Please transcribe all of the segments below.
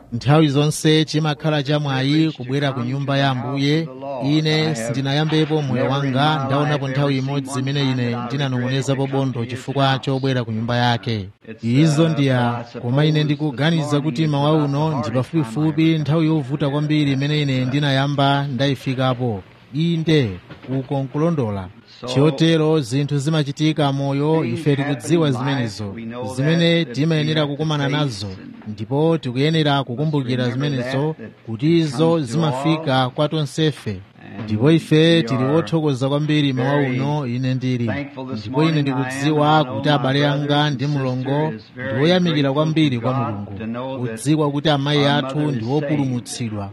nthawi zonse chimakhala chamwayi kubwera ku nyumba ya ambuye ine sindinayambepo moyo wanga ndaonapo nthawi imodzi imene ine ndinanong'onezapo bondo chifukwa chobwera ku nyumba yake izo ndiya koma ine ndikuganiza kuti mawa uno ndi pafupifupi nthawi yovuta kwambiri imene ine ndinayamba ndayifikapo inde uko nkulondola chotero zinthu zimachitika moyo ife tikudziwa zimenezo zimene timayenera kukumana nazo ndipo tikuyenera kukumbukira zimenezo kuti izo zimafika kwa tonsefe ndipo ife tili wothokoza kwambiri mawa uno ine ndili ndipo ine ndikudziwa kuti abale anga ndi mulongo ndi woyamikira kwambiri kwa mulungu kudziwa kuti amayi athu ndi wopulumutsidwa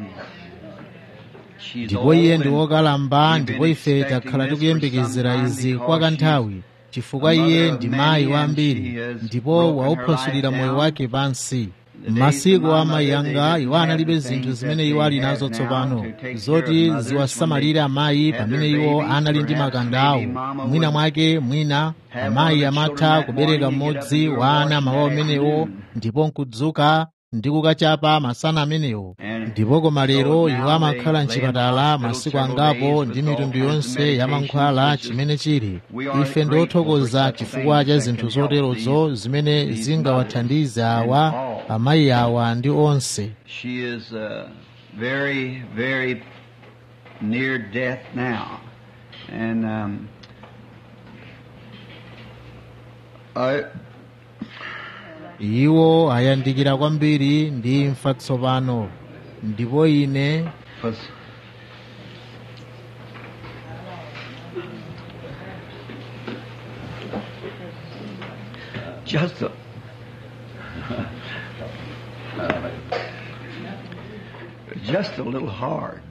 ndipo iye ndi wokalamba ndipo ife takhala tikuyembekezera izi kwa kanthawi chifukwa iye ndi mayi wa ambiri ndipo wauphwasulira moyo wake pansi m'masiku a amayi anga iwo analibe zinthu zimene iwo ali nazo tsopano zoti ziwasamalire amayi pamene iwo anali ndi makanda awo mwina mwake mwina amayi amatha kubereka mmodzi wa ana mawa amenewo ndipo nkudzuka ndi kukachapa masana amenewo ndipo koma lero iwo amakhala mchipatala masiku angapo ndi mitundu yonse ya mankhwala chimene chili ife ndi othokoza chifukwa cha zinthu zoterozo zimene zingawathandize awa amayi awa ndi onse She is uh, very, very near death now. And um, I, iwo ayandikira kwambiri ndi imfa tsopano ndipo ine was just a, just a little hard.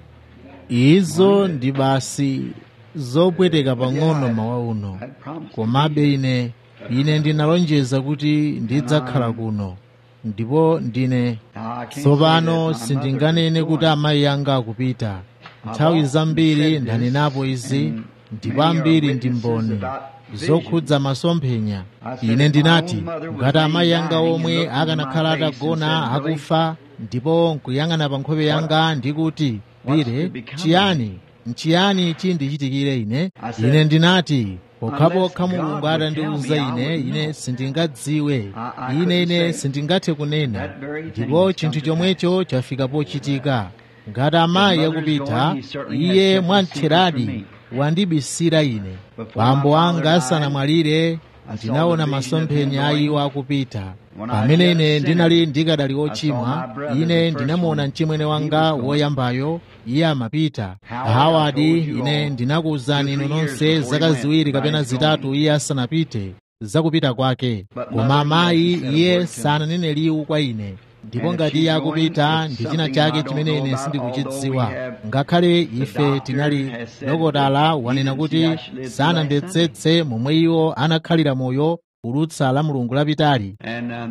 izo ndi basi zopweteka pang'ono mawa uno I promised. komabe ine ine ndinalonjeza kuti ndidzakhala kuno ndipo ndine Now, I can't tsopano say that my sindinganene mother is kuti going. amayi anga akupita nthawi zambiri ndanenapo izi ndipo ambiri ndi mboni zokhudza masomphenya ine ndinati ngati amayi anga omwe akanakhala atagona akufa ndipo nkuyang'ana pa nkhope yanga ndikuti bire chiyani nchiyani chindichitikire ine ine ndinati pokhapokha mulungu atandiwuza ine ine sindingadziwe ine ine sindingathe kunena ndipo chinthu chomwecho chafika pochitika ngati amayi akupita iye mwamtheradi wandibisira ine bambo anga asanamwalire ndinaona masomphenya a iwo akupita pamene ine ndinali ndikadali ochimwa ine ndinamuona mchimwene wanga woyambayo iye amapita hawadi ine ndinakuwuzani inu nonse zaka ziwiri kapena zitatu iye asanapite zakupita kwake koma amayi iye sananene liwu kwa ine ndipo ngati iye akupita ndi china chake chimene ine sindikuchidziwa ngakhale ife tinali dokotala wanena kuti sanamvetsetse momwe iwo anakhalira moyo kudutsa la mulungu lapitali And um,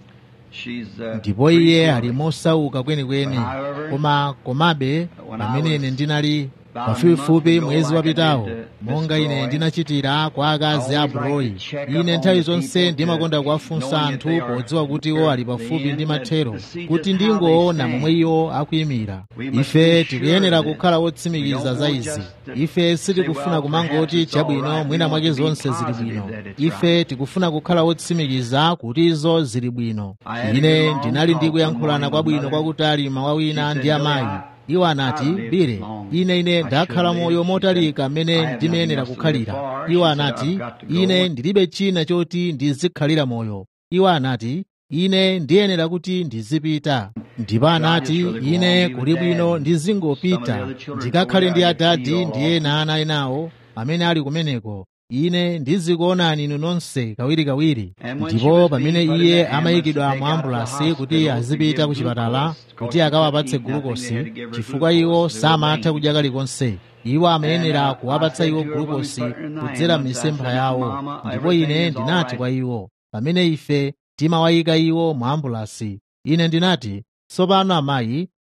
she's uh, ndipo pretty iye short. ali mosauka kwenikweni koma komabe pamene ine ndinali pafupifupi mwezi wapitawo monga ine ndinachitira kwa akazi a broi ine nthawi zonse ndimakonda kuwafunsa anthu podziwa kuti iwo ali pafupi ndi mathero kuti ndingoona momwe iwo akuyimira ife tikuyenera kukhala wotsimikiza za izi ife sitikufuna kumangoti chabwino mwina mwake zonse zili bwino ife tikufuna kukhala wotsimikiza kuti izo zili bwino ine ndinali ndikuyankhulana kwabwino kwakutali mawa wina ndi amayi iwo anati bire ine ine ndakhala moyo motalika mmene ndimayenera kukhalira iwo anati ine ndilibe china choti ndizikhalira moyo iwo anati ine ndiyenera kuti ndizipita ndipo anati ine kuli bwino ndizingopita ndikakhale ndi adadi ndi ena ana enawo amene ali kumeneko ine ndizikuonani inu nonse kawirikawiri ndipo pamene iye amayikidwa mu ambulasi kuti azipita ku chipatala kuti akawapatse gulukosi chifukwa iwo samatha kudya kalikonse iwo amayenera kuwapatsa iwo gulukosi kudzera m'misempha yawo ndipo ine ndinati kwa iwo pamene ife timawayika iwo mu ambulasi ine ndinati tsopano amayi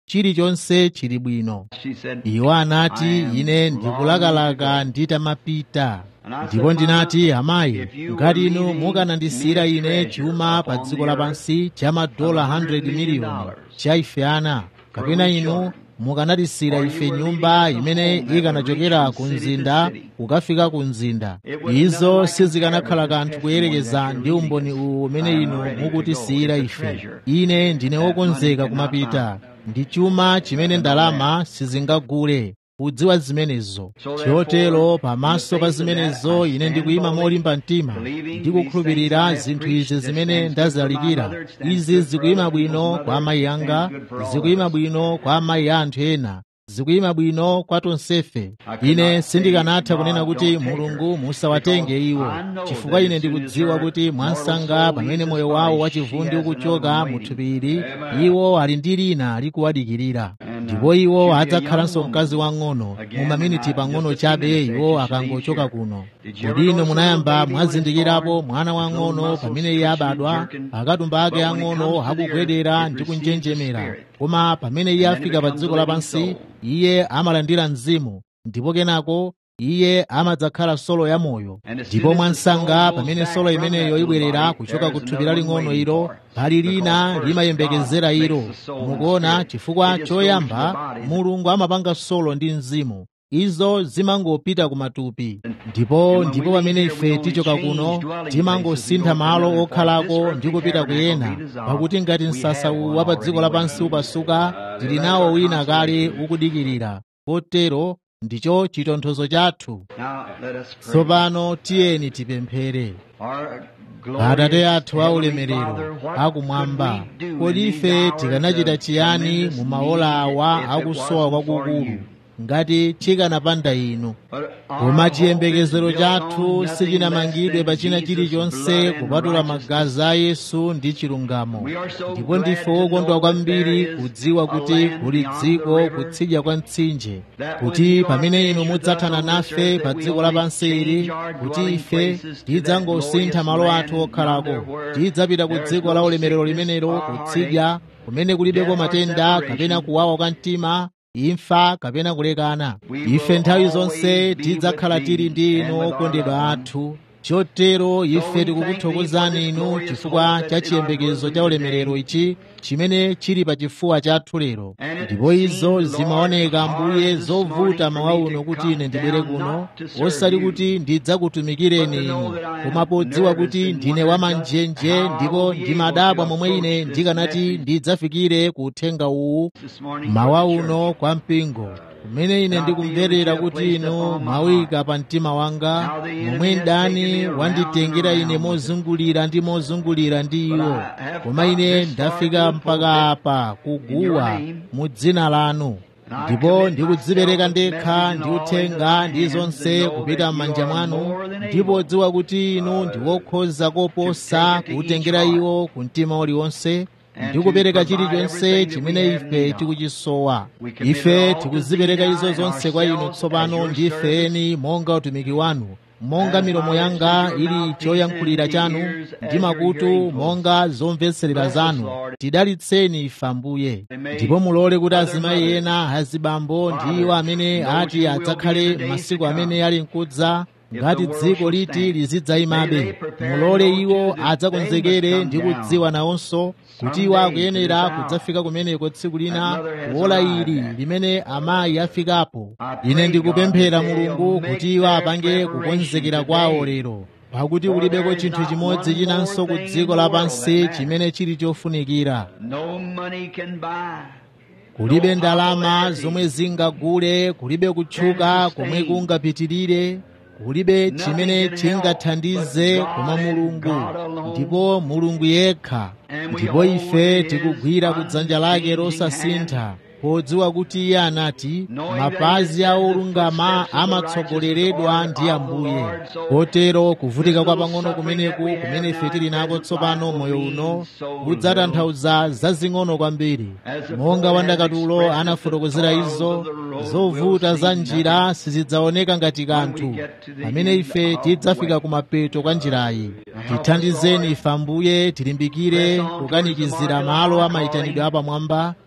chilichonse chili bwino She said, iwo anati I am ine longing ndikulakalaka nditamapita ndipo ndinati amayi ngati inu mukanandisiyira ine chuma pa dziko lapansi cha madola 100 miliyoni cha ife ana kapena inu mukanatisiyira ife nyumba imene ikanachokera ku mzinda kukafika ku mzinda izo sizikanakhala kanthu kuyerekeza ndi umboni uwu umene inu mukutisiyira ife ine ndine wokonzeka kumapita ndi chuma chimene ndalama sizingagule kudziwa zimenezo chotero pamaso pa zimenezo ine ndikuyima molimba mtima ndikukhulupirira zinthu izi zimene ndazilalikira izi zikuyima bwino kwa amayi anga zikuyima bwino kwa amayi a anthu ena zikuyima bwino kwa tonsefe ine sindikanatha kunena kuti mulungu musawatenge iwo chifukwa ine ndikudziwa kuti mwansanga pamene moyo wawo wachivundi ukuchoka mu thupiri iwo ali ndi lina likuwadikirira ndipo iwo adzakhalanso mkazi wang'ono mu maminiti pang'ono chabe iwo akangochoka kuno kodi inu munayamba mwazindikirapo mwana wang'ono pamene iye abadwa akatumba ake ang'ono akugwedera ndi kunjenjemera koma pamene iye afika pa dziko lapansi iye amalandira mzimu ndipo kenako iye amadzakhala solo ya moyo ndipo mwansanga pamene solo imeneyo ibwerera kuchoka ku thupi laling'ono ilo pali lina limayembekezera ilo mukuona chifukwa choyamba mulungu amapanga solo ndi mzimu izo zimangopita ku matupi ndipo ndipo pamene ife tichoka kuno timangosintha malo okhalako ndi kupita kuyena pakuti ngati msasa uwu wa pa dziko lapansi upasuka tili nawo wina kale ukudikirira kotero ndicho chitonthozo chathu Now let us pray. tsopano tiyeni tipemphere Our atate glorious athu a Heavenly ulemerero Father, what akumwamba could we do kodi in ife these hours tikanachita of chiyani tremendous mu maola need awa if it akusowa wasn't for kwakukulu you? ngati chikanapanda inu But our koma hope is chiyembekezero built chathu on nothing sichinamangidwe less pa than china Jesus' chilichonse blood and kupatula righteousness. magazi a yesu ndi chilungamo We are so ndipo glad ndife to wokondwa know that kwambiri there is kudziwa a kuti land kuli beyond dziko the river, kutsidya kwa mtsinje that when kuti you are pamene inu finished with mudzathana us on this nafe earth, pa that we dziko only lapansi ili change our kuti dwelling ife places to that tidzangosintha glorious malo land athu okhalako yonder where tidzapita ku there is dziko no la ulemerero sickness limenelo or kutsidya kumene kulibeko death or matenda separation. kapena kuwawa kwa mtima imfa kapena kulekana We ife will nthawi always zonse be tidzakhala with tili thee ndi and inu with our okondedwa loved athu chotero ife we tikukuthokozani thank thee for inu this chifukwa glorious cha hope that's in our chiyembekezo bosom cha ulemerero today. ichi chimene chili pa chifuwa chathu lero And it ndipo izo seemed, zimaoneka Lord, ambuye hard this zovuta morning for mawa me uno to kuti come ine ndibwere down kuno not to serve osati you, kuti ndidzakutumikireni but to know inu that I am koma podziwa nervous kuti and ndine wonder wamanjenje just how I ndipo will be ndimadabwa able to momwe ine approach this ndikanati message ndidzafikire ku uthenga uwu this morning mawa for the uno church. kwa mpingo kumene ine ndikumverera kuti inu mwawika pa mtima wanga momwe mdani wanditengera ine mozungulira ndi mozungulira ndi iwo koma ine ndafika mpaka apa kuguwa mu dzina lanu ndipo ndikudzipereka ndekha ndi uthenga ndi zonse kupita m'manja mwanu ndipo dziwa kuti inu ndi wokhoza koposa kuutengera iwo ku mtima uliwonse ndi kupereka chilichonse chimene ife tikuchisowa ife tikuzipereka izo zonse kwa inu tsopano ndi ifeni monga utumiki wanu monga milomo yanga ili choyankhulira chanu ndi makutu monga zomvetserera zanu tidalitseni ife ambuye ndipo mulole kuti azimayi ena azibambo ndi iwo amene ati adzakhale masiku amene ali mkudza ngati dziko liti lizidzayimabe mulole iwo adzakonzekere ndi kudziwa nawonso kuti iwo akuyenera kudzafika kumeneko tsiku lina kuola ili limene amayi afikapo ine ndikupemphera mulungu kuti iwo apange kukonzekera kwawo lero pakuti kulibeko chinthu chimodzi chinanso ku dziko lapansi chimene chili chofunikira No money can buy. kulibe ndalama zomwe zingagule kulibe kutchuka komwe kungapitirire kulibe chimene chingathandize koma mulungu ndipo mulungu yekha ndipo ife tikugwira kudzanja lake losasintha podziwa kuti iye anati mapazi a olungama amatsogoleredwa ndi ambuye kotero kuvutika kwa pang'ono kumeneku kumene ife tili nako tsopano moyo uno kudzatanthauza zazing'ono kwambiri monga wandakatulo anafotokozera izo zovuta za njira sizidzaoneka ngati kanthu pamene ife tidzafika kumapeto kwa njirayi tithandizeni ife ambuye tilimbikire kukanikizira malo amayitanidwe apamwamba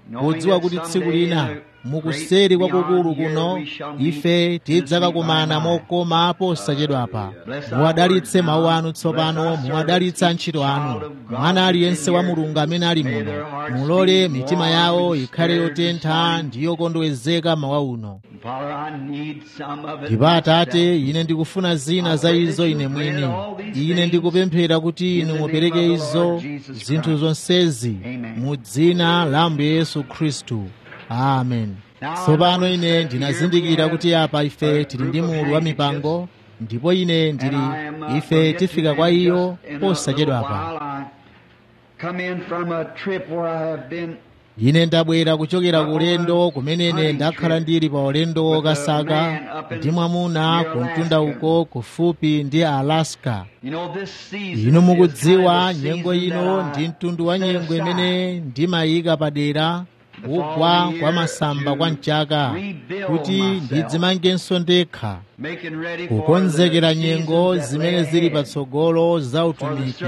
podziwa kuti tsiku lina mukuseri kwakukulu kuno ife tidzakakumana mokoma posachedwapa muwadalitse mawu anu tsopano muwadalitse ntchito anu mwana aliyense wa mulungu amene ali muno mulole mitima yawo ikhale yotentha ndi yokondwezeka mawa uno ndipo atate ine ndikufuna zina za izo ine mwini ine ndikupemphera kuti inu mupereke izo zinthu zonsezi mu dzina la ambuye yesu khristu amen tsopano ine ndinazindikira kuti apa ife tili ndi mulu wa mipango ndipo ine ndili ife tifika kwa iyo posachedwapa ine ndabwera kuchokera ku ulendo kumene ndakhala ndili pa ulendo wokasaka ndi mwamuna ku mtunda uko kufupi ndi alaska inu mukudziwa nyengo ino ndi mtundu wa nyengo imene ndimayika padera kugwa kwa masamba kwa mchaka kuti ndidzimangenso ndekha kukonzekera nyengo zimene zili patsogolo za utumiki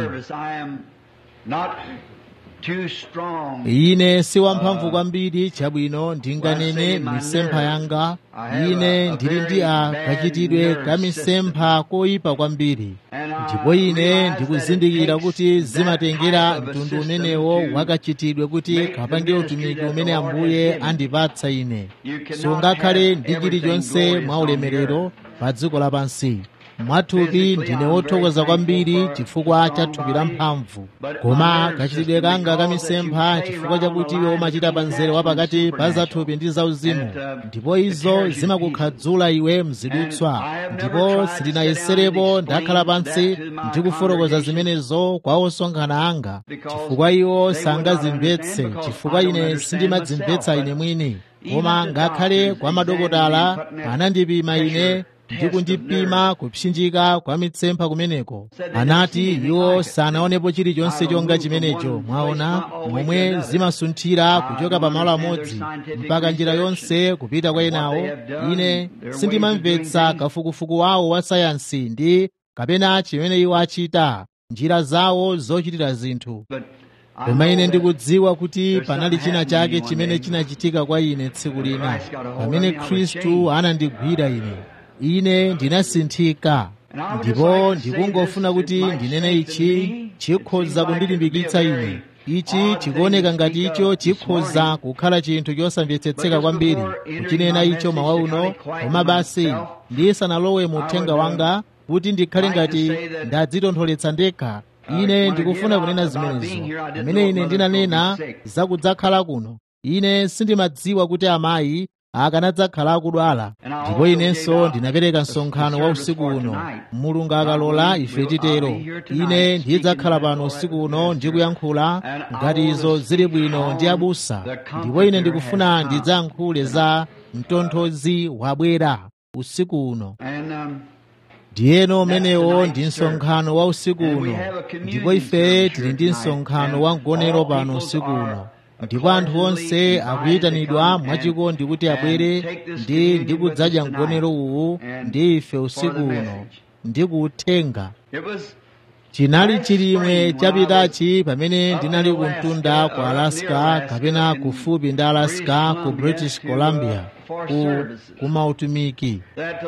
ine si wamphamvu kwambiri chabwino ndinganene misempha yanga ine ndili ndi a kachitidwe ka misempha koyipa kwambiri ndipo ine ndikuzindikira kuti zimatengera mtundu umenewo wakachitidwe kuti kapange utumiki umene ambuye andipatsa ine sungakhale ndi chilichonse mwa ulemerero pa dziko lapansi mwathupi ndine wothokoza kwambiri chifukwa cha thupi la mphamvu koma kachitidwe kanga kamisempha chifukwa chakuti iwe umachita pa mzere wapakati pa zathupi ndi zauzimu ndipo izo zimakukhadzula iwe mzidutswa ndipo sindinayeserepo ndakhala pansi ndikufotokoza zimenezo kwa osonkhana anga chifukwa iwo sangazimvetse chifukwa ine sindimadzimvetsa ine mwini koma ngakhale kwa madokotala anandipima ine ndi kundipima kupsinjika kwa mitsempha kumeneko anati iwo sanaonepo chilichonse chonga chimenecho mwaona momwe zimasunthira kuchoka pa malo amodzi mpaka njira yonse kupita kwa enawo ine sindimamvetsa kafukufuku wawo wa sayansi ndi kapena chimene iwo achita njira zawo zochitira zinthu koma ine ndikudziwa kuti panali china chake chimene chinachitika kwa ine tsiku lina pamene khristu anandigwira ine ine ndinasinthika ndipo ndikungofuna kuti ndinene ichi chikhoza kundilimbikitsa ine ichi chikuoneka ngati icho chikhoza kukhala chinthu chosamvetsetseka kwambiri kuchinena icho mawa uno koma basi ndisanalowe mu uthenga wanga kuti ndikhale ngati ndadzitontholetsa ndekha ine ndikufuna kunena zimenezo pamene ine ndinanena zakudzakhala kuno ine sindimadziwa kuti amayi akanadzakhala akudwala ndipo inenso ndinapereka msonkhano wa usiku uno mulungu akalola ife titero ine ndidzakhala pano usiku uno ndikuyankhula ngati izo zili bwino ndi abusa ndipo ine ndikufuna ndidzayankhule za mtonthozi wabwera usiku uno ndiyeno umenewo ndi msonkhano wa usiku uno ndipo ife tili ndi msonkhano wa mgonero pano usiku uno ndipo anthu onse akuyitanidwa mwachikondi kuti abwere ndi ndikudzadya mgonero uwu ndi ife usiku uno ndi kuuthenga chinali chilimwe chapitachi pamene ndinali ku mtunda ku alaska kapena kufupi ndi alaska ku british columbia ku kumautumiki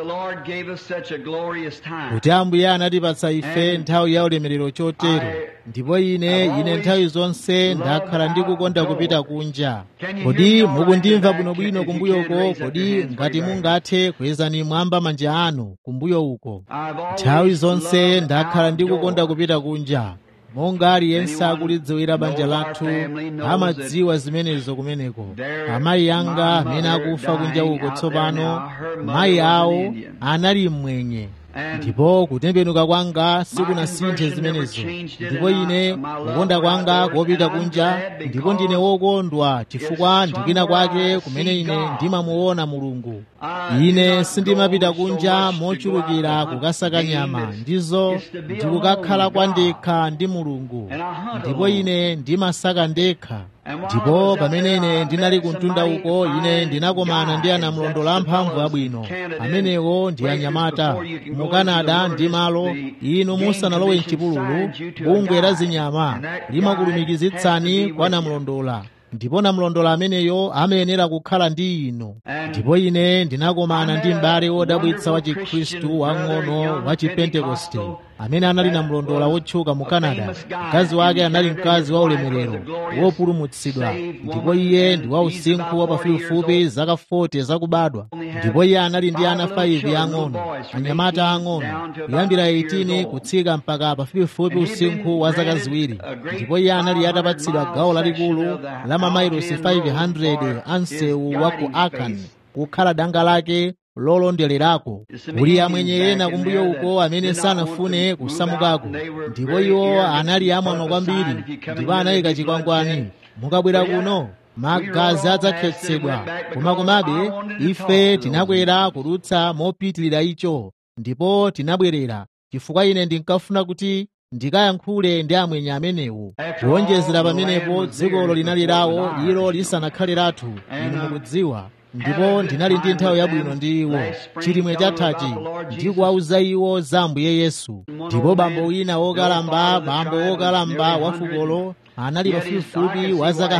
kuti ambuye anatipatsa ife nthawi ya ulemerero chotero ndipo ine ine nthawi zonse ndakhala ndikukonda kupita kunja kodi mukundimva bwinobwino kumbuyo uko kodi ngati mungathe kwezani mwamba manja anu kumbuyo uko nthawi zonse ndakhala ndikukonda kupita kunja monga aliyense akulidziwira banja lathu amadziwa zimenezo kumeneko amayi anga amene akufa kunja uko tsopano mayi awo anali mmwenye ndipo kutembenuka kwanga sikunasinthe zimenezo ndipo ine kukonda kwanga kopita kunja ndipo ndine wokondwa chifukwa ndikina kwake kumene ine ndimamuona mulungu ine sindimapita kunja mochulukira kukasaka nyama ndizo ndikukakhala kwa ndekha ndi mulungu ndipo ine ndimasaka ndekha ndipo pamene ine ndinali kumtunda uko ine ndinakomana ndi anamlondola amphamvu abwino amenewo ndi anyamata mu kanada ndi malo inu musanalowe mchipululu bungwe la zinyama limakulumikizitsani kwa namlondola ndipo namlondola ameneyo amayenera kukhala ndi inu ndipo ine ndinakomana ndi m'bale wodabwitsa wa chikhristu wang'ono wa chipentekoste amene anali namlondola wotchuka mu canada mkazi wake anali mkazi wa ulemerero wopulumutsidwa ndipo iye ndi wa usinkhu wa pafupifupi zaka 40 zakubadwa ndipo iye anali ndi ana 5 ang'ono anyamata ang'ono kuyambira 18 kutsika mpaka pafupifupi usinkhu wa zaka ziwiri ndipo iye anali atapatsidwa gawo lalikulu la mamailosi 500 a msewu wa ku akan kukhala danga lake lolondererako kuli amwenye ena kumbuyo uko amene sanafune kusamukako ndipo iwo anali amwano kwambiri ndipo anayika chikwangwani mukabwera kuno magazi adzakhetsedwa koma komabe ife tinakwera kudutsa mopitirira icho ndipo tinabwerera chifukwa ine ndinkafuna kuti ndikayankhule ndi amwenye amenewo kuonjezera pamenepo dzikolo linali lawo ilo lisanakhale lathu inu mukudziwa ndipo ndinali ndi nthawi yabwino ndi iwo chilimwe chathachi ndikuwauza iwo za ambuye yesu ndipo bambo wina wokalamba bambo wokalamba wa fukolo anali pafupifupi wa zaka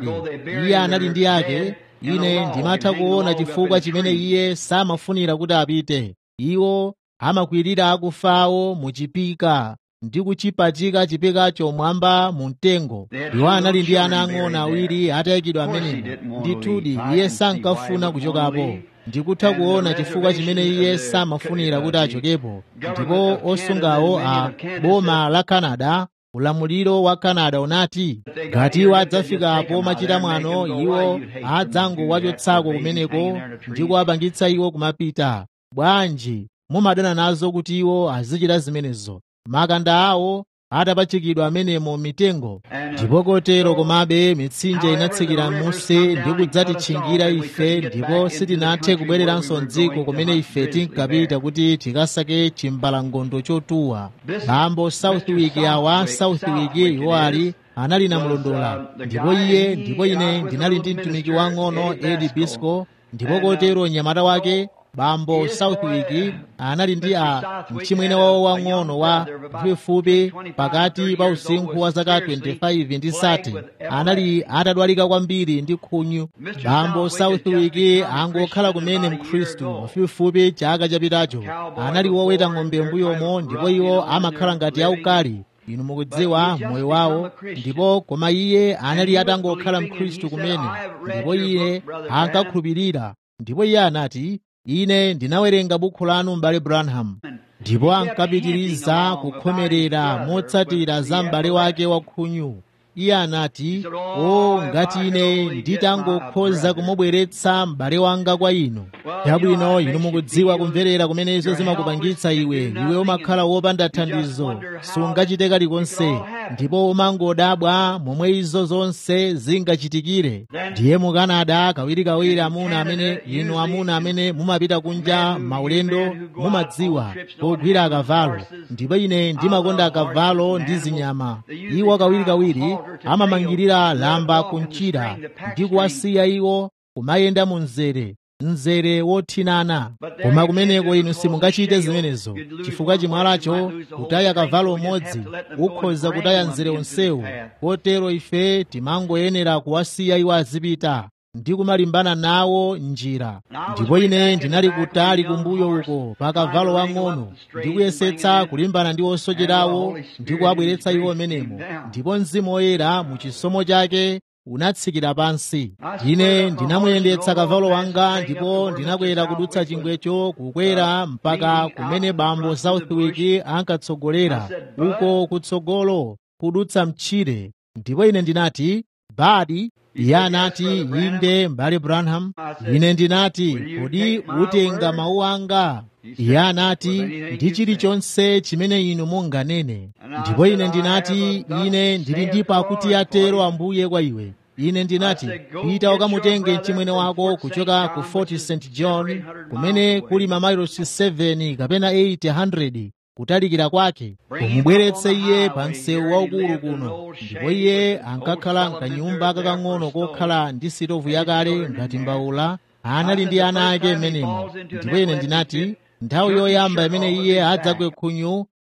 100 iye anali ndi ake ine ndimatha kuona chifukwa chimene iye samafunira kuti apite iwo amakwirira akufawo muchipika ndi kuchipachika chipikacho mwamba mu mtengo iwo anali ndi ana ang'ono awiri atayikidwa amenemo ndithudi iye sankafuna kuchokapo ndikutha kuona chifukwa chimene iye samafunira kuti achokepo ndipo osungawo a boma la canada ulamuliro wa canada unati ngati iwo adzafikapo machita mwano iwo adzangowachotsako kumeneko ndi kuwapangitsa iwo kumapita bwanji mumadana nazo kuti iwo azichita zimenezo makanda awo atapachikidwa amenemo mitengo ndipo kotero komabe mitsinje inatsikira m'munsi ndi kudzatitchingira ife ndipo sitinathe kubwereranso mdziko kumene ife tinkapita kuti tikasake chimbalangondo chotuwa bambo southwick awa southwick iwo ali anali namlondola ndipo iye ndipo ine ndinali ndi mtumiki wang'ono edi bisco ndipo kotero mnyamata wake bambo southwick anali ndi a mchimwene wawo wang'ono wa pafupifupi pakati pa usinkhu wa zaka 25 ndi sati anali atadwalika kwambiri ndi khunyu bambo southwick angokhala kumene mkhristu pafupifupi chaka chapitacho anali woweta ng'ombe mbuyomo ndipo iwo amakhala ngati aukali inu mukudziwa moyo wawo ndipo koma iye anali atangokhala mkhristu kumene ndipo iye ankakhulupirira ndipo iye anati ine ndinawerenga bukhu lanu m'bale branham ndipo ankapitiriza kukhomerera motsatira za m'bale wake wa khunyu iye anati o ngati ine nditangokhoza kumubweretsa m'bale wanga kwa inu chabwino inu mukudziwa kumverera kumene izo zimakupangitsa iwe iwe umakhala wopanda thandizo sungachite kalikonse ndipo umangodabwa momwe izo zonse zingachitikire ndiye mu canada kawirikawiri amuna amene inu amuna amene mumapita kunja maulendo mumadziwa pogwira akavalo ndipo ine ndimakonda akavalo ndi zinyama iwo kawirikawiri amamangirira lamba kunchira ndi kuwasiya iwo kumayenda mu mzere mzere wothinana koma kumeneko inu simungachite zimenezo chifukwa chimwalacho kutaya kavalo umodzi ukhoza kutaya mzere onsewu kotero ife timangoyenera kuwasiya iwo azipita ndi kumalimbana nawo njira ndipo ine ndinali kutali kumbuyo uko pa kavalo wang'ono ndikuyesetsa kulimbana ndi osocherawo ndi kuwabweretsa iwo menemo ndipo mzimu woyera mu chisomo chake unatsikira pansi ine ndinamuyendetsa kavalo wanga ndipo ndinakwera kudutsa chingwecho kukwera mpaka kumene bambo southwick ankatsogolera uko kutsogolo kudutsa mtchire ndipo ine ndinati badi iye anati inde m'bale branham ine ndinati kodi utenga mawu anga iye anati ndi chilichonse chimene inu munganene ndipo ine ndinati ine ndili ndi pakuti atero ambuye kwa iwe ine ndinati pita ukamutenge mchimwene wako kuchoka ku fort st john kumene kuli mamayilosi 7 kapena 800 kutalikira kwake umubweretse iye pa msewu waukulu kuno ndipo iye ankakhala mkanyumba kakang'ono kokhala ndi sitovu yakale ngati mbawula anali ndi ana ake m'menemo ndipo ine ndinati nthawi yoyamba imene iye adzagwe khunyu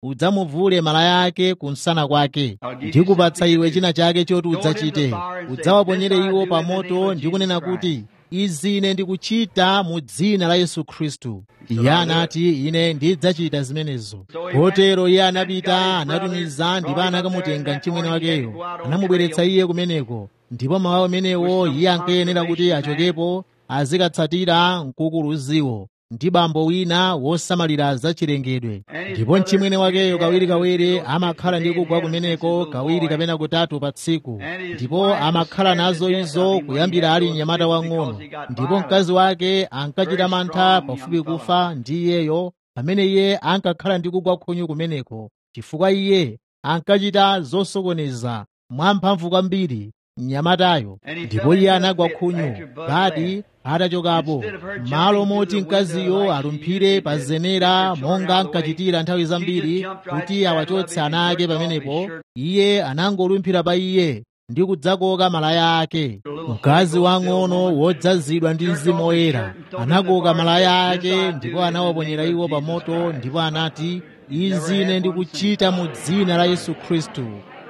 udzamuvule malaya ake kunsana kwake ndikupatsa iwe china chake choti udzachite udzawaponyere iwo pa moto ndi kunena kuti izi ine ndikuchita mu dzina la yesu khristu iye anati ine ndidzachita zimenezo kotero iye anapita anatumiza ndipo anakamutenga mchimwene wakeyo anamubweretsa iye kumeneko ndipo mawu amenewo iye ankayenera kuti achokepo azikatsatira mkukuluziwo ndi bambo wina wosamalira zachilengedwe ndipo mchimwene wakeyo kawirikawiri amakhala ndi kugwa kumeneko kawiri kapena kutatu pa tsiku ndipo amakhala nazo izo kuyambira ali mnyamata wang'ono ndipo mkazi wake ankachita mantha pafupi kufa ndi iyeyo pamene iye ankakhala ndi kugwa khunyu kumeneko chifukwa iye ankachita zosokoneza mwamphamvu kwambiri mnyamatayo ndipo iye anagwa khunyu badi atachokapo malo moti mkaziyo alumphire pa zenera monga ankachitira nthawi zambiri kuti awachotse ana ake pamenepo iye anangolumphira pa iye ndi kudzakoka malaya ake mkazi wang'ono wodzazidwa ndi mzimu woyera anakoka malaya ake ndipo anawaponyera iwo pa moto ndipo anati izi ine ndikuchita mu dzina la yesu khristu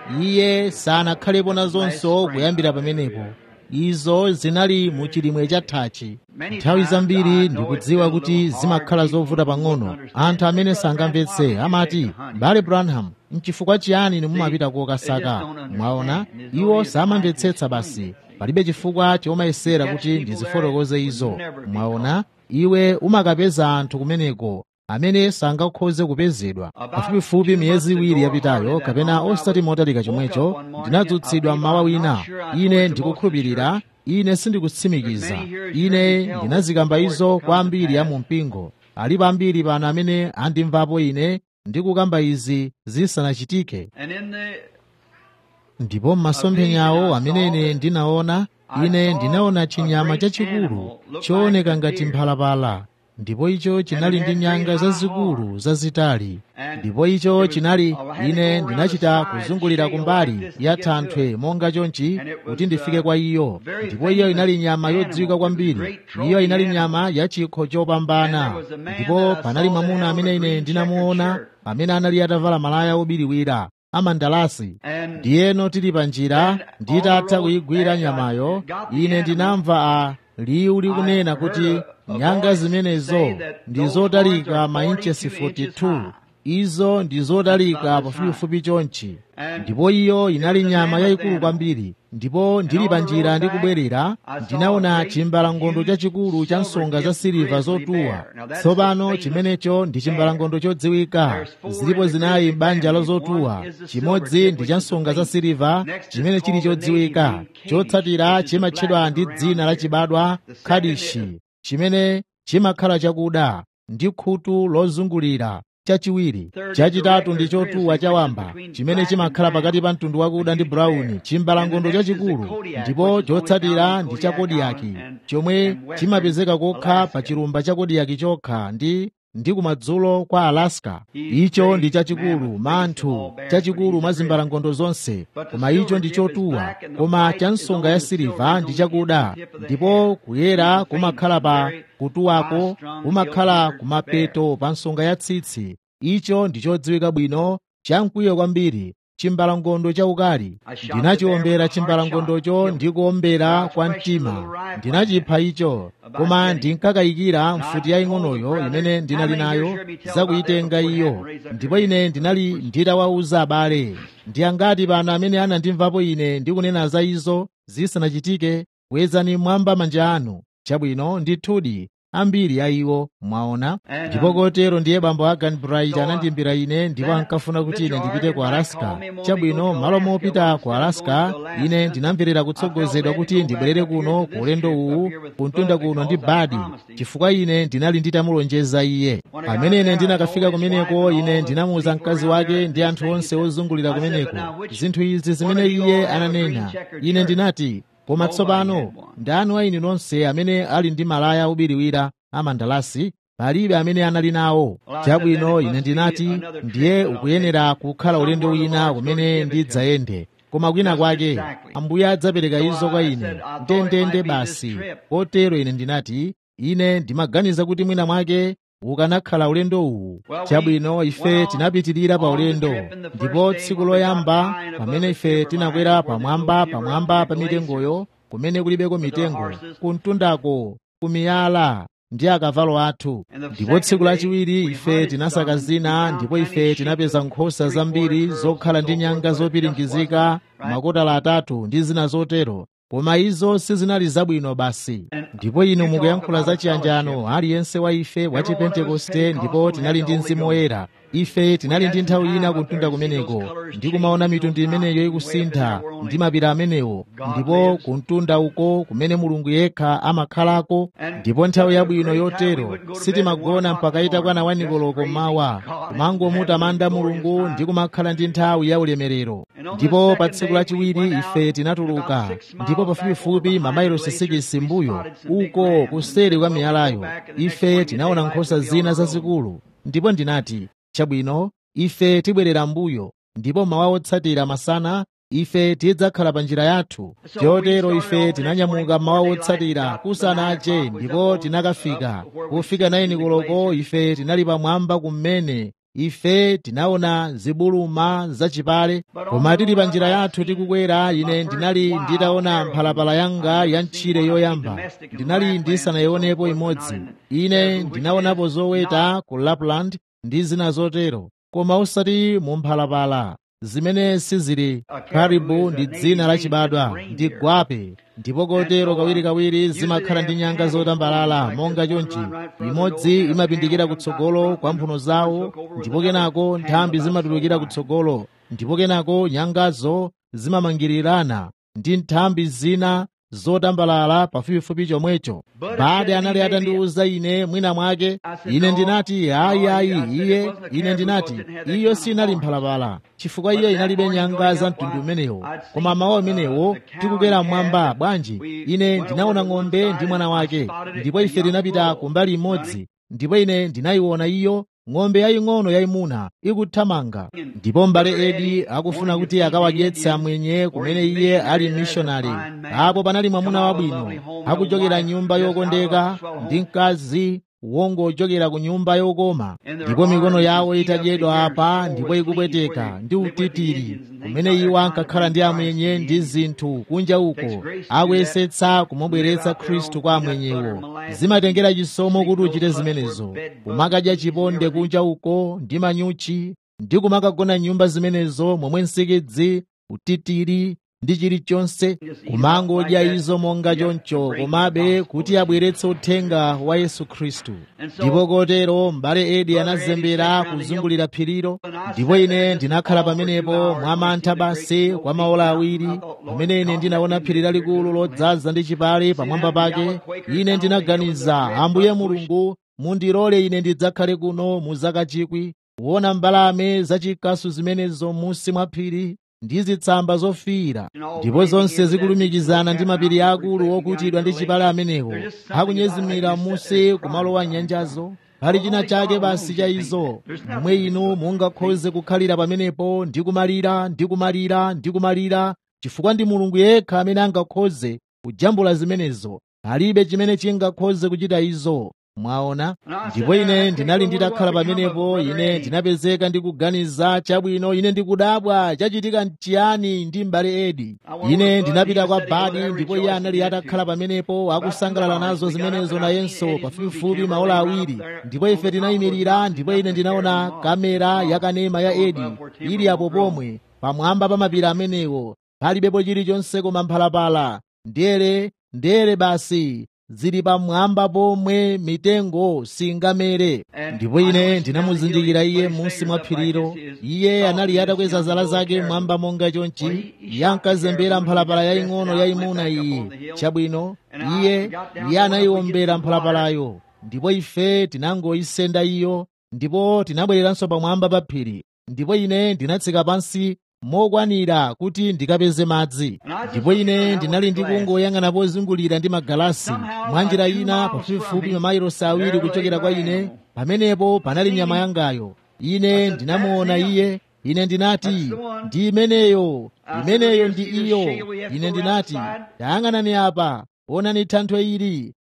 iye sanakhalepo nazonso kuyambira pamenepo izo zinali mu chilimwe cha thachi nthawi zambiri ndikudziwa kuti zimakhala zovuta pang'ono anthu amene sangamvetse amati bale branham mchifukwa chiyani mumapita kokasaka mwaona iwo samamvetsetsa basi palibe chifukwa chomayesera kuti ndizifotokoze izo mwaona iwe umakapeza anthu kumeneko amene sangakhoze kupezedwa pafupifupi miyezi iwiri yapitayo kapena osati motalika chomwecho ndinadzutsidwa mmawa wina ine ndikukhulupirira ine sindikutsimikiza ine ndinazikamba izo kwa ambiri ya mu mpingo alipo ambiri pano amene andimvapo ine ndikukamba izi zisanachitike ndipo m'masomphenyawo amene ine ndinaona ine ndinaona chinyama chachikulu chooneka ngati mphalapala ndipo icho chinali ndi nyanga zazikulu zazitali ndipo icho chinali ine ndinachita kuzungulira kumbali ya thanthwe monga chonchi kuti ndifike kwa iyo ndipo iyo inali nyama yodziwika kwambiri iyo inali nyama ya chikho chopambana ndipo panali mwamuna amene ine ndinamuona amene anali atavala malaya obiriwira amandalasi ndiyeno tili pa njira nditatha kuyigwira nyamayo ine ndinamva a liwu likunena kuti nyanga zimenezo ndi zotalika mainchesi 42 izo ndi zotalika pafupifupi chonchi ndipo iyo inali nyama yayikulu kwambiri ndipo ndili pa njira ndikubwerera ndinaona chimbalangondo chachikulu cha nsonga za siliva zotuwa tsopano chimenecho ndi chimbalangondo chodziwika zilipo zinayi m'banja la zotuwa chimodzi ndi cha nsonga za siliva chimene chili chodziwika chotsatira chimatchedwa ndi dzina la chibadwa kadishi chimene chimakhala chakuda ndi khutu lozungulira chachiwiri chachitatu ndi chotuwa chawamba chimene chimakhala pakati pa mtundu wakuda ndi brown chimbalangondo chachikulu ndipo chotsatira ndi cha kodiyaki chomwe chimapezeka kokha pa chilumba cha kodiyaki chokha ndi ndi kumadzulo kwa alaska icho ndi chachikulu manthu chachikulu mwa zimbalangondo zonse koma icho ndi chotuwa koma cha nsonga ya siliva ndi chakuda ndipo kuyera kumakhala pa kutuwako kumakhala kumapeto pa nsonga ya tsitsi icho ndi chodziwika bwino chamkwiyo kwambiri chimbalangondo chaukali ndinachiombera chimbalangondocho ndi kuombera kwa mtima ndinachipha icho koma ndinkakayikira mfuti yaying'onoyo imene ndinali nayo zakuyitenga iyo ndipo ine ndinali nditawawuza abale ndi angati pano amene anandimvapo ine ndikunena za izo zisanachitike kwezani mwamba manja anu chabwino ndithudi ambiri a iwo mwaona ndipo kotero ndiye bambo agan bright anandimbira ine ndipo ankafuna kuti ine ndipite ku alaska chabwino malo mopita ku alaska ine ndinamverera kutsogozedwa kuti ndibwerere kuno ku ulendo uwu kuntunda kuno ndi badi chifukwa ine ndinali nditamulonjeza iye pamene ine ndinakafika kumeneko ine ndinamuwuza mkazi wake ndi anthu onse ozungulira kumeneko zinthu izi zimene iye ananena ine ndinati koma tsopano ndani wa inu nonse amene ali ndi malaya obiriwira amandalasi palibe amene anali nawo chabwino ine ndinati ndiye ukuyenera kukhala ulendo wina kumene ndidzayende koma kwina kwake ambuye adzapereka izo kwa ine ndendende basi kotero ine ndinati ine ndimaganiza kuti mwina mwake ukanakhala ulendo uwu chabwino ife tinapitirira pa ulendo ndipo tsiku loyamba pamene ife tinakwera pamwamba pamwamba pa mitengoyo kumene kulibeko mitengo kumtundako kumiyala ndi akavalo athu ndipo tsiku lachiwiri ife tinasaka zina ndipo ife tinapeza nkhosa zambiri zokhala ndi nyanga zopiringizika makotala atatu ndi zina zotero koma izo sizinali zabwino basi ndipo inu mukuyankhula za chiyanjano aliyense wa ife wa chipentekoste ndipo tinali ndi mzimu woyera ife tinali ndi nthawi ina kuntunda kumeneko ndi kumaona mitundu imeneyo ikusintha ndi mapira amenewo ndipo kuntunda uko kumene mulungu yekha amakhalako ndipo nthawi yabwino yotero sitimagona mpaka itakwana wanikoloko mawa kumangomutamanda mulungu ndi kumakhala ndi nthawi ya ulemerero ndipo pa tsiku lachiwiri ife tinatuluka ndipo pafupifupi mamayilosi sikisi mbuyo uko kuseri kwa miyalayo ife tinaona nkhosa zina zazikulu ndipo ndinati chabwino ife tibwerera mbuyo ndipo mawa otsatira masana ife tidzakhala pa njira yathu chotero ife tinanyamuka mawa otsatira kusanache ndipo tinakafika kufika naini koloko ife tinali pamwamba kumene ife tinaona zibuluma zachipale koma tili pa njira yathu tikukwera ine ndinali nditaona mphalapala yanga ya ntchire yoyamba ndinali ndisanayionepo imodzi ine ndinaonapo zoweta ku lapland ndi zina zotero koma osati mu mphalapala zimene sizili karibu ndi dzina lachibadwa ndi gwape ndipo kotero kawirikawiri zimakhala ndi nyanga zotambalala monga chonchi imodzi imapindikira kutsogolo kwa mphuno zawo ndipo kenako nthambi zimatulukira kutsogolo ndipo kenako nyangazo zimamangirirana ndi nthambi zina zotambalala pafupifupi chomwecho bade anali atandiwuza ine mwina mwake ine ndinati ayi ayi iye ine ndinati iyo sinali mphalapala chifukwa iyo inalibe nyanga za mtundu umenewo koma mawu amenewo tikukwera mmwamba bwanji ine ndinaona ng'ombe ndi mwana wake ndipo ife tinapita kumbali imodzi ndipo ine ndinayiona iyo ng'ombe yaying'ono yayimuna ikuthamanga ndipo mbale edi akufuna kuti akawadyetse amwenye kumene iye ali mishonari apo panali mwamuna wabwino akuchokera nyumba yokondeka ndi mkazi wongochokera ku nyumba yokoma ndipo mikono yawo itadyedwa apa ndipo ikupweteka ndi utitiri kumene iwo ankakhala ndi amwenye ndi zinthu kunja uko akuyesetsa kumubweretsa khristu kwa amwenyewo zimatengera chisomo kuti uchite zimenezo kumakadya chiponde kunja uko ndi manyuchi ndi kumakagona nyumba zimenezo momwe nsikidzi utitiri ndi chilichonse kumangodya izo monga choncho komabe kuti abweretse uthenga wa yesu khristu ndipo kotero m'bale edi anazembera kuzungulira phirilo ndipo ine ndinakhala pamenepo mwamantha basi kwa maola awiri pamene ine ndinaona phiri lalikulu lodzaza ndi chipale pamwamba pake ine ndinaganiza ambuye mulungu mundilole ine ndidzakhale kuno mu zaka chikwi kuona mbalame zachikasu zimenezo munsi mwa phiri ndi zitsamba zofiira ndipo zonse zikulumikizana ndi mapiri akulu okutidwa ndi chipale amenewo akunyezimira munsi kumalowa nyanjazo pali china chake basi cha izo momwe inu mungakhoze kukhalira pamenepo ndi kumalira ndi kumalira ndi kumalira chifukwa ndi mulungu yekha amene angakhoze kujambula zimenezo palibe chimene chingakhoze kuchita izo mwaona ndipo ine ndinali nditakhala pamenepo ine ndinapezeka ndikuganiza chabwino ine ndikudabwa chachitika nchiyani ndi m'bale edi ine ndinapita kwa badi ndipo iye anali atakhala pamenepo akusangalala nazo zimenezo nayenso pafupifupi maola awiri ndipo ife tinayimirira ndipo ine ndinaona kamera yakanema ya edi ili apo pomwe pamwamba pa mapiri amenewo palibepo chilichonse koma mphalapala ndere ndere basi zili pamwamba pomwe mitengo singamere ndipo ine ndinamuzindikira iye munsi mwa phirilo iye anali atakweza zala zake mwamba monga chonchi iye ankazembera mphalapala yaying'ono yayimuna iyi chabwino iye iye anayiwombera mphalapalayo ndipo ife tinangoyisenda iyo ndipo tinabwereranso pamwamba pa phiri ndipo ine ndinatsika pansi mokwanira kuti ndikapeze madzi ndipo ine ndinali ndikungoyang'ana pozungulira ndi magalasi mwa njira ina pafupifupi mamayilosi awiri kuchokera kwa ine pamenepo panali nyama yangayo ine ndinamuona iye ine ndinati ndi imeneyo imeneyo ndi iyo ine ndinati tayang'anani apa onani thanthwe ili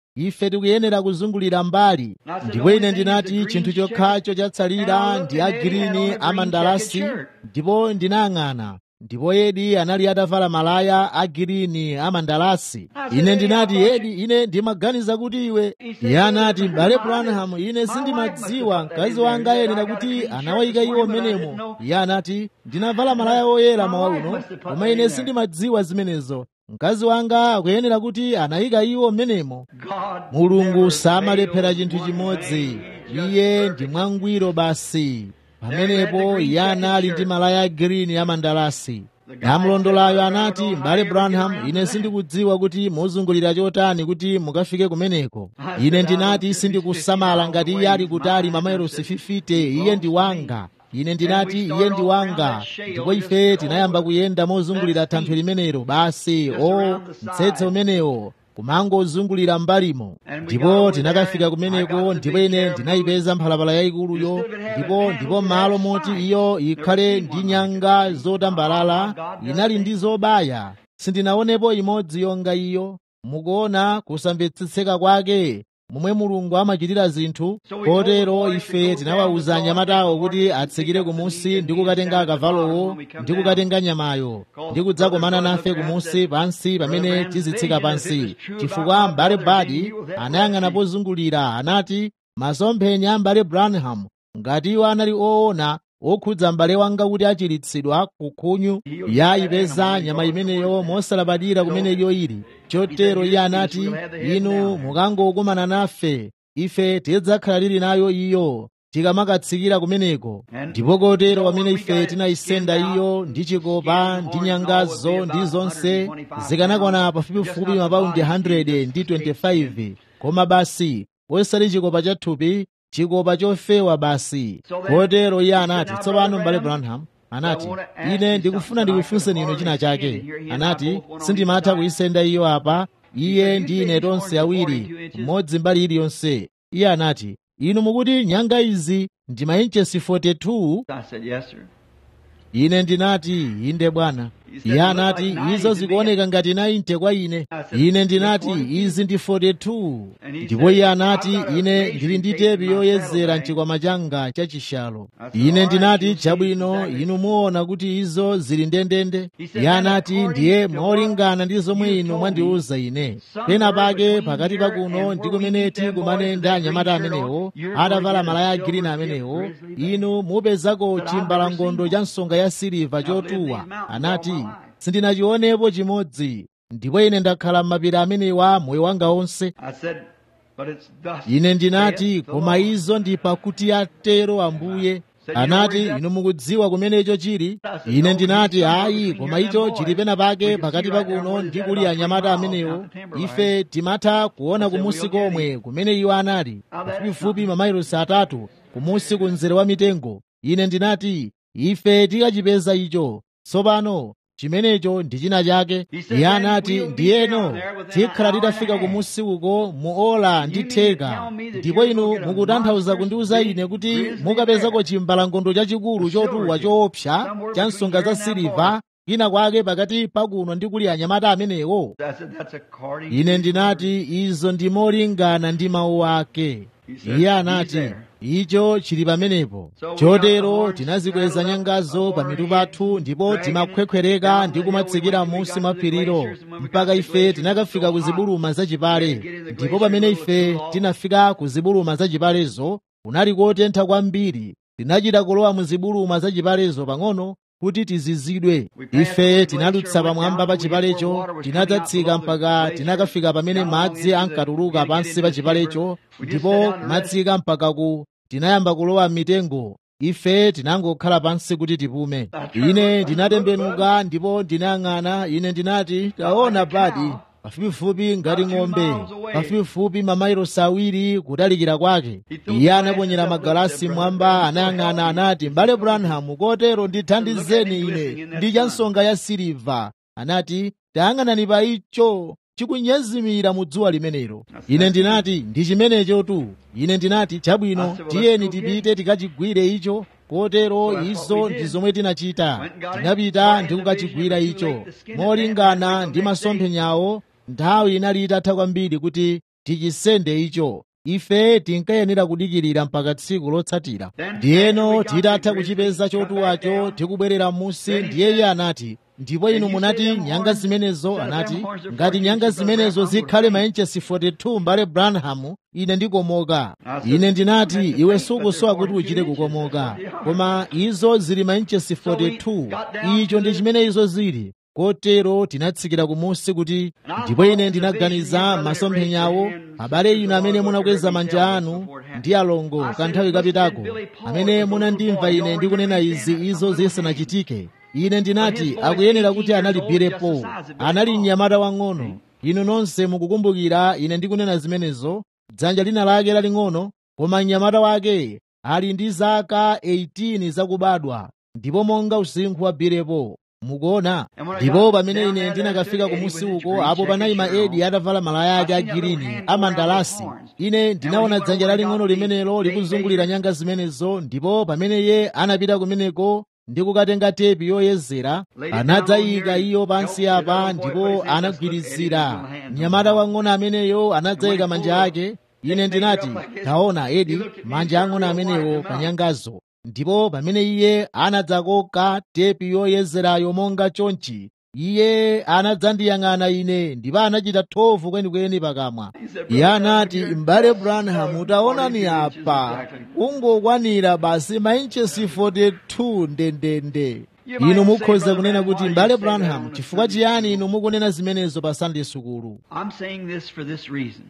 ife tikuyenera kuzungulira mbali ndipo ine ndinati chinthu chokhacho chatsalira ndi agirini amandalasi ndipo ndinayang'ana ndipo edi anali atavala malaya agirini amandalasi ine ndinati edi ine ndimaganiza kuti iwe iye anati m'bale branham ine sindimadziwa mkazi wanga ayenera kuti anawayika iwo mmenemo iye anati ndinavala malaya oyera mawa uno koma ine sindimadziwa zimenezo mkazi wanga akuyenera kuti anayika iwo mmenemo mulungu samalephera chinthu chimodzi iye ndi mwangwiro basi pamenepo iye anali ndi malaya agirini amandalasi namlondolayo anati m'bale branham ine sindikudziwa kuti muzungulira chotani kuti mukafike kumeneko ine ndinati sindikusamala ngati iye ali kutali mamayilosi 50 iye ndi wanga ine ndinati iye ndi wanga ndipo ife tinayamba kuyenda mozungulira thanthwe limenelo basi o mtsetse umenewo kumangozungulira mbalimo ndipo tinakafika kumeneko ndipo ine ndinayipeza mphalapala yayikuluyo ndipo ndipo malo moti iyo ikhale ndi nyanga zotambalala inali ndi zobaya sindinaonepo imodzi yonga iyo mukuona kusamvetsetseka kwake momwe mulungu amachitira zinthu kotero ife tinawawuza anyamatawo kuti atsikire kumusi ndi kukatenga akavalowo ndi kukatenga nyamayo ndi kudzakomana nafe kumusi pansi pamene tizitsika pansi chifukwa mbale badi anayang'ana pozungulira anati masomphenya a mbale branham ngati iwo anali oona okhudza m'bale wanga kuti achiritsidwa kukhunyu yayipeza nyama imeneyo mosalabadira kumene iyo ili chotero iye anati inu mukangokumana nafe ife tidzakhala tili nayo iyo tikamakatsikira kumeneko ndipo kotero pamene ife tinayisenda iyo ndi chikopa ndi nyangazo ndi zonse zikanakwana pafupifupi mapaundi 100 ndi 25 koma basi osati chikopa chathupi chikopa chofewa basi kotero iye anati tsopano m'bale branham anati ine ndikufuna ndikufunseni inu china chake anati sindimatha kuyisenda iyo apa iye ndi ine tonse awiri mmodzi mbali iliyonse iye anati inu mukuti nyanga izi ndi mainchesi 42 I said, yes, sir. ine ndinati inde bwana iye anati izo zikuoneka ngati 90 kwa ine ine ndinati izi ndi 42 ndipo iye anati ine ndili ndi tepi yoyezera mchikwama changa chachishalo ine ndinati chabwino inu muona kuti izo zili ndendende iye anati ndiye molingana ndi zomwe inu mwandiuza ine pena pake pakati pakuno ndi kumene tikumane ndi anyamata amenewo atavala malaya agirini amenewo inu mupezako chimbalangondo cha nsonga ya siliva chotuwa anati sindinachionepo chimodzi ndipo ine ndakhala m'mapiri amenewa moyo wanga onse I said, but it's thus. ine ndinati saith the koma Lord. izo ndi pakuti atero ambuye anati inu mukudziwa kumene icho chili ine ndinati ayi koma icho chili pena pake pakati pakuno ndi kuli anyamata amenewo ife timatha kuona kumusi komwe kumene iwo anali pafupifupi mamayilosi atatu kumusi ku mzere wa mitengo ine ndinati ife tikachipeza icho tsopano chimenecho ndi china chake iye anati ndiyeno tikhala titafika kumusi uko mu ola ndi theka ndipo inu mukutanthauza kundiuza ine kuti mukapezako chimbalangondo chachikulu chotuwa choopsa cha nsonga za siliva kwina kwake pakati pakuno ndi kuli anyamata amenewo I said, that's according ine to ndinati izo ndi molingana ndi mawu ake iye anati icho chili pamenepo chotero tinazikweza nyangazo pa mitu pathu ndipo timakhwekhwereka ndi kumatsikira munsi mwa phirilo mpaka ife tinakafika ku zibuluma zachipale ndipo pamene ife tinafika ku zibuluma zachipalezo kunali kotentha kwambiri tinachita kulowa mu zibuluma zachipalezo pang'ono kuti tizizidwe ife tinadutsa pamwamba pa chipalecho tinadzatsika mpaka tinakafika pamene madzi ankatuluka pansi pa chipalecho ndipo kumatsika mpaka ku tinayamba kulowa mitengo ife tinangokhala pansi kuti tipume ine ndinatembenuka ndipo ndinayang'ana ine ndinati taona badi pafupifupi ngati ng'ombe pafupifupi mamayilosi awiri kutalikira kwake iye anaponyera magalasi mwamba anayang'ana anati mbale branham kotero ndithandizeni ine ndi cha nsonga ya siliva anati tayang'anani pa icho chikunyezimira mu dzuwa limenelo ine ndinati ndi chimenecho tu ine ndinati chabwino tiyeni tipite tikachigwire icho kotero izo ndi zomwe tinachita tinapita ndi kukachigwira icho molingana ndi masomphenyawo nthawi inali itatha kwambiri kuti tichisende icho ife tinkayenera kudikirira mpaka tsiku lotsatira ndiyeno titatha kuchipeza chotuwacho tikubwerera m'munsi ndiye iye anati ndipo inu munati nyanga zimenezo anati ngati nyanga zimenezo zikhale mainchesi 42 mbale branham ine ndikomoka ine ndinati iwe sukusowa kuti uchite kukomoka koma izo zili mainchesi 42 icho ndi chimene izo zili kotero tinatsikira kumunsi kuti ndipo ine ndinaganiza masomphenyawo abale inu amene munakweza manja anu ndi alongo kanthawi kapitako amene munandimva ine ndikunena izi izo zisanachitike ine ndinati akuyenera kuti analibirepo anali mnyamata wang'ono inu nonse mukukumbukira ine ndikunena zimenezo dzanja lina lake laling'ono koma mnyamata wake ali ndi zaka 18 zakubadwa ndipo monga usinkhu wa birepo mukuona ndipo pamene ine ndinakafika kumusi uko apo panali maedi atavala malaya ake agirini amandalasi ine ndinaona dzanja laling'ono limenelo likuzungulira nyanga zimenezo ndipo pamene iye anapita kumeneko ndi kukatenga tepi yoyezera anadzayika iyo pansi apa ndipo anagwirizira mnyamata wang'ono ameneyo anadzayika manja ake ine ndinati taona edi manja ang'ono amenewo pa nyangazo ndipo pamene iye anadzakoka tepi yoyezerayo monga chonchi iye anadzandiyang'ana ine ndipo anachita thovu kwenikweni pakamwa iye anati m'bale branham taonani apa ungokwanira basi mainchesi 42 ndendende inu mukhoza kunena kuti m'bale branham chifukwa chiyani inu mukunena zimenezo pa sunday sukulu I'm saying this for this reason.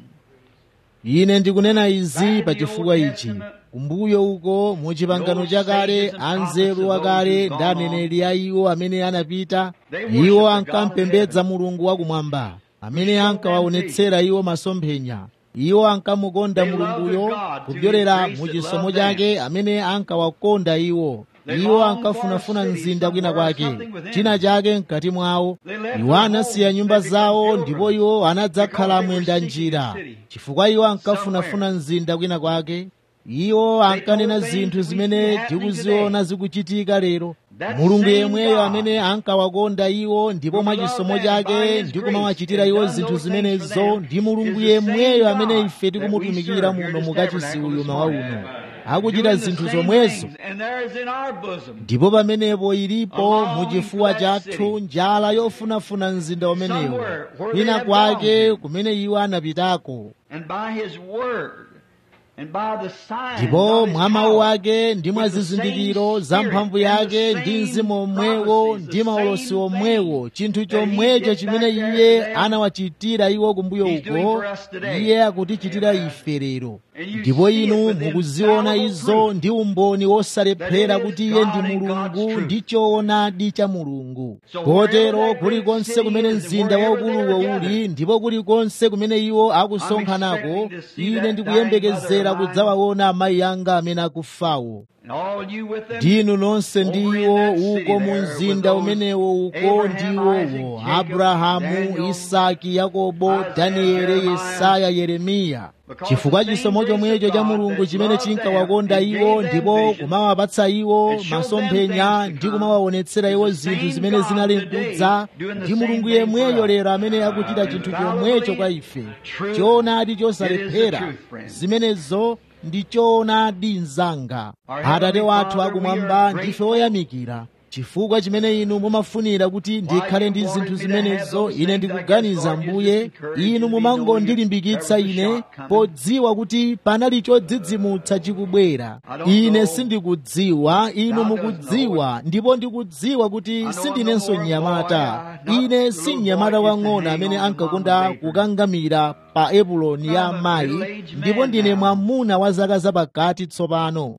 ine ndikunena izi pa chifukwa ichi kumbuyo uko mu chipangano chakale anzeru akale ndi aneneri a iwo amene anapita iwo ankampembedza mulungu wakumwamba amene ankawaonetsera iwo masomphenya iwo ankamukonda mulunguyo kupyolera mu chisomo chake amene ankawakonda iwo iwo ankafunafuna mzinda kwina kwake china chake mkati mwawo iwo anasiya nyumba zawo ndipo iwo anadzakhala mwenda njira chifukwa iwo ankafunafuna mzinda kwina kwake iwo ankanena zinthu zimene tikuziona zikuchitika lero mulungu yemweyo amene ankawakonda iwo ndipo mwa chisomo chake ndi kumawachitira iwo zinthu zimenezo ndi mulungu yemweyo amene ife tikumutumikira muno mukachisi uyu mawa uno akuchita zinthu zomwezo And there is in our bosom ndipo pamenepo ilipo muchifuwa chathu njala yofunafuna mzinda umenewo kwina kwake kumene iwo anapitako and by his word and by the signs ndipo of his mwa mawu power, ake ndi mwa with the zizindikiro same za mphamvu spirit and yake the ndi same mzimu omwewo prophecies, ndi the maulosi same omwewo thing chinthu that he chomwecho did chimene back there iye to them, anawachitira iwo kumbuyo he's doing uko for us today. iye akutichitira ife lero And you ndipo see it inu with mukuziona infallible izo proof ndi umboni wosalephera that it is kuti iye God ndi and mulungu God's truth. ndi choonadi cha mulungu So kotero wherever that kulikonse great kumene city is, mzinda wherever waukuluwo they're uli gathered, ndipo kulikonse kumene iwo akusonkhanako I'm expecting to see ine that ndikuyembekezera dying mother of kudzawaona amayi anga amene akufawo and all you with them ndinu nonse over in ndiwo that city uko mu there mzinda with those umenewo uko Abraham, ndiwowo Isaac, Jacob, abrahamu Daniel, isaki yakobo Isaiah, danieli Jeremiah, yesaya yeremiya Because chifukwa the same chisomo grace chomwecho of cha God mulungu that chimene loved chinkawakonda them and iwo gave them ndipo vision kumawapatsa iwo and showed them masomphenya things to ndi come kumawaonetsera iwo is the zinthu same zimene God zinali today mkudza doing the ndi same mulungu thing for yemweyo us. lero amene akuchita chinthu chomwecho kwa ife Truth. choonadi It is the chosalephera truth, friend. zimenezo ndi choonadi mnzanga Our atate Heavenly wathu Father, akumwamba we are ndife grateful oyamikira chifukwa chimene inu mumafunira kuti ndikhale ndi zinthu zimenezo ine ndikuganiza mbuye inu mumangondilimbikitsa ine podziwa kuti panali chodzidzimutsa chikubwera ine sindikudziwa inu mukudziwa ndipo ndikudziwa kuti sindinenso mnyamata ine si mnyamata wang'ono amene ankakonda kukangamira pa epuloni ya amayi ndipo ndine mwamuna wa zaka zapakati tsopano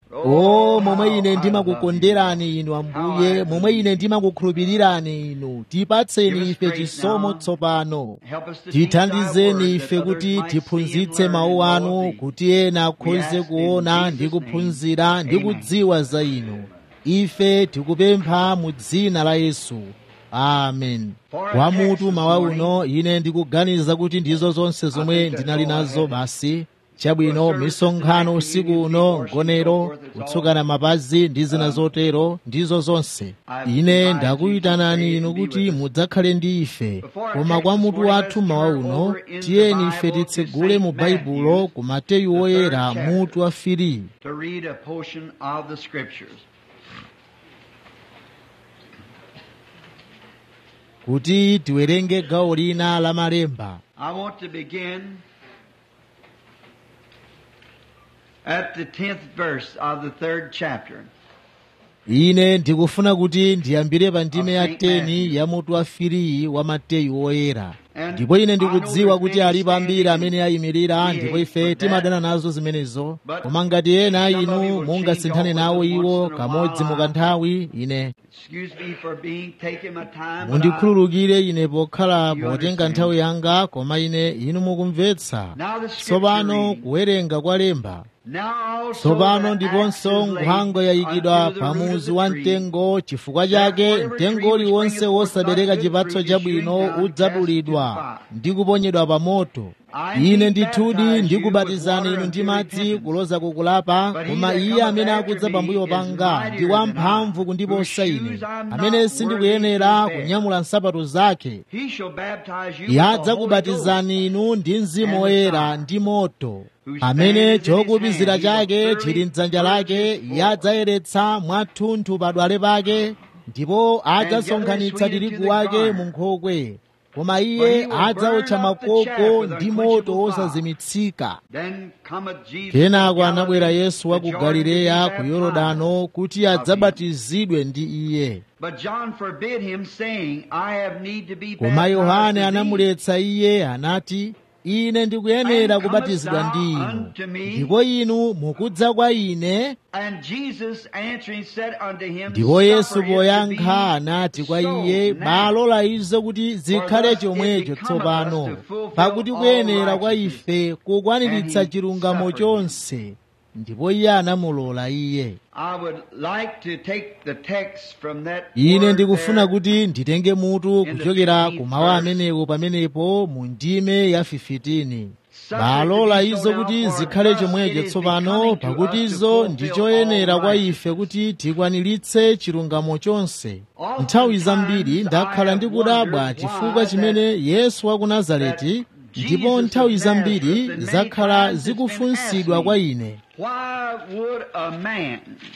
o momwe ine ndimakukonderani inu ambuye momwe ine ndimakukhulupirirani inu tipatseni ife chisomo tsopano Help us to teach thy tithandizeni word ife that kuti others might see and tiphunzitse learn mawu and anu know thee. kuti ena akhoze ask in kuona ndi Jesus' name. kuphunzira ndi Amen. kudziwa za inu ife tikupempha mu dzina la yesu amen kwa mutu mawa uno ine ndikuganiza kuti ndizo zonse zomwe ndinali nazo basi chabwino misonkhano usiku uno ngonero kutsukana mapazi ndi zina zotero ndizo zonse ine ndakuyitanani inu kuti mudzakhale ndi ife koma kwa mutu wathu mawa uno tiyeni ife titsegule mu baibulo ku mateyu woyera mutu wa firi to read a portion of the scriptures. kuti tiwerenge gawo lina la malemba I want to begin at the tenth verse of the third chapter. ine ndikufuna kuti ndiyambire pa ndime ya 10 ya mutu wa firi wa mateyu woyera ndipo ine ndikudziwa kuti alipo ambiri amene ayimirira ndipo ife timadana nazo zimenezo koma ngati ena a inu mungasinthane nawo iwo kamodzi mukanthawi ine Excuse me for being taking my time. but I- mundikhululukire ine pokhala potenga nthawi yanga koma ine inu mukumvetsa Now the scripture tsopano reads, kuwerenga kwa lemba Now also tsopano the ndiponso axe is laid nkhwangwa yayikidwa unto the root pamuzi of the wa tree. mtengo chifukwa chake mtengo uliwonse wosabereka chipatso chabwino udzadulidwa ndi kuponyedwa pa moto ine ndithudi ndikubatizani inu ndi madzi kuloza kukulapa koma iye amene akudza pambuyo panga ndi wamphamvu kundiposa ine amene sindikuyenera kunyamula nsapato zake He shall baptize you iye with the Holy adzakubatizani inu ndi mzimu woyera ndi moto amene chokupizira chake chili mdzanja lake iye adzayeretsa mwathunthu padwale pake ndipo adzasonkhanitsa tirigu wake mu nkhokwe koma iye adzawotcha makoko ndi moto wosazimitsika Then cometh Jesus kenako from anabwera Galilee yesu wa to ku Jordan to be galileya ku baptized. yorodano kuti adzabatizidwe ndi iye But John forbid him, saying, I have need to be koma baptized yohane of thee, anamuletsa iye anati ine ndikuyenera kubatizidwa ndi inu ndipo inu mukudza kwa ine And Jesus answering said unto him, ndipo yesu Suffer it to poyankha be anati kwa so iye now. balola izo kuti zikhale chomwecho tsopano pakuti kuyenera kwa ife kukwaniritsa chilungamo chonse ndipo iye anamulola iye I would like to take the text from that ine word ndikufuna there. kuti nditenge mutu kuchokera ku mawu amenewo pamenepo mu ndime ya 15 balola izo kuti zikhale chomwecho tsopano pakuti izo ndi choyenera kwa ife kuti tikwaniritse chilungamo chonse nthawi zambiri ndakhala ndikudabwa chifukwa chimene yesu wa ku nazareti ndipo nthawi zambiri zakhala zikufunsidwa kwa ine Why would a man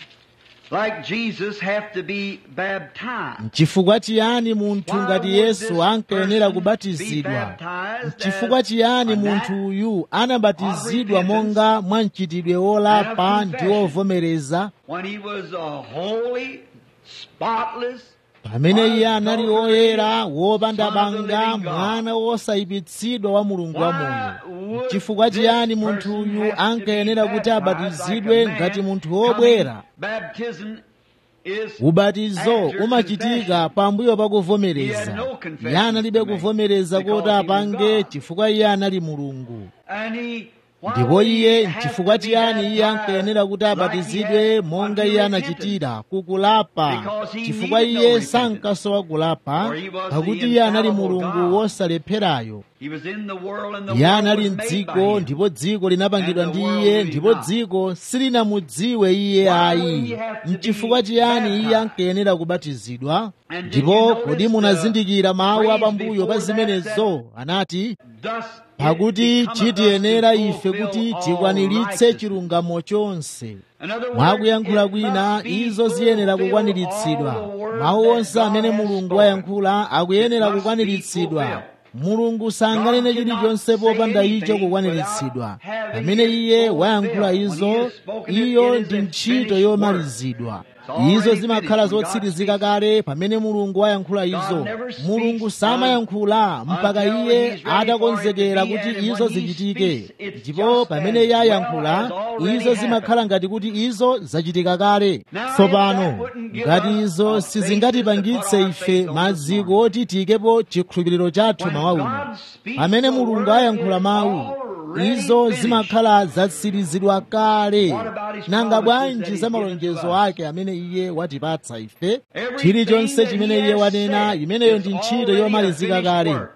like Jesus have to be baptized? chifukwa chiyani munthu ngati yesu ankayenera kubatizidwa chifukwa chiyani munthu uyu anabatizidwa monga mwa mchitidwe wolapa ndi wovomereza When he was a holy, spotless, pamene iye anali woyera wopanda banga mwana wosayipitsidwa wa mulungu wa moyo chifukwa chiyani munthu uyu ankayenera kuti abatizidwe ngati munthu wobwera Baptism is ubatizo umachitika pambuyo pa kuvomereza iye analibe kuvomereza kuti apange chifukwa iye anali mulungu and he ndipo iye chifukwa chiyani iye ankayenera kuti abatizidwe monga iye anachitira kukulapa chifukwa iye sankasowa kulapa pakuti iye anali mulungu wosalepherayo He was in the world and the iye world anali was made by mdziko him. ndipo dziko linapangidwa ndi iye ndipo dziko silinamudziwe iye ayi mchifukwa chiyani iye ankayenera kubatizidwa ndipo kodi munazindikira mawu apambuyo pa zimenezo anati Thus pakuti it becometh us to chitiyenera ife fulfill kuti all tikwaniritse righteousness. chilungamo chonse In other words, mwakuyankhula it kwina must be izo ziyenera fulfilled kukwaniritsidwa all the word mawu that onse God amene has mulungu spoken. wayankhula akuyenera It must be kukwaniritsidwa fulfilled. mulungu sanganene God cannot chilichonse popanda say icho anything kukwaniritsidwa without having pamene it iye wayankhula fulfilled. izo When he has spoken it, iyo it is ndi a ntchito finished yomalizidwa It's already izo zimakhala finished when God zotsirizika speaks. kale pamene mulungu wayankhula izo God never speaks mulungu samayankhula mpaka until iye he's ready atakonzekera for it to be, kuti and izo when he zichitike speaks, it's ndipo just pamene as iye well ayankhula as already izo zimakhala happened. ngati kuti izo zachitika kale Now, if tsopano that wouldn't give ngati us izo a sizingatipangitse basis to put ife our faith on maziko this morning. oti tiyikepo chikhulupiriro chathu When mawa uno God speaks pamene the mulungu word, ayankhula it's mawu already izo finished. zimakhala zatsirizidwa kale What about his nanga promises that bwanji he's za given malonjezo to us? ake amene iye watipatsa ife Everything chilichonse that chimene he iye has wanena said imeneyo is ndi ntchito already a yomalizika finished kale work.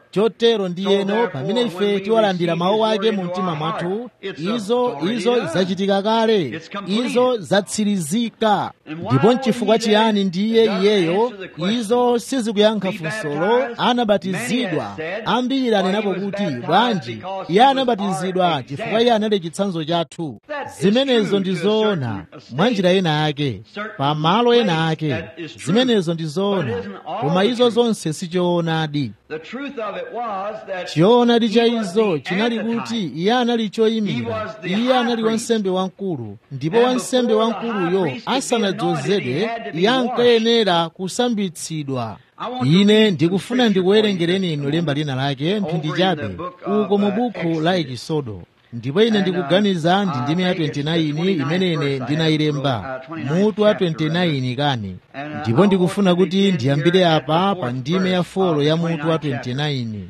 chotero ndiyeno pamene ife tiwalandira mawu ake mu mtima mwathu izo izo zachitika kale izo zatsirizika ndipo nchifukwa chiyani ndiye iyeyo izo sizikuyankha funsolo anabatizidwa ambiri anenapo kuti bwanji iye anabatizidwa chifukwa iye anali chitsanzo chathu zimenezo ndi zoona mwa njira ena yake pa malo ena ake zimenezo ndi zoona koma izo zonse sichoonadi choonadi cha izo chinali kuti iye anali choyimira iye anali wansembe wamkulu ndipo wansembe wamkuluyo asanadzozedwe iye ankayenera kusambitsidwa ine ndikufuna ndikuwerengereni inu lemba lina lake mphindi chabe uko mu buku la ekisodo ndipo ine ndikuganiza ndi ndime ya 29 imene ine ndinayilemba mutu wa 29 kani ndipo ndikufuna kuti ndiyambire apa pa ndime ya folo ya mutu wa 29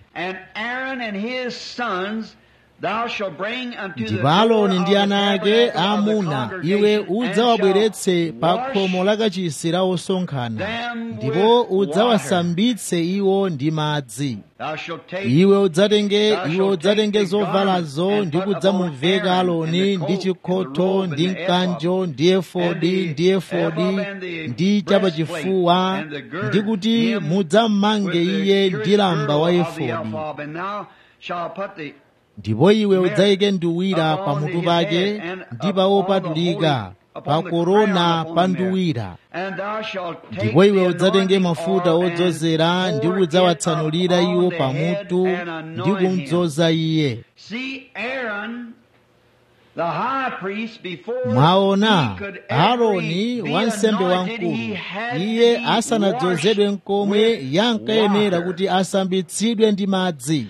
ndipo aloni ndi ana ake aamuna iwe udzawabweretse pa khomo lakachisi la osonkhana ndipo udzawasambitse iwo ndi madzi iwe udzatenge iwe udzatenge zovalazo ndi kudzamuveka aloni ndi chikhoto ndi mkanjo ndi efodi ndi efodi ndi chapachifuwa ndi kuti mudzammange iye ndi lamba wa efodi ndipo iwe udzayike nduwira pamutu pake ndi pa opatulika pa korona pa nduwira ndipo iwe udzatenge mafuta odzozera ndi kudzawatsanulira iwo pamutu ndi kumdzoza iye mwaona aaroni wansembe wamkulu iye asanadzozedwe nkomwe yankayenera kuti asambitsidwe ndi madzi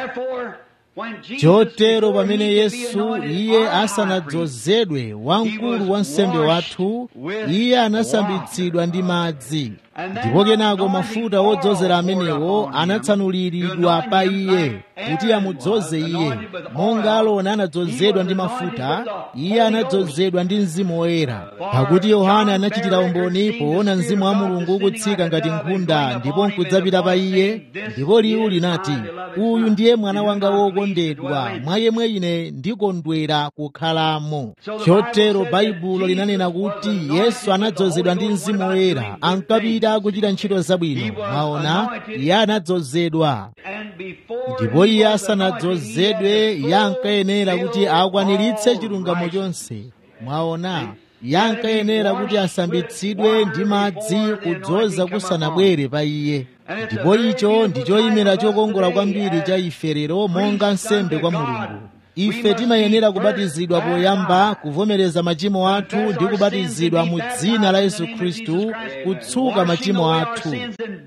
chotero pamene yesu iye asanadzozedwe wamkulu wa nsembe wathu iye anasambitsidwa ndi madzi ndipo kenako mafuta wodzozera amenewo anatsanuliridwa pa iye kuti amudzoze iye monga aloni anadzozedwa ndi mafuta iye anadzozedwa ndi mzimu woyera pakuti yohana anachitira umboni poona mzimu wa mulungu ukutsika ngati nkhunda ndipo nkudzapita pa iye ndipo liwu linati uyu ndiye mwana wanga wokondedwa mwa yemwe ine ndikondwera kukhalamo chotero baibulo linanena kuti yesu anadzozedwa ndi mzimu woyera ankapita akuchita ntchito zabwino mwaona iye anadzozedwa ndipo iye asanadzozedwe iye ankayenera kuti akwaniritse chilungamo chonse mwaona iye ankayenera kuti asambitsidwe ndi madzi kudzoza kusanabwere pa iye ndipo icho ndi choyimira chokongola kwambiri cha ife lero monga nsembe kwa mulungu ife timayenera kubatizidwa poyamba kuvomereza machimo athu ndi kubatizidwa mu dzina la yesu khristu kutsuka machimo athu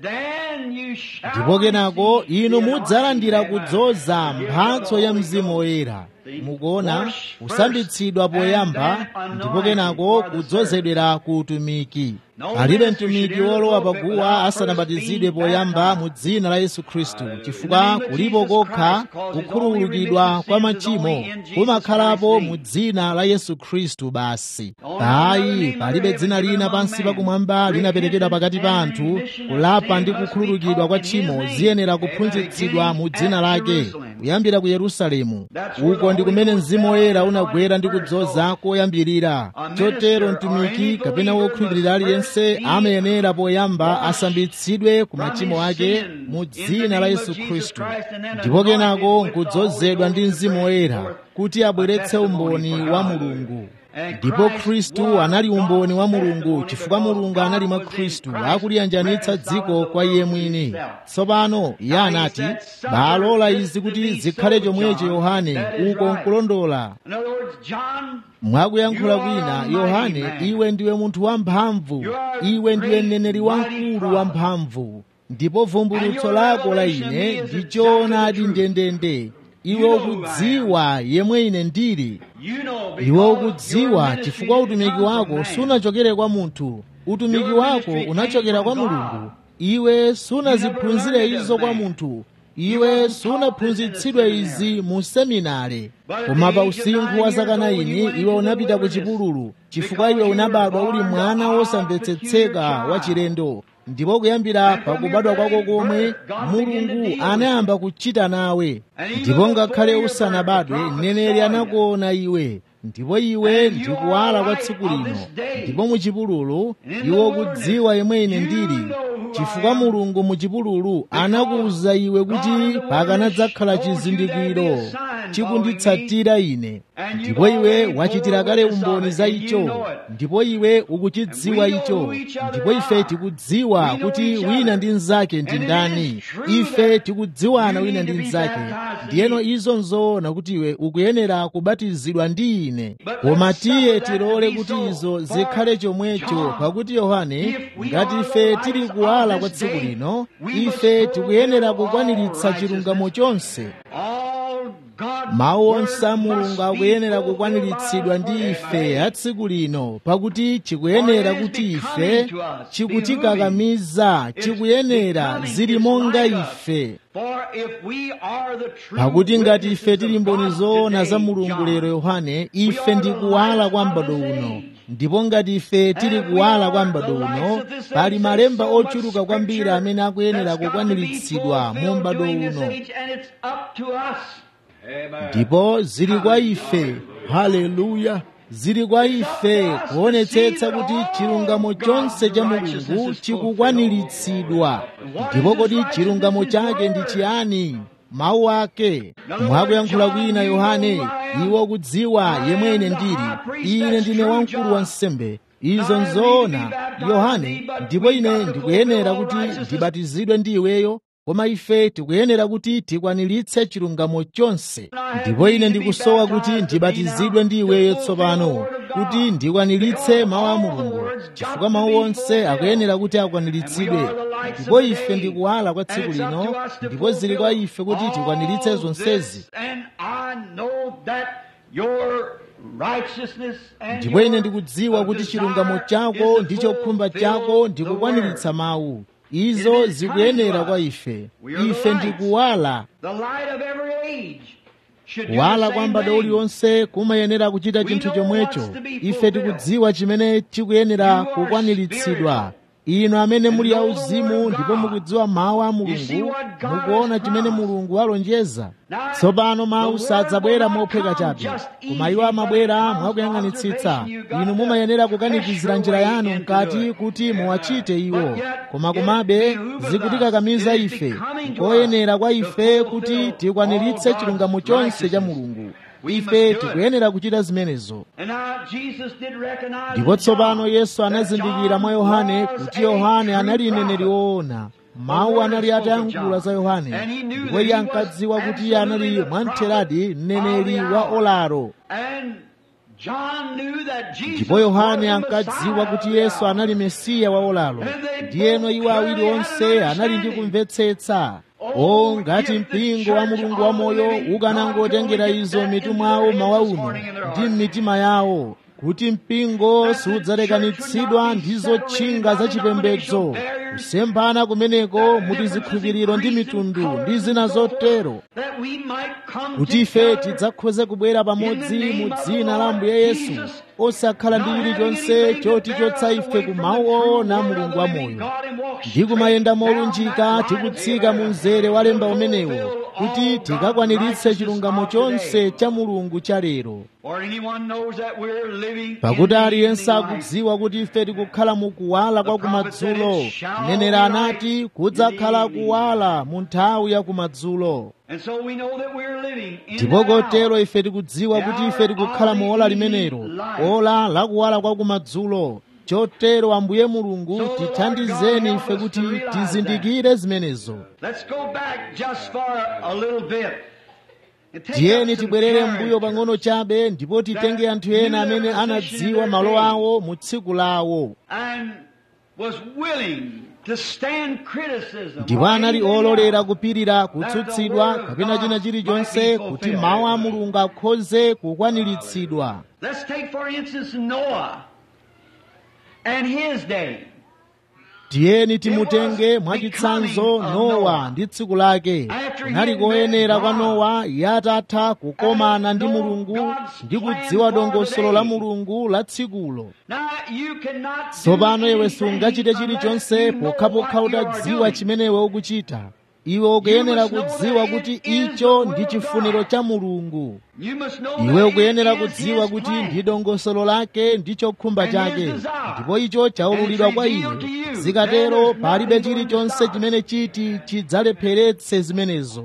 ndipo kenako inu mudzalandira kudzoza mphatso ya mzimu woyera mukuona kusambitsidwa poyamba ndipo kenako kudzozedwera ku utumiki alibe mtumiki wolowa paguwa asanabatizidwe poyamba mu dzina la yesu khristu chifukwa kulipo kokha kukhululukidwa kwa machimo kumakhalapo mu dzina la yesu khristu basi ayi palibe dzina lina pansi pakumwamba linaperekedwa pakati pa anthu kulapa ndi kukhululukidwa kwa tchimo ziyenera kuphunzitsidwa mu dzina lake kuyambira ku yerusalemu uko ndi kumene mzimu woyera unagwera ndi kudzoza koyambirira chotero mtumiki kapena wokhulupirira aliyense amayenera poyamba asambitsidwe ku machimo ake mu dzina la yesu khristu ndipo kenako nkudzozedwa ndi mzimu woyera kuti abweretse umboni wa mulungu ndipo khristu anali umboni wa mulungu chifukwa mulungu anali mwa khristu akuliyanjanitsa dziko kwa iye mwini tsopano iye anati balola izi kuti zikhale chomwecho yohane uko nkulondola mwakuyankhula kwina yohane iwe ndiwe munthu wamphamvu iwe ndiwe mneneri wamkulu wamphamvu ndipo vumbulutso lako la ine ndi choonadi ndendende iwe ukudziwa yemwe ine ndili iwe ukudziwa chifukwa utumiki wako sunachokere kwa munthu utumiki wako unachokera kwa mulungu iwe sunaziphunzire izo kwa munthu iwe sunaphunzitsidwe izi mu seminare koma pa usinkhu wa zaka 9 iwe unapita ku chipululu chifukwa iwe unabadwa uli mwana wosamvetsetseka wa chilendo ndipo kuyambira pakubadwa kwako komwe mulungu anayamba kuchita nawe ndipo ngakhale usanabadwe mneneri anakuona iwe ndipo iwe ndikuwala kwa tsiku lino ndipo muchipululu iwe kudziwa yemwe ine ndili chifukwa mulungu muchipululu anakuwuza iwe kuti pakanadzakhala chizindikiro chikunditsatira ine ndipo iwe wachitira kale umboni za icho ndipo iwe ukuchidziwa icho ndipo ife tikudziwa kuti wina ndi mnzake ndi ndani ife tikudziwana wina ndi mnzake ndiyeno izo nzoona kuti iwe ukuyenera kubatizidwa ndi ine koma tiye tilole kuti izo zikhale chomwecho pakuti yohane ngati ife tili kuwala kwa tsiku lino ife tikuyenera kukwaniritsa chilungamo chonse mawu onse a mulungu akuyenera kukwaniritsidwa ndi ife a tsiku lino pakuti chikuyenera kuti ife chikutikakamiza chikuyenera zili monga ife pakuti ngati ife tili mboni zoona za mulungu lero yohane ife ndi kuwala kwa m'bado uno ndipo ngati ife tili kuwala kwa m'bado uno pali malemba ochuluka kwambiri amene akuyenera kukwaniritsidwa mu m'bado uno ndipo zili kwa ife haleluya zili kwa ife kuonetsetsa kuti chilungamo chonse cha mulungu chikukwaniritsidwa ndipo kodi chilungamo chake ndi chiyani mawu ake mwakuyankhula kwina yohane iwo kudziwa yemwe ine ndili ine ndine wamkulu wa nsembe izo nzoona yohane ndipo ine ndikuyenera kuti ndibatizidwe ndi iweyo koma ife tikuyenera kuti tikwaniritse chilungamo chonse ndipo ine ndikusowa kuti ndibatizidwe ndi iweyo tsopano kuti ndikwaniritse mawu a mulungu chifukwa mawu onse akuyenera kuti akwaniritsidwe ndipo ife ndikuwala kwa tsiku lino ndipo zili kwa ife kuti tikwaniritse zonsezi ndipo ine ndikudziwa kuti chilungamo chako ndi chokhumba chako ndikukwaniritsa mawu izo zikuyenera kwa ife ife ndikuwala kuwala kwa m'bado uliwonse kumayenera kuchita chinthu chomwecho ife tikudziwa chimene chikuyenera kukwaniritsidwa inu amene muli auzimu ndipo mukudziwa mawu a mulungu mukuona chimene mulungu alonjeza tsopano mawu sadzabwera mophweka chabe koma iwo amabwera mwakuyang'anitsitsa inu mumayenera kukanikizira njira yanu mkati kuti muwachite iwo koma komabe zikutikakamiza ife koyenera kwa ife kuti tikwaniritse chilungamo chonse cha mulungu ife tikuyenera kuchita zimenezo ndipo tsopano yesu anazindikira mwa yohane kuti yohane anali mneneri woona mawu anali atayankhula za yohane ndipo iye ankadziwa kuti iye anali mwamtheradi mneneri wa olaro ndipo yohane ankadziwa kuti yesu anali mesiya wa olalo ndiyeno iwo awiri onse anali ndi kumvetsetsa o ngati mpingo wa mulungu wamoyo ukanangotengera izo mitu mwawo mawa uno ndi m'mitima yawo kuti mpingo sudzalekanitsidwa ndi zotchinga zachipembedzo kusemphana kumeneko muti zikhulupiriro ndi mitundu ndi zina zotero kuti ife tidzakhoze kubwera pamodzi mu dzina la ambuye yesu osakhala ndi chilichonse choti chotsa ife ku mawu oona mulungu wamoyo ndi kumayenda molunjika tikutsika mu mzere wa lemba umenewo kuti tikakwaniritse chilungamo chonse cha mulungu cha lero pakuti aliyense akudziwa kuti ife tikukhala mu kuwala kwa kumadzulo mneneri anati kudzakhala kuwala mu nthawi ya kumadzulo ndipo kotero ife tikudziwa kuti ife tikukhala mu ola limenelo ola lakuwala kwa kumadzulo chotero ambuye mulungu tithandizeni ife kuti tizindikire zimenezo tiyeni tibwerere mbuyo pang'ono chabe ndipo titenge anthu ena amene anadziwa malo awo mu tsiku lawo ndipo anali ololera kupirira kutsutsidwa kapena china chilichonse kuti mawu a mulungu akhoze kukwaniritsidwa tiyeni timutenge mwachitsanzo nowa ndi tsiku lake kunali koyenera kwa nowa yatatha kukomana ndi mulungu ndi kudziwa dongosolo la mulungu la tsikulo tsopano iwe sungachite chilichonse pokhapokha utadziwa chimene iwe ukuchita iwe ukuyenera kudziwa kuti icho ndi chifuniro cha mulungu iwe ukuyenera kudziwa kuti ndi dongosolo lake ndi chokhumba chake ndipo icho chaululidwa kwa iwe zikatero palibe chilichonse chimene chiti chidzalepheretse zimenezo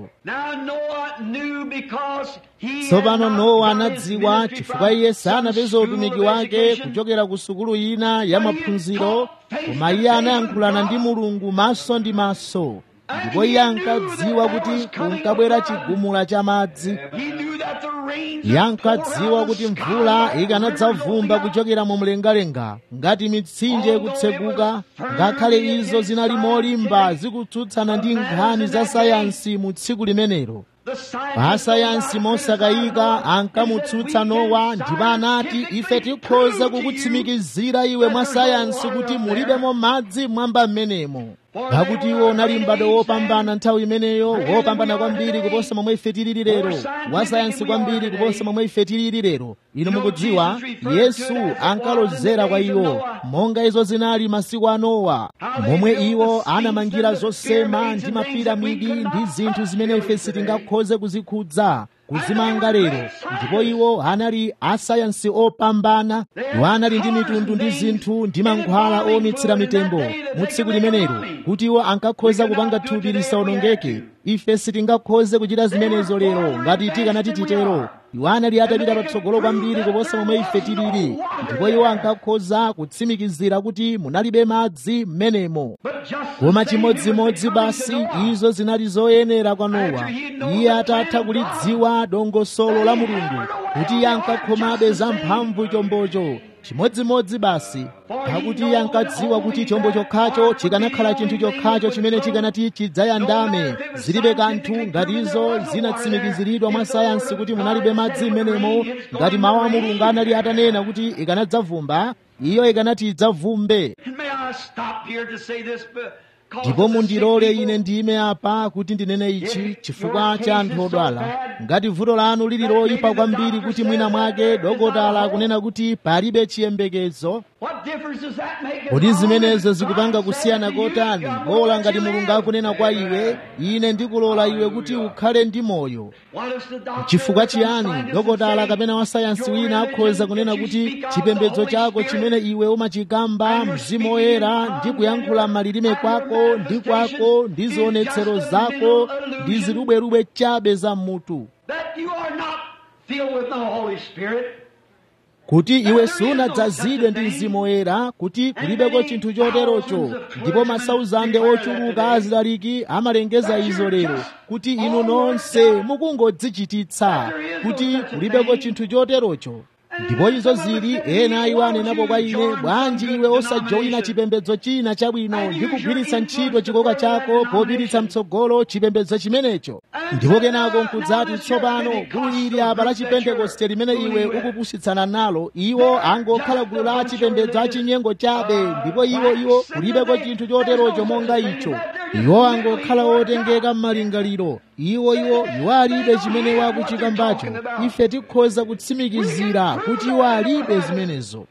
tsopano nowa anadziwa chifukwa iye sanapeze utumiki wake kuchokera ku sukulu ina ya maphunziro koma iye anayankhulana ndi mulungu maso ndi maso ndipo iye ankadziwa kuti kunkabwera chigumula cha madzi iye ankadziwa kuti mvula ikanadzavumba kuchokera mu mlengalenga ngati mitsinje kutseguka ngakhale izo zinali molimba zikutsutsana ndi nkhani za sayansi mu tsiku limenelo asayansi mosakayika ankamutsutsa nowa ndipo anati ife tikhoza kukutsimikizira iwe mwa sayansi kuti mulibemo madzi mwamba m'menemo pakuti iwo unali m'bado wopambana nthawi imeneyo wopambana kwambiri kuposa momwe ife tilili lero wasayansi kwambiri kuposa momwe ife tilili lero inu mukudziwa yesu ankalozera kwa iwo monga izo zinali masiku a nowa momwe iwo anamangira zosema ndi mapiramidi ndi zinthu zimene ife sitingakhoze kuzikhudza kuzimanga lero ndipo iwo anali asayansi opambana iwo anali ndi mitundu ndi zinthu ndi mankhwala omitsira mitembo mu tsiku limenelo kuti iwo ankakhoza kupanga thupi lisawonongeke ife sitingakhoze kuchita zimenezo lero ngati tikanati titero iwo anali atapita patsogolo kwambiri kuposa momwe ife tilili ndipo iwo ankakhoza kutsimikizira kuti munalibe madzi m'menemo koma chimodzimodzi basi izo zinali zoyenera kwa nowa iye atatha kulidziwa dongosolo la mulungu kuti iye ankakhomabe za mphamvu chombocho chimodzimodzi basi pakuti iye ankadziwa kuti chombo chokhacho chikanakhala chinthu chokhacho chimene chikanati chidzayandame zilibe kanthu ngati izo zinatsimikiziridwa mwa sayansi kuti munalibe madzi m'menemo ngati mawu a mulungu anali atanena kuti ikanadzavumba iyo ikanati idzavumbe ndipo mundilole ine ndime apa kuti ndinene ichi chifukwa cha anthu odwala ngati vuto lanu lili loyipa kwambiri kuti mwina mwake dokotala kunena kuti palibe chiyembekezo kodi zimenezo zikupanga kusiyana kotani bola ngati mulungu akunena kwa iwe ine ndikulola iwe kuti ukhale ndi moyo chifukwa chiyani dokotala kapena wasayansi wina akhoza kunena kuti chipembedzo chako chimene iwe umachikamba mzimu woyera ndi kuyankhula malilime kwako ndi kwako ndi zionetsero zako ndi zirubwerubwe chabe za mutu kuti iwe sunadzazidwe ndi mzimu woyera kuti kulibeko chinthu choterocho ndipo masauzande ochuluka azilaliki amalengeza izo lero kuti inu nonse mukungodzichititsa kuti kulibeko chinthu choterocho ndipo izo zili ena iwo anenapo kwa ine bwanji iwe osajoyina chipembedzo china chabwino ndi kugwiritsa ntchito chikoka chako popititsa mtsogolo chipembedzo chimenecho ndipo kenako nkudzati tsopano gulu ili apa la chipentekoste limene iwe ukupusitsana nalo iwo angokhala gulu la chipembedzo achinyengo chabe ndipo iwo iwo kulibeko chinthu choterocho monga icho iwo angokhala otengeka m'malingaliro iwo iwo iwo alibe chimene wakuchikambacho ife tikhoza kutsimikizira kuti iwo alibe zimenezo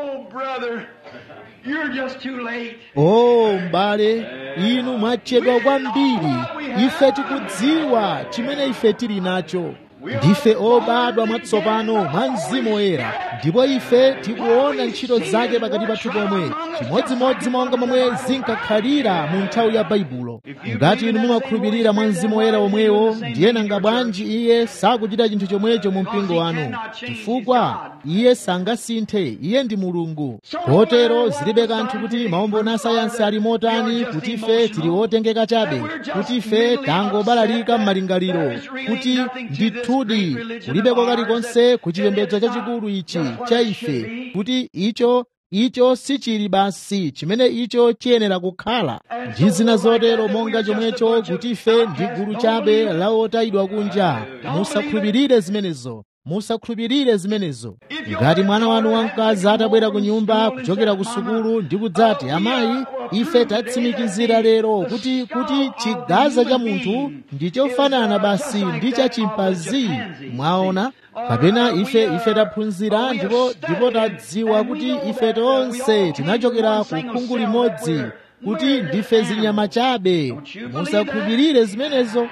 o m'bale inu mwatchedwa kwambiri ife tikudziwa chimene ife tili nacho ndife obadwa mwatsopano mwa mzimu woyera ndipo ife tikuona ntchito zake pakati pathu pomwe chimodzimodzi monga momwe zinkakhalira mu nthawi ya baibulo ngati inu mumakhulupirira mwa mzimu woyera omwewo ndiye nanga bwanji iye sakuchita chinthu chomwecho mu mpingo wanu chifukwa iye sangasinthe iye ndi mulungu kotero zilibe kanthu kuti maumboni a sayansi ali motani kuti ife tili otengeka chabe kuti ife tangobalalika m'malingaliro kuti ndithudi kulibeko kalikonse ku chipembedzo chachikulu ichi cha ife kuti icho icho sichili basi chimene icho chiyenera kukhala ndi zina zotero monga chomwecho kuti ife ndi gulu chabe la otayidwa kunja musakhulupirire zimenezo musakhulupirire zimenezo ngati mwana wanu wamkazi atabwera ku nyumba kuchokera ku sukulu ndi kudzati amayi ife tatsimikizira lero kuti kuti chigaza cha munthu ndi chofanana basi ndi cha chimpanzi mwaona kapena ife ife taphunzira ndipo ndipo tadziwa kuti ife tonse tinachokera ku khungu limodzi kuti ndife zinyama chabe musakhulupirire zimenezo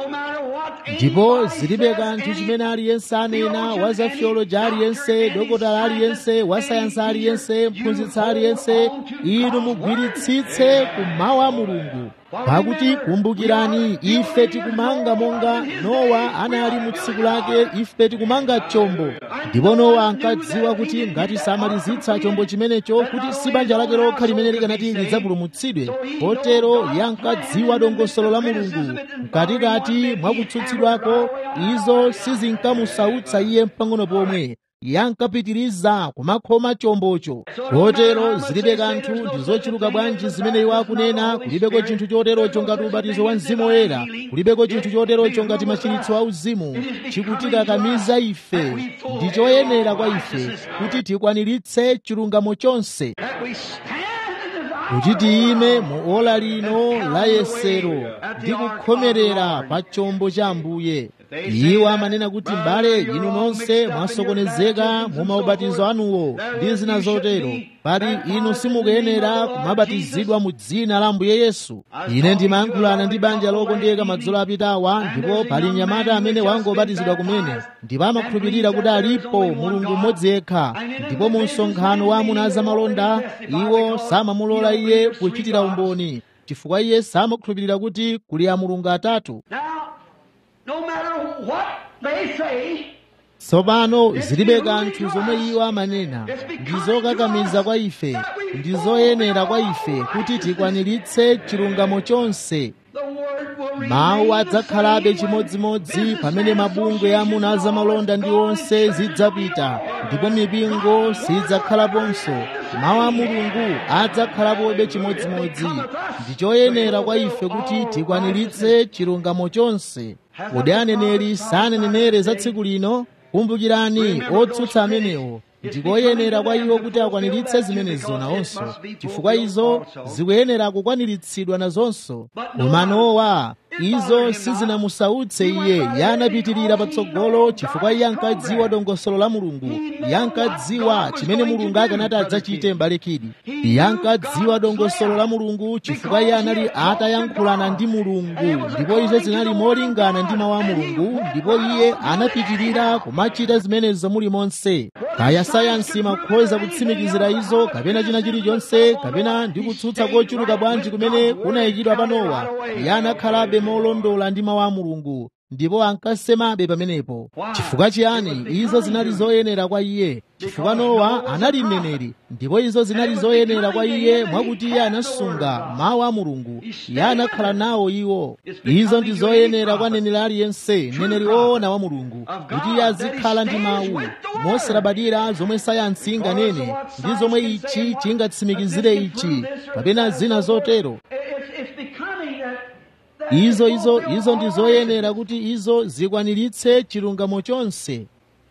ndipo zilibe kanthu chimene aliyense anena wa za theoloji aliyense dokotala aliyense wa sayansi aliyense mphunzitsi aliyense inu mugwiritsitse kumawu a mulungu pakuti kumbukirani ife tikumanga monga nowa anali mu tsiku lake ife tikumanga chombo ndipo nowa ankadziwa kuti ngati samalizitsa chombo chimenecho kuti si banja lake lokha limene likanati lidzapulumutsidwe potero iye ankadziwa dongosolo la mulungu mkatikati mwa kutsutsidwako izo sizinkamusautsa iye mpang'ono pomwe iye ankapitiriza kumakhoma chombocho kotero zilibe kanthu ndi zochuluka bwanji zimene iwo akunena kulibeko chinthu choterocho ngati ubatizo wa mzimu woyera kulibeko chinthu choterocho ngati machiritso a uzimu chikutikakamiza ife ndi choyenera kwa ife kuti tikwaniritse chilungamo chonse kuti tiyime mu ola lino la yesero ndi kukhomerera pa chombo cha ambuye iwo amanena kuti mbale inu nonse mwasokonezeka mu maubatizo anuwo ndi zina zotero pali inu simukuyenera kumabatizidwa mu dzina la ambuye yesu ine ndimayankhulana ndi banja lokondeka madzulo apitawa ndipo pali mnyamata amene wangobatizidwa kumene ndipo amakhulupirira kuti alipo mulungu mmodzi yekha ndipo mu msonkhano wa amuna azamalonda iwo samamulola iye kuchitira umboni chifukwa iye samakhulupirira kuti kuli a mulungu atatu no matter what they say, tsopano zilibe kanthu zomwe iwo amanena ndi zokakamiza kwa ife ndi zoyenera kwa ife kuti tikwaniritse chilungamo chonse the word will remain mawu the adzakhalabe same when chimodzimodzi business pamene mabungwe ya amuna azamalonda ndi onse zidzapita ndipo mipingo sidzakhalaponso mawu a mulungu adzakhalapobe chimodzimodzi ndi choyenera kwa ife kuti tikwaniritse chilungamo chonse kodi aneneri sanenenere za tsiku lino kumbukirani otsutsa amenewo ndikoyenera kwa iwo kuti akwaniritse zimenezo nawonso chifukwa izo zikuyenera kukwaniritsidwa nazonso koma nowa izo sizinamusautse iye iye anapitirira patsogolo chifukwa iye ankadziwa dongosolo la mulungu iye ankadziwa chimene mulungu akanati adzachite mbalekidi iye ankadziwa dongosolo la mulungu chifukwa iye anali atayankhulana ndi mulungu ndipo izo zinali molingana ndi mawu a mulungu ndipo iye anapitirira kumachita zimenezo mulimonse kaya sayansi imakhoza kutsimikizira izo kapena china chilichonse kapena ndi kutsutsa kochuluka bwanji kumene kunayikidwa pa nowa iye anakhalabe molondola ndi mawu a mulungu ndipo ankasemabe pamenepo chifukwa chiyani izo zinali zoyenera kwa iye chifukwa nowa anali mneneri ndipo izo zinali zoyenera kwa iye mwakuti iye anasunga mawu a mulungu iye anakhala nawo iwo izo ndi zoyenera kwa neneri aliyense mneneri woona wa mulungu kuti iye azikhala ndi mawu mosalabadira zomwe sayansi inganene ndi zomwe ichi chingatsimikizire ichi kapena zina zotero It's, it's becoming that, that izo izo izo ndi zoyenera kuti izo zikwaniritse chilungamo chonse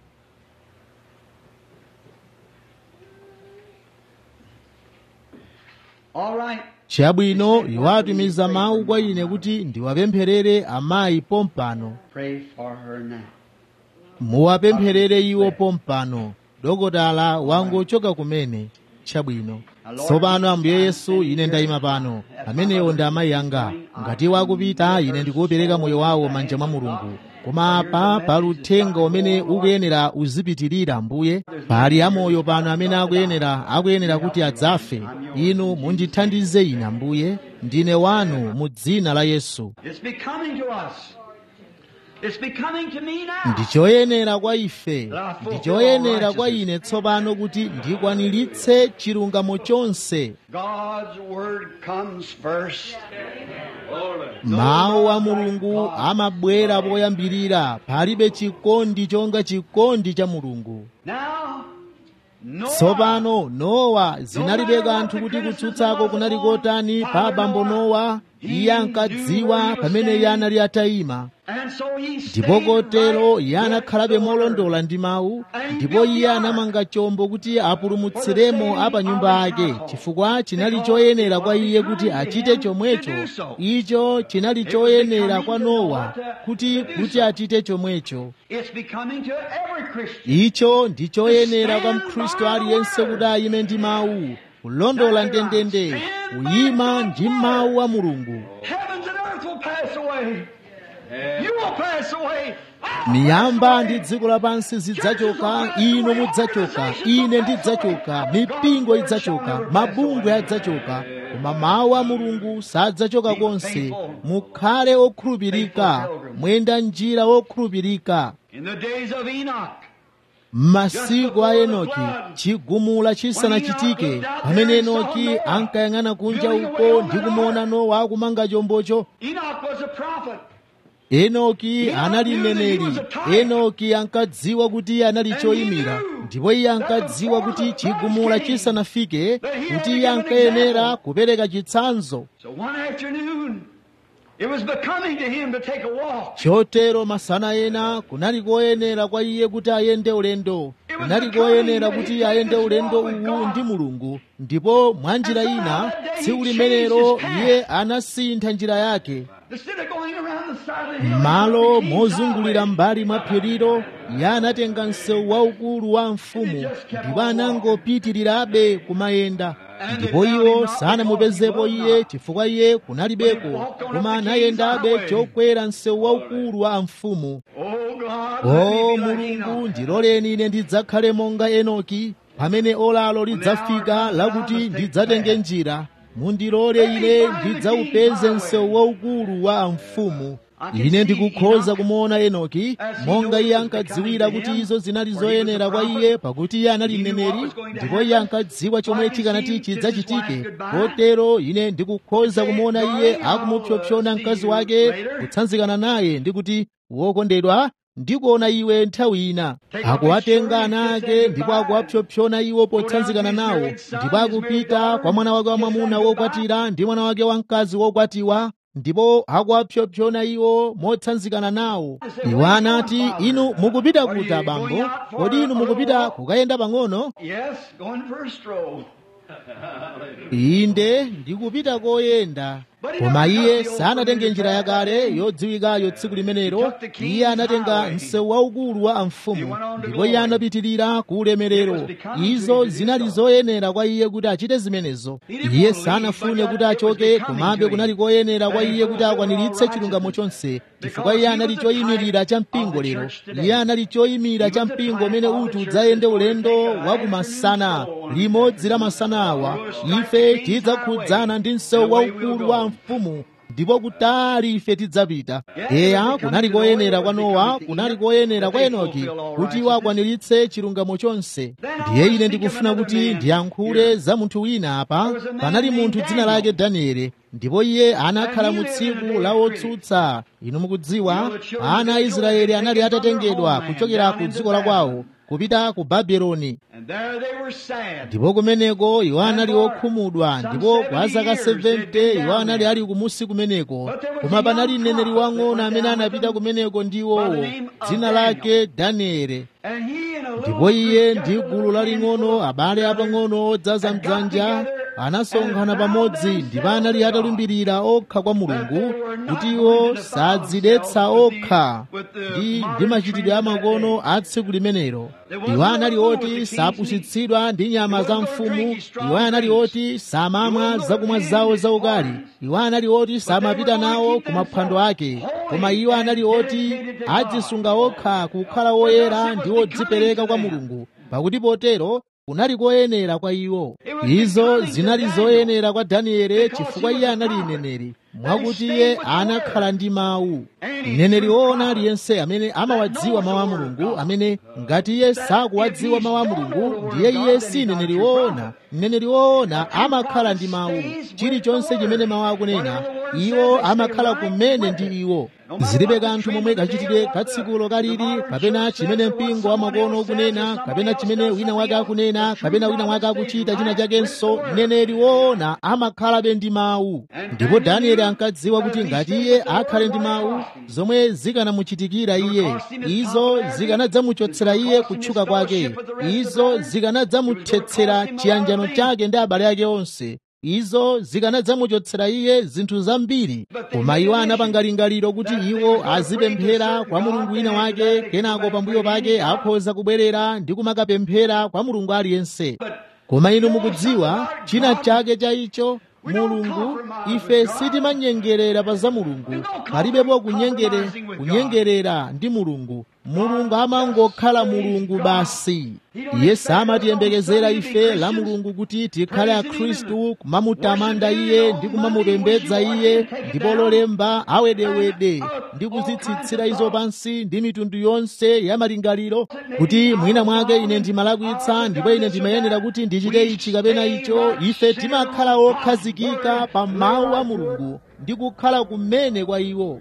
All right. chabwino iwo atumiza mawu kwa ine kuti ndiwapempherere amayi pompano Pray for her now. muwapempherere iwo pompano dokotala wangochoka kumene chabwino tsopano ambuye yesu ine ndayima pano amenewo ndi amayi anga ngati iwo akupita ine ndikuwupereka moyo wawo manja mwa mulungu koma apa pali uthenga umene ukuyenera uzipitirira mbuye pali amoyo pano amene akuyenera akuyenera kuti adzafe inu mundithandize ine ambuye ndine wanu mu dzina la yesu It's becoming to us. It's becoming to me now. ndi choyenera kwa ife ndi choyenera kwa ine tsopano kuti ndikwaniritse chilungamo chonse God's word comes first. mawu a mulungu amabwera poyambirira palibe chikondi chonga chikondi cha mulungu Now, Noah, tsopano nowa zinalibe kanthu kuti kutsutsako kunali kotani pa abambo nowa iye ankadziwa pamene iye anali atayima ndipo kotero iye anakhalabe molondola ndi mawu ndipo iye anamanga chombo kuti apulumutsiremo apa nyumba ake chifukwa chinali choyenera kwa iye kuti achite chomwecho icho chinali choyenera kwa nowa kuti kuti achite chomwecho icho ndi choyenera kwa mkhristu aliyense kuti ayime ndi mawu kulondola ndendende kuyima ndi mawu a mulungu miyamba ndi dziko lapansi zidzachoka inu mudzachoka ine ndidzachoka mipingo idzachoka mabungwe adzachoka koma mawu a mulungu sadzachoka konse mukhale okhulupirika mwenda njira okhulupirika m'masiku a enoki chigumula chisanachitike pamene enoki ankayang'ana kunja uko ndi kumuona nowa akumanga chombocho enoki anali mneneri enoki ankadziwa kuti iye anali choyimira ndipo iye ankadziwa kuti chigumula chisanafike kuti iye ankayenera kupereka chitsanzo chotero masana ena kunali koyenera kwa iye kuti ayende ulendo kunali koyenera kuti ayende ulendo uwu ndi mulungu ndipo mwa njira ina tsiku limenero iye anasintha njira yake malo mozungulira mbali mwa phirilo iye anatenga msewu waukulu wa mfumu ndipo anangopitirirabe kumayenda ndipo iwo sanamupezepo iye chifukwa iye kunalibeko koma anayendabe chokwera msewu waukulu wa mfumu o mulungu ndiloleni ine ndidzakhale monga enoki pamene olalo lidzafika lakuti ndidzatenge njira mundilole ine ndidzaupeze msewu waukulu wa mfumu ine ndikukhoza kumuona enoki monga iye ankadziwira kuti izo zinali zoyenera kwa iye pakuti iye anali mneneri ndipo iye ankadziwa chomwe chikanati chidzachitike kotero ine ndikukhoza kumuona iye akumupsopsona mkazi wake kutsanzikana naye ndikuti wokondedwa ndikuona iwe nthawi ina akuwatenga ana ake ndipo akuwapsopsona iwo potsanzikana nawo ndipo akupita kwa mwana wake wamwamuna wokwatira ndi mwana wake wamkazi wokwatiwa ndipo akuwapsopsona iwo motsanzikana nawo iwo anati inu mukupita kuti abambo kodi inu mukupita kukayenda pang'ono inde ndikupita koyenda koma iye sanatenge njira yakale yodziwikayo tsiku limenelo iye anatenga msewu waukulu wa mfumu ndipo iye anapitirira ku ulemerero izo zinali zoyenera kwa iye kuti achite zimenezo iye sanafune kuti achoke komabe kunali koyenera kwa iye kuti akwaniritse chilungamo chonse chifukwa iye anali choyimirira cha mpingo lero iye anali choyimira cha mpingo umene uti udzayende ulendo wa kumasana limodzi la masana awa ife tidzakhudzana ndi msewu waukulu wa mfumu ndipo kutali ife tidzapita eya kunali koyenera kwa nowa kunali koyenera kwa enoki kuti iwo akwaniritse chilungamo chonse ndiye ine ndikufuna kuti ndiyankhule za munthu wina apa panali munthu dzina lake danieli ndipo iye anakhala mu tsiku la wotsutsa inu mukudziwa ana a israeli anali atatengedwa kuchokera ku dziko la kwawo kupita ku babuloni ndipo kumeneko iwo anali okhumudwa ndipo kwa zaka 70 iwo anali ali kumusi kumeneko koma panali mneneri wang'ono amene anapita kumeneko ndi iwowo dzina lake danieli ndipo iye ndi gulu laling'ono abale apang'ono odzaza mdzanja anasonkhana pamodzi ndipo anali atalumbirira okha kwa mulungu kuti iwo sadzidetsa okha ndi ndi machitidwe amakono a tsiku limenelo iwo anali oti sapusitsidwa ndi nyama za mfumu iwo anali oti samamwa zakumwa zawo zaukali iwo anali oti samapita nawo ku maphwando ake koma iwo anali oti adzisunga okha kukhala woyera ndi odzipereka kwa mulungu pakuti potero kunali koyenera kwa iwo izo zinali zoyenera kwa danieli chifukwa iye anali mneneri mwakuti iye anakhala ndi mawu mneneri woona aliyense amene amawadziwa mawu a mulungu amene ngati iye sakuwadziwa mawu a mulungu ndiye iye si mneneri woona mneneri woona amakhala ndi mawu chilichonse chimene mawu akunena iwo amakhala kumene ndi iwo zilibe kanthu momwe kachitire katsikulo kalili kapena chimene mpingo wamakono ukunena kapena chimene wina wake akunena kapena wina wake akuchita china chakenso mneneri woona amakhalabe ndi mawu ndipo danieli ankadziwa kuti ngati iye akhale ndi mawu zomwe zikanamuchitikira iye izo zikanadzamuchotsera iye kutchuka kwake izo zikanadzamuthetsera chiyanjano chake ndi abale ake onse izo zikanadzamuchotsera iye zinthu zambiri koma iwo anapanga lingaliro kuti iwo azipemphera kwa mulungu wina wake kenako pambuyo pake akhoza kubwerera ndi kumakapemphera kwa mulungu aliyense koma inu mukudziwa china chake cha icho mulungu ife sitimanyengerera pa za mulungu palibepo kunyengere kunyengerera ndi mulungu mulungu amangokhala mulungu basi iye samatiyembekezera ife la mulungu kuti tikhale akhristu kumamutamanda iye ndi kumamupembedza iye ndipo lolemba awedewede ndi kuzitsitsira izo pansi ndi mitundu yonse ya malingaliro kuti mwina mwake ine ndimalakwitsa ndipo ine ndimayenera kuti ndichite ichi kapena icho ife timakhala okhazikika pa mawu a mulungu ndi kukhala kumene kwa iwo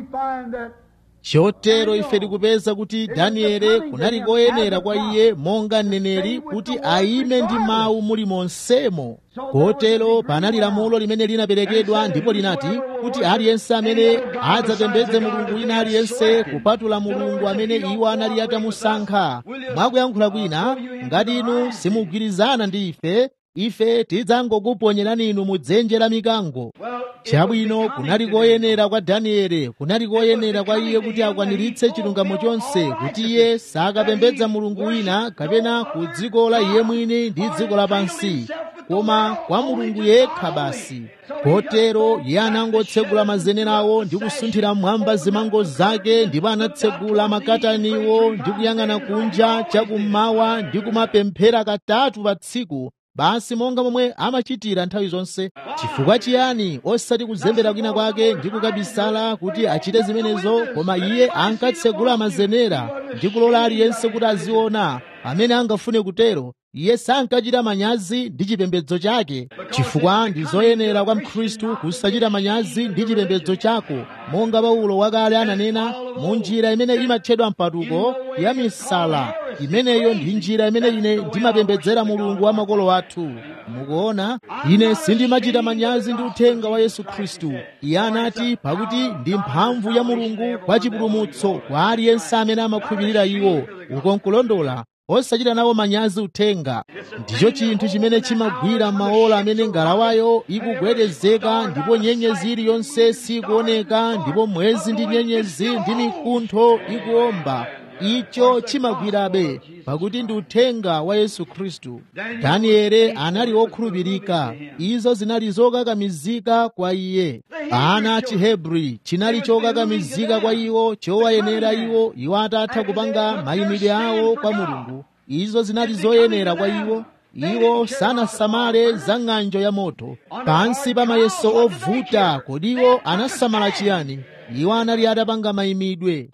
chotero ife tikupeza kuti danieli kunali koyenera kwa iye monga mneneri kuti ayime ndi mawu muli monsemo kotero panali lamulo limene linaperekedwa ndipo linati kuti aliyense amene adzapembedze mulungu wina aliyense kupatula mulungu amene iwo anali atamusankha mwakuyankhula kwina ngati inu simugwirizana ndi ife ife tidzangokuponyerani inu mu dzenje la mikango chabwino kunali koyenera kwa danieli kunali koyenera kwa iye kuti akwaniritse chilungamo chonse kuti iye sakapembedza mulungu wina kapena ku dziko la iye mwini ndi dziko lapansi koma kwa mulungu yekha basi kotero iye anangotsegula mazenerawo ndi kusunthira mmwamba zimango zake ndipo anatsegula makataniwo ndi kuyang'ana kunja chakummawa ndi kumapemphera katatu pa tsiku basi monga momwe amachitira nthawi zonse chifukwa chiyani osati kuzembera kwina kwake ndi kukabisala kuti achite zimenezo koma iye ankatsegula mazenera ndi kulola aliyense kuti aziona amene angafune kutero iye sankachita manyazi ndi chipembedzo chake chifukwa ndi zoyenera kwa mkhristu kusachita manyazi ndi chipembedzo chako monga paulo wakale ananena mu njira imene imatchedwa mpatuko ya misala imeneyo ndi njira imene ine ndimapembedzera mulungu wa makolo athu mukuona ine sindimachita manyazi ndi uthenga wa yesu khristu iye anati pakuti ndi mphamvu ya mulungu kwa chipulumutso kwa aliyense amene amakhulupirira iwo uko nkulondola osachita nawo manyazi uthenga ndicho chinthu chimene chimagwira maola amene ngalawayo ikugwedezeka ndipo nyenyezi iliyonse sikuoneka ndipo mwezi ndi nyenyezi ndi mikuntho ikuomba icho chimagwirabe pakuti ndi uthenga wa yesu khristu danieli anali wokhulupirika izo zinali zokakamizika kwa iye ana a chihebri chinali chokakamizika kwa iwo chowayenera iwo iwo atatha kupanga mayimidwe awo kwa mulungu izo zinali zoyenera kwa iwo iwo sanasamale za ng'anjo ya moto pansi pa mayeso ovuta kodi iwo anasamala chiyani iwo anali atapanga mayimidwe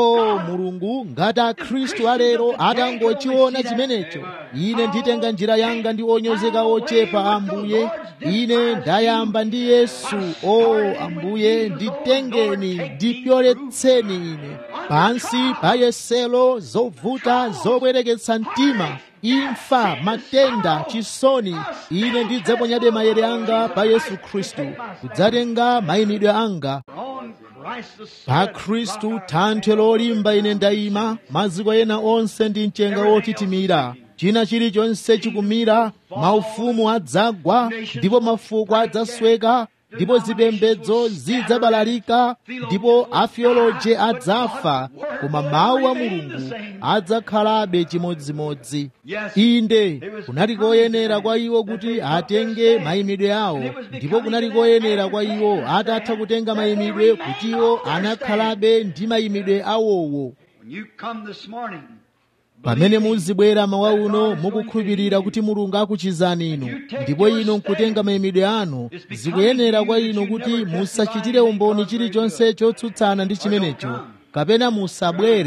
o mulungu ngati akhristu alero atangochiona chimenecho ine nditenga njira yanga ndi onyozeka ochepa ambuye ine ndayamba ndi yesu o ambuye nditengeni ndipyoletseni ine pansi pa yeselo zovuta zobwereketsa mtima imfa matenda chisoni ine ndidzaponyabe mayere anga pa yesu khristu kudzatenga mayimidwe anga pa khristu thanthwe lolimba ine ndayima maziko ena onse ndi mchenga wotitimira china chilichonse chikumira maufumu adzagwa ndipo mafuko adzasweka ndipo zipembedzo zidzabalalika ndipo afioloje adzafa koma mawu a mulungu adzakhalabe chimodzimodzi inde kunali koyenera kwa iwo kuti atenge mayimidwe awo ndipo kunali koyenera kwa iwo atatha kutenga mayimidwe kuti iwo anakhalabe ndi mayimidwe awowo pamene muzibwera mawa uno mukukhulupirira kuti mulungu akuchizani inu ndipo inu nkutenga mayimidwe anu zikuyenera kwa inu kuti musachitire umboni chilichonse chotsutsana ndi chimenecho kapena musabwere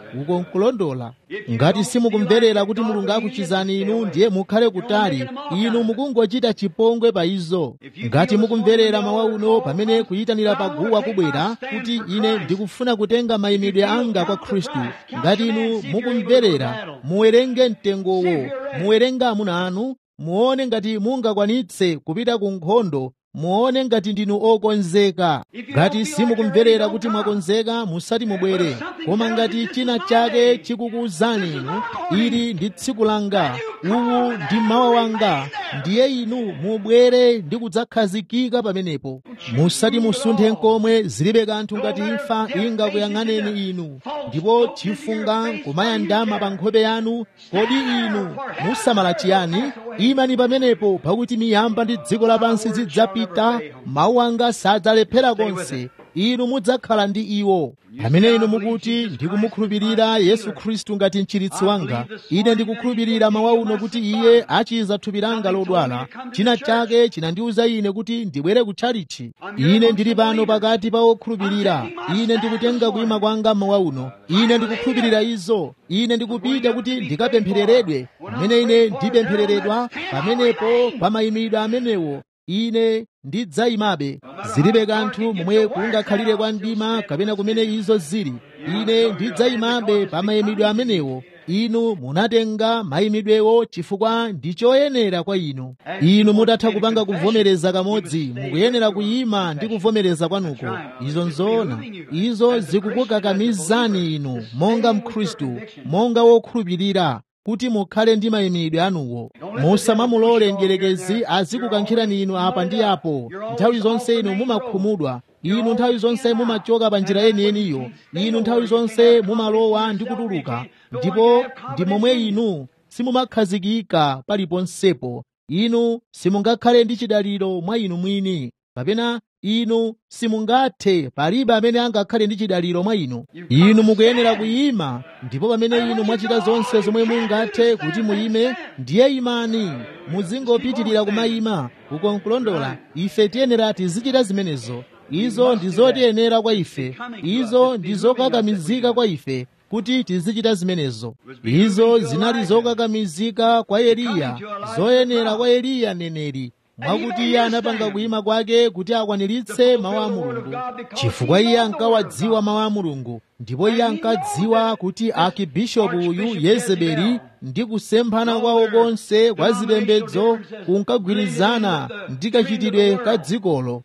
uko nkulondola ngati simukumverera kuti mulungu akuchizani inu ndiye mukhale kutali inu mukungochita chipongwe pa izo ngati mukumverera mawa uno pamene kuyitanira paguwa kubwera kuti ine ndikufuna kutenga mayimidwe anga kwa khristu ngati inu mukumverera muwerenge mtengowo muwerenge amuna anu muone ngati mungakwanitse kupita ku nkhondo muone ngati ndinu okonzeka ngati simukumverera kuti mwakonzeka musati mubwere koma ngati china chake chikukuwuzani inu ili ndi tsiku langa uwu ndi mawa wanga ndiye inu mubwere ndi kudzakhazikika pamenepo musati musunthe nkomwe zilibe kanthu ngati imfa ingakuyang'aneni inu ndipo chifunga kumayandama pa nkhope yanu kodi inu musamala chiyani imani pamenepo pakuti miyamba ndi dziko lapansi zidzapita mawu anga sadzalephera konse inu mudzakhala ndi iwo pamene inu mukuti ndikumukhulupirira yesu khristu ngati mchiritsi wanga ine ndikukhulupirira mawa uno kuti iye achiza thupi langa lodwala china chake chinandiwuza ine kuti ndibwere kutchalichi ine ndili pano pakati pa okhulupirira ine ndikutenga kuyima kwanga mawa uno ine ndikukhulupirira izo ine ndikupita kuti ndikapemphereredwe pamene ine ndipemphereredwa pamenepo pa mayimidwe amenewo ine ndidzayimabe zilibe kanthu momwe kungakhalire kwa mdima kapena kumene izo zili ine ndidzayimabe pa mayimidwe amenewo inu munatenga mayimidwewo chifukwa ndi choyenera kwa inu inu mutatha kupanga kuvomereza kamodzi mukuyenera kuyima ndi kuvomereza kwanuko izo nzoona izo zikukukakamizani inu monga mkhristu monga wokhulupirira kuti mukhale ndi mayimidwe anuwo musamamulole mdierekezi azikukankhirani inu apa ndi apo nthawi zonse inu mumakhumudwa inu nthawi zonse mumachoka pa njira yeniyeniyo inu nthawi zonse mumalowa ndi kutuluka ndipo ndi momwe inu simumakhazikika paliponsepo inu simungakhale ndi chidaliro mwa inu mwini kapena inu simungathe palibe amene angakhale ndi chidaliro mwa inu inu mukuyenera kuyima ndipo pamene inu mwachita zonse zomwe mungathe kuti muyime ndiye imani muzingopitirira kumayima uko nkulondola ife tiyenera tizichita zimenezo izo ndi zotiyenera kwa ife izo ndi zokakamizika kwa ife kuti tizichita zimenezo izo zinali zokakamizika kwa eliya zoyenera kwa eliya neneri mwakuti iye anapanga kuyima kwake kuti akwaniritse mawu a mulungu chifukwa iye ankawadziwa mawu a mulungu ndipo iye ankadziwa kuti akibishopu uyu yezebeli ndi kusemphana kwawo konse kwa zipembedzo kunkagwirizana ndi kachitidwe ka dzikolo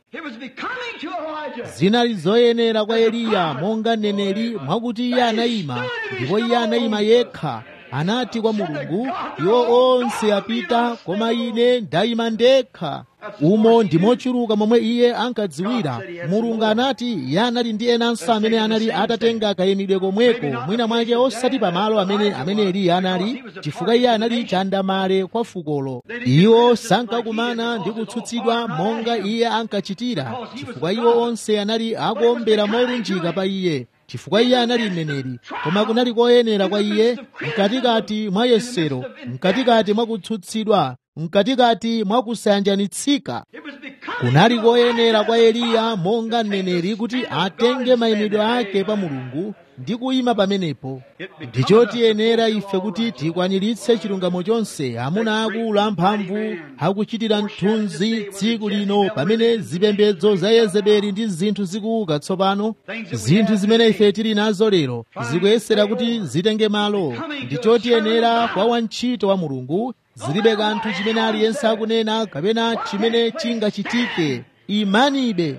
zinali zoyenera kwa eliya monga neneri mwakuti iye anayima ndipo iye anayima yekha anati kwa mulungu iwo onse apita koma ine ndayima ndekha umo ndimochuluka momwe iye ankadziwira mulungu anati iye anali ndi enanso amene anali atatenga kayimidwe komweko mwina mwake osati pamalo amene amene eliya anali chifukwa iye anali chandamale kwa fukolo iwo sankakumana ndi kutsutsidwa monga iye ankachitira chifukwa iwo onse anali akuombera molunjika pa iye chifukwa iye anali mneneri koma kunali koyenera kwa iye mkatikati mwa yesero mkatikati mwa kutsutsidwa mkatikati mwa kusayanjanitsika kunali koyenera kwa eliya monga mneneri kuti atenge mayimidwe ake pa mulungu ndi kuyima pamenepo ndichotiyenera ife kuti tikwaniritse chilungamo chonse amuna akulu amphamvu akuchitira mthunzi tsiku lino pamene zipembedzo za yezebeli ndi zinthu zikuuka tsopano zinthu zimene ife tili nazo lero zikuyesera kuti zitenge malo ndichotiyenera kwa wantchito wa mulungu zilibe kanthu chimene aliyense akunena kapena chimene chingachitike imanibe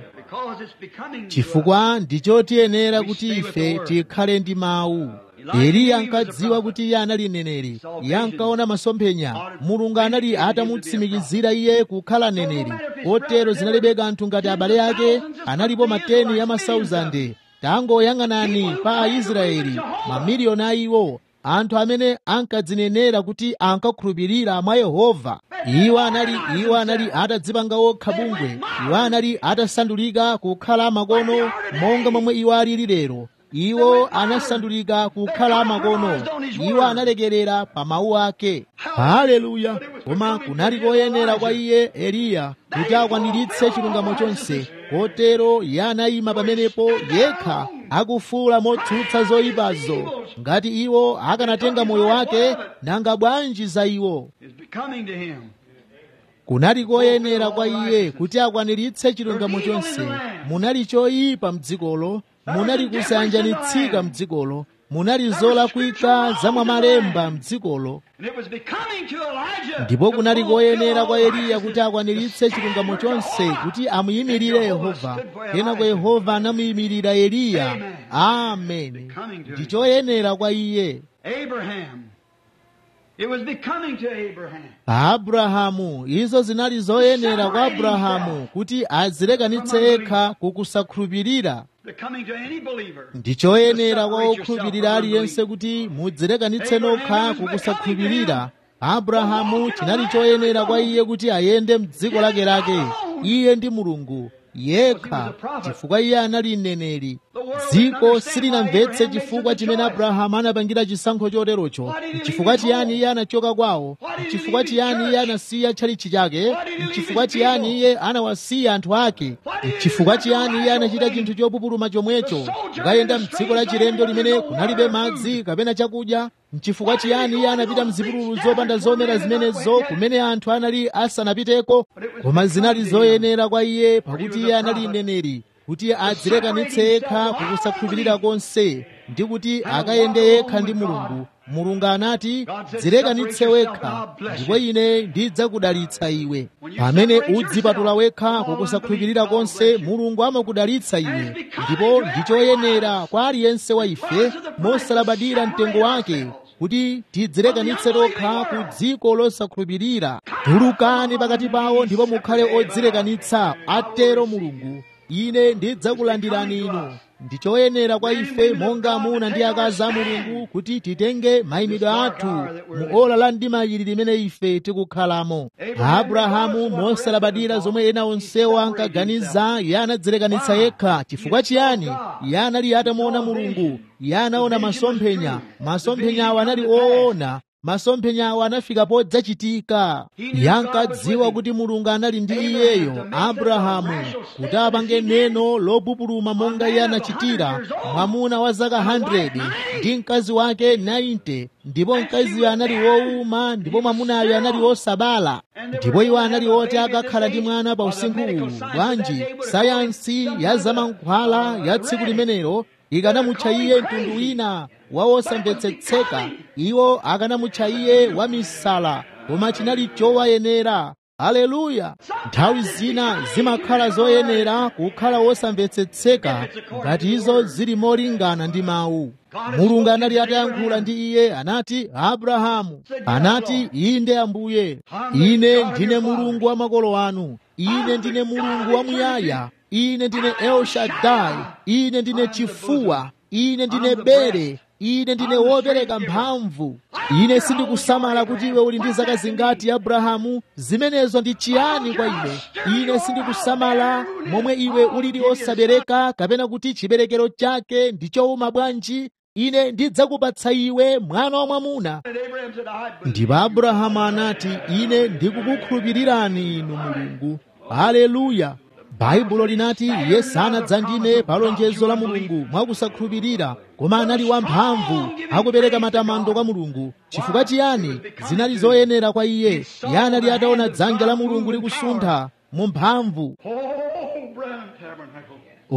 chifukwa ndichotiyenera kuti ife tikhale ndi mawu eliya ankadziwa kuti iye anali mneneri iye ankaona masomphenya mulungu anali atamutsimikizira iye kukhala mneneri kotero zinalibe kanthu ngati abale ake analipo mateni ya masauzande tangoyang'anani pa aisraeli mamiliyoni a iwo anthu amene ankadzinenera kuti ankakhulupirira mwa yehova iwo anali iwo anali atadzipanga okha bungwe iwo anali atasandulika kukhala makono monga momwe iwo alili lero iwo anasandulika kukhala makono iwo analekerera pa mawu ake haleluya koma kunali koyenera kwa iye eliya kuti akwaniritse chilungamo chonse kotero iye anayima pamenepo yekha akufuula motsutsa zoyipazo ngati iwo akanatenga moyo wake nanga bwanji za iwo It's becoming to him. kunali koyenera kwa iye kuti akwaniritse chilungamo chonse munali choyipa mdzikolo munali kusayanjanitsika mdzikolo munali zolakwika zamwamalemba mdzikolo And it was becoming to Elijah. ndipo to kunali fulfill koyenera kwa all eliya righteousness kuti akwaniritse to chilungamo stand for chonse Jehovah. kuti amuyimirire yehova kenako yehova anamuyimirira eliya ameni ndi choyenera kwa iye Abraham. It was becoming to Abraham. abrahamu izo zinali zoyenera kwa abrahamu kuti azilekanitse yekha kukusakhulupirira Becoming to any believer. ndi choyenera kwa okhulupirira aliyense kuti mudzilekanitse nokha kukusakhulupirira abrahamu chinali choyenera kwa iye kuti ayende mdziko lake lake iye ndi mulungu yekha chifukwa iye anali mneneri dziko silinamvetse chifukwa chimene abrahamu anapangira chisankho choterocho chifukwa chiyani iye anachoka kwawo chifukwa chiyani iye anasiya tchalitchi chake chifukwa chiyani iye anawasiya anthu ake chifukwa chiyani iye anachita chinthu chopupuluma chomwecho kukayenda mdziko la chilendo limene kunalibe madzi kapena chakudya chifukwa chiyani iye anapita mzipululu zopanda zomera zimenezo kumene anthu anali asanapiteko koma zinali zoyenera kwa iye pakuti iye anali mneneri kuti adzilekanitse yekha kukusakhulupirira konse ndi kuti akayende yekha ndi mulungu mulungu anati dzilekanitse wekha ndipo ine ndidzakudalitsa iwe pamene udzipatula wekha kukusakhulupirira konse mulungu amakudalitsa iwe ndipo ndi choyenera kwa aliyense wa ife mosalabadira mtengo wake kuti tidzilekanitse tokha ku dziko losakhulupirira tulukani pakati pawo ndipo mukhale odzilekanitsa atero mulungu ine ndidzakulandirani inu ndi choyenera kwa ife monga amuna ndi akazi a mulungu kuti titenge mayimidwe athu mu ola la mdima ili limene ife tikukhalamo abrahamu mosalabadira zomwe ena onsewo ankaganiza iye anadzilekanitsa yekha chifukwa chiyani iye anali atamuona mulungu iye anaona masomphenya masomphenya awo anali oona masomphenya awo anafika podzachitika iye ankadziwa kuti mulungu anali ndi iyeyo abrahamu kuti apange neno lopupuluma monga iye anachitira mwamuna wa zaka 100 ndi mkazi wake 90 ndipo mkaziyo anali wowuma ndipo mwamunayo anali wosabala ndipo iwo anali oti akakhala ndi mwana pa usinkhu uwu bwanji sayansi ya zamankhwala ya tsiku limenelo ikanamutcha iye mtundu wina wa wosamvetsetseka iwo akanamutcha iye wa misala koma chinali chowayenera aleluya nthawi zina zimakhala zoyenera kukhala wosamvetsetseka ngati izo zili molingana ndi mawu mulungu anali atayankhula ndi iye anati abrahamu anati inde ambuye ine ndine mulungu wa makolo anu ine ndine mulungu wamuyaya ine ndine elshadai ine ndine chifuwa ine ndine bere ine ndine wopereka mphamvu ine sindikusamala kuti iwe uli ndi zaka zingati abrahamu zimenezo ndi chiyani kwa ine ine sindikusamala momwe iwe ulili osabereka kapena kuti chiberekero chake ndi chowuma bwanji ine ndidzakupatsa iwe mwana wa mwamuna And Abraham said, I believe. ndipo abrahamu anati ine ndikukukhulupirirani inu mulungu haleluya baibulo linati iye sanadzandime pa lonjezo la mulungu mwakusakhulupirira koma anali wamphamvu akupereka matamando kwa mulungu chifukwa chiyani zinali zoyenera kwa iye iye anali ataona dzanja la mulungu likusuntha mu mphamvu Oh, Brown Tabernacle.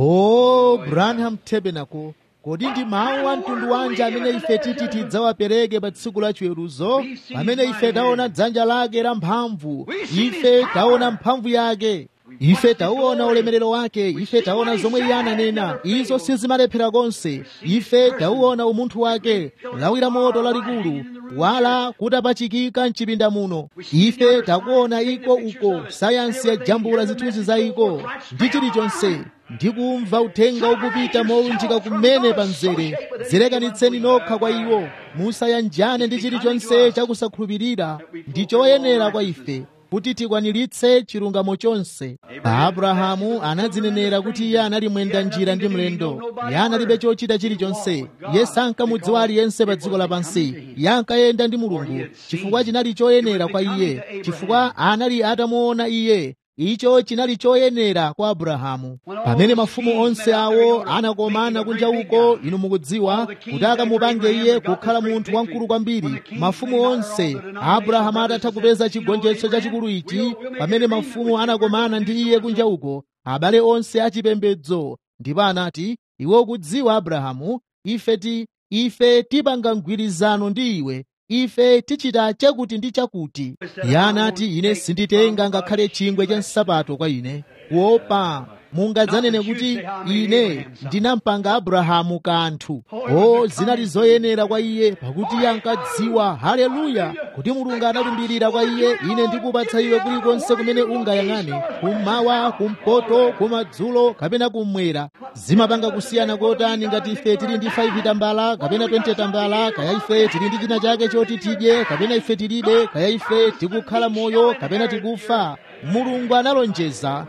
o branham tabernacle kodi ndi mawu a mtundu wanji amene ife titi tidzawapereke pa tsiku la chiweruzo pamene ife taona dzanja lake la mphamvu ife taona mphamvu yake ife tauona ulemerero wake ife taona zomwe iye ananena izo sizimalephera konse ife tauona umunthu wake lawi la moto lalikulu wala kutapachikika mchipinda muno ife takuona iko uko sayansi yajambula zithunzi za iko ndi chilichonse ndikumva uthenga ukupita molunjika kumene pa mzere dzilekanitseni nokha kwa iwo musayanjane ndi chilichonse chakusakhulupirira ndi choyenera kwa ife kuti tikwaniritse chilungamo chonse abrahamu anadzinenera kuti iye anali mwenda njira ndi mlendo iye analibe chochita chilichonse iye sankamudziwa aliyense pa dziko lapansi iye ankayenda ndi mulungu chifukwa chinali choyenera kwa iye chifukwa anali atamuona iye icho chinali choyenera kwa abrahamu pamene mafumu onse awo anakomana kunja uko inu mukudziwa kuti akamupange iye kukhala munthu wamkulu kwambiri mafumu onse abrahamu atatha kupeza chigonjetso chachikulu ichi pamene mafumu anakomana ndi iye kunja uko abale onse achipembedzo ndipo anati iwe ukudziwa abrahamu ife ti ife tipanga mgwirizano ndi iwe ife tichita chakuti ndi chakuti iye anati ine sinditenga ngakhale chingwe cha nsapato kwa ine kuopa mungadzanene kuti ine ndinampanga abrahamu kanthu o zinali zoyenera kwa iye pakuti iye ankadziwa haleluya kuti mulungu analumbirira kwa iye ine ndikupatsa iwe kulikonse kumene ungayang'ane kummawa kumpoto kumadzulo kapena kummwera zimapanga kusiyana kotani ngati ife tili ndi 5 tambala kapena 20 tambala kaya ife tili ndi china chake choti tidye kapena ife tilibe kaya ife tikukhala moyo kapena tikufa mulungu analonjeza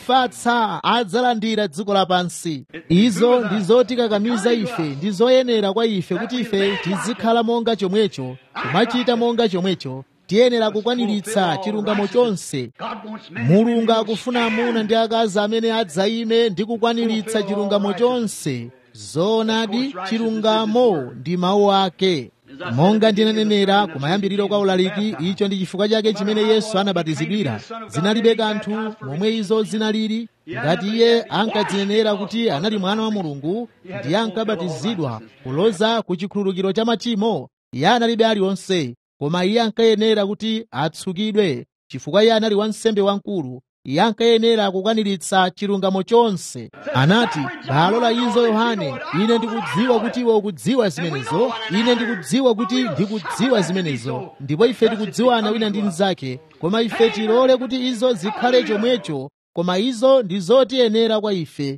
ofatsa adzalandira dziko lapansi izo ndi zotikakamiza ife ndi zoyenera kwa ife kuti ife tizikhala monga chomwecho kumachita monga chomwecho tiyenera kukwaniritsa chilungamo chonse mulungu akufuna amuna ndi akazi amene adzayime ndi kukwaniritsa chilungamo chonse zoonadi chilungamo ndi mawu ake monga ndinanenera kumayambiriro kwa ulaliki icho ndi chifukwa chake chimene yesu anabatizidwira zinalibe kanthu momwe izo zinalili ngati iye ankadzinenera kuti anali mwana wa mulungu ndiye ankabatizidwa kuloza ku chikhululukiro cha machimo iye analibe aliwonse koma iye ankayenera kuti atsukidwe chifukwa iye anali wansembe wamkulu iye ankayenera kukwaniritsa chilungamo chonse anati balola izo yohane ine ndikudziwa kuti iwe ukudziwa zimenezo ine ndikudziwa kuti ndikudziwa zimenezo ndipo ife tikudziwana wina ndi mnzake koma ife tilole kuti izo zikhale chomwecho koma izo ndi zotiyenera kwa ife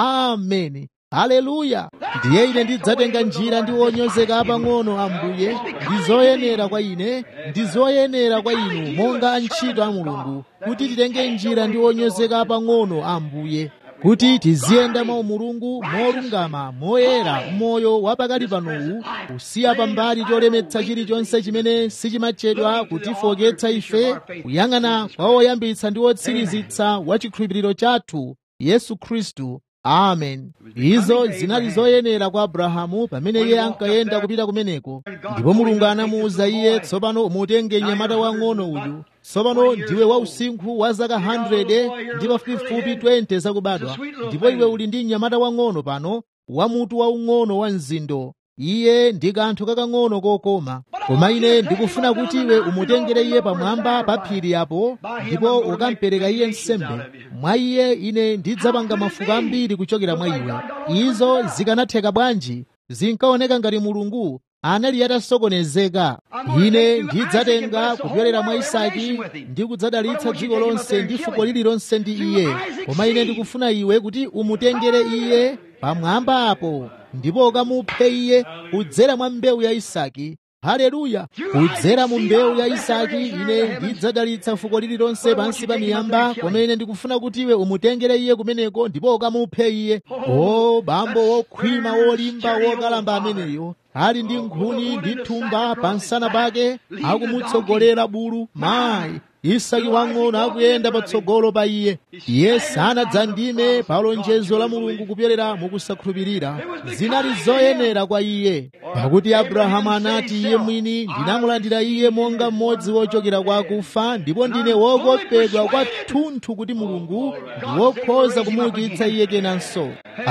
ameni haleluya ndiye ine ndidzatenga njira ndi wonyozeka pang'ono ambuye ndi zoyenera kwa ine ndi zoyenera kwa inu monga antchito a mulungu kuti titenge njira ndi wonyozeka pang'ono ambuye kuti tiziyenda mwa umulungu molungama moyera moyo wapakali panowu kusiya pambali cholemetsa chilichonse chimene sichimatchedwa kutifoketsa ife kuyang'ana kwa woyambitsa ndi wotsirizitsa wa chikhulupiriro chathu yesu khristu amen izo zinali zoyenera kwa abrahamu pamene iye ankayenda kupita kumeneko ndipo mulungu anamuwuza iye tsopano umutenge mnyamata wang'ono uyu tsopano ndiwe wausinkhu wa zaka 100 ndi pafupifupi 20 zakubadwa ndipo iwe uli ndi mnyamata wang'ono pano wamutu waung'ono wa mzindo iye ndi kanthu kakang'ono kokoma koma ine ndikufuna kuti iwe umutengere iye pamwamba pa phiri apo ndipo ukampereka iye nsembe mwa iye ine ndidzapanga mafuko ambiri kuchokera mwa iwe izo zikanatheka bwanji zinkaoneka ngati mulungu anali atasokonezeka ine ndidzatenga kupyolera mwa isaki ndi kudzadalitsa dziko lonse ndi fuko lililonse ndi iye koma ine ndikufuna iwe kuti umutengere iye pamwamba apo ndipo ukamuphe iye kudzera mwa mbewu ya isaki haleluya kudzera mu mbewu ya isaki ine ndidzadalitsa fuko lililonse pansi pa miyamba koma ine ndikufuna kuti iwe umutengere iye kumeneko ndipo ukamuphe iye o bambo wokhwima wolimba wokalamba ameneyo ali ndi nkhuni ndi thumba pansana pake akumutsogolera bulu mayi isaki wang'ono akuyenda patsogolo pa iye iye sanadzandime pa lonjezo la mulungu kupyolera mukusakhulupirira zinali zoyenera kwa iye pakuti abrahamu anati iye mwini ndinamulandira iye monga mmodzi wochokera kwa akufa ndipo ndine wokopedwa kwathunthu kuti mulungu ndi wokhoza kumuukitsa iye kenanso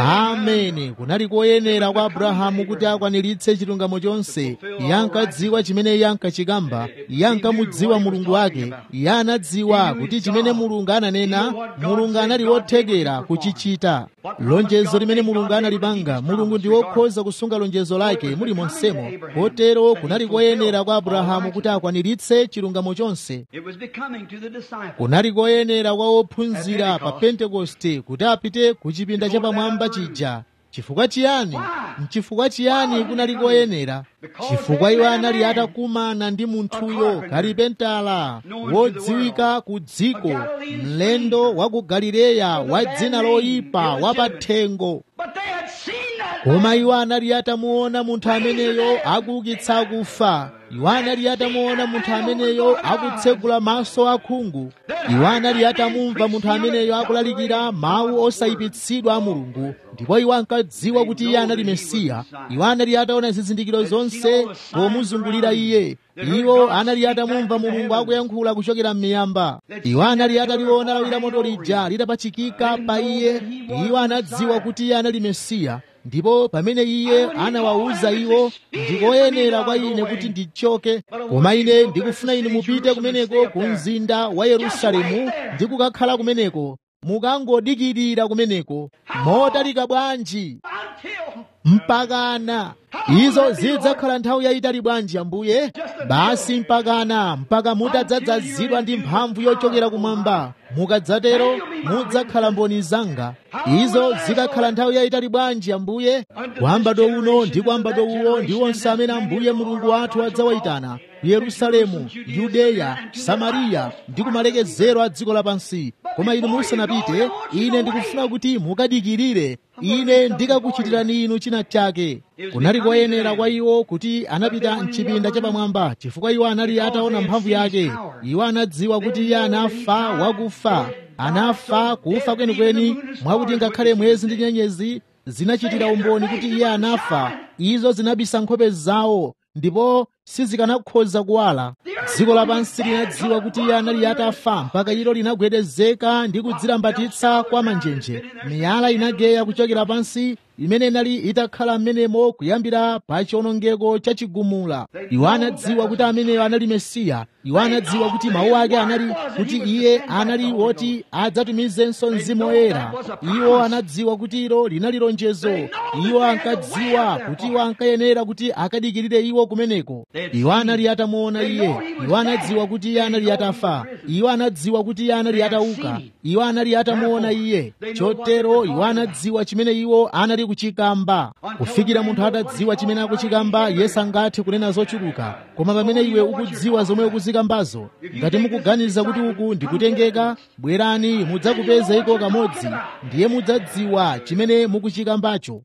ameni kunali koyenera kwa abrahamu kuti akwaniritse chilungamo chonse iye ankadziwa chimene iye ankachikamba iye ankamudziwa mulungu wake iye anadziwa kuti chimene mulungu ananena mulungu anali wothekera kuchichita lonjezo limene mulungu analipanga mulungu ndi wokhoza kusunga lonjezo lake muli monsemo kotero kunali koyenera kwa abrahamu kuti akwaniritse chilungamo chonse kunali koyenera kwa ophunzira pa pentekoste kuti apite ku chipinda chapamwamba chija chifukwa chiyani mchifukwa chiyani kunali koyenera chifukwa iwo anali atakumana ndi munthuyo kalipentala wodziwika ku dziko mlendo wa ku galileya wa dzina loyipa wapathengo koma iwo anali atamuona munthu ameneyo akuukitsa akufa iwo anali atamuona munthu ameneyo akutsegula maso akhungu iwo anali atamumva munthu ameneyo akulalikira mawu osayipitsidwa a mulungu ndipo iwo ankadziwa kuti iye anali mesiya iwo anali ataona zizindikiro zonse pomuzungulira iye iwo anali atamumva mulungu akuyankhula kuchokera m'miyamba iwo anali ataliona lawi la moto lija litapachikika pa iye iwo anadziwa kuti iye anali mesiya ndipo pamene iye anawawuza iwo ndikoyenera kwa ine kuti ndichoke koma ine ndikufuna inu mupite kumeneko ku mzinda wa yerusalemu ndi kukakhala kumeneko mukangodikirira kumeneko motalika bwanji mpakana izo zidzakhala nthawi yayitali bwanji ambuye basi mpakana mpaka mutadzadzazidwa ndi mphamvu yochokera kumwamba mukadzatero mudzakhala mboni zanga izo zikakhala nthawi yayitali bwanji ambuye kwambado uno ndi kwambado uwo ndi onse amene ambuye mulungu wathu adzawayitana yerusalemu yudeya samariya ndi kumalekezero a dziko lapansi koma inu musanapite ine ndikufuna kuti mukadikirire ine ndikakuchitirani inu china chake kunali koyenera kwa iwo kuti anapita mchipinda chapamwamba chifukwa iwo anali ataona mphamvu yake iwo anadziwa kuti iye anafa wakufa anafa kufa kwenikweni mwakuti ngakhale mwezi ndi nyenyezi zinachitira umboni kuti iye anafa izo zinabisa nkhope zawo ndipo sizikanakhoza kuwala dziko lapansi linadziwa kuti iye anali atafa mpaka ilo linagwedezeka ndi kudzilambatitsa kwa manjenje miyala inageya kuchokera pansi imene inali itakhala m'menemo kuyambira pa chiwonongeko chachigumula iwo anadziwa kuti ameneyo anali mesiya iwo anadziwa kuti mawu ake anali kuti iye anali woti adzatumizenso mzimu woyera iwo anadziwa kuti ilo linali lonjezo iwo ankadziwa kuti iwo ankayenera kuti akadikirire iwo kumeneko iwo anali atamuona iye iwo anadziwa kuti iye anali atafa iwo anadziwa kuti iye anali atauka iwo anali atamuona iye chotero iwo anadziwa chimene iwo anali kuchikamba kufikira munthu atadziwa chimene akuchikamba yesu angathe kunena zochuluka koma pamene iwe ukudziwa zomwe ukuzikambazo ngati mukuganiza kuti uku ndikutengeka bwerani mudzakupeza iko kamodzi ndiye mudzadziwa chimene mukuchikambacho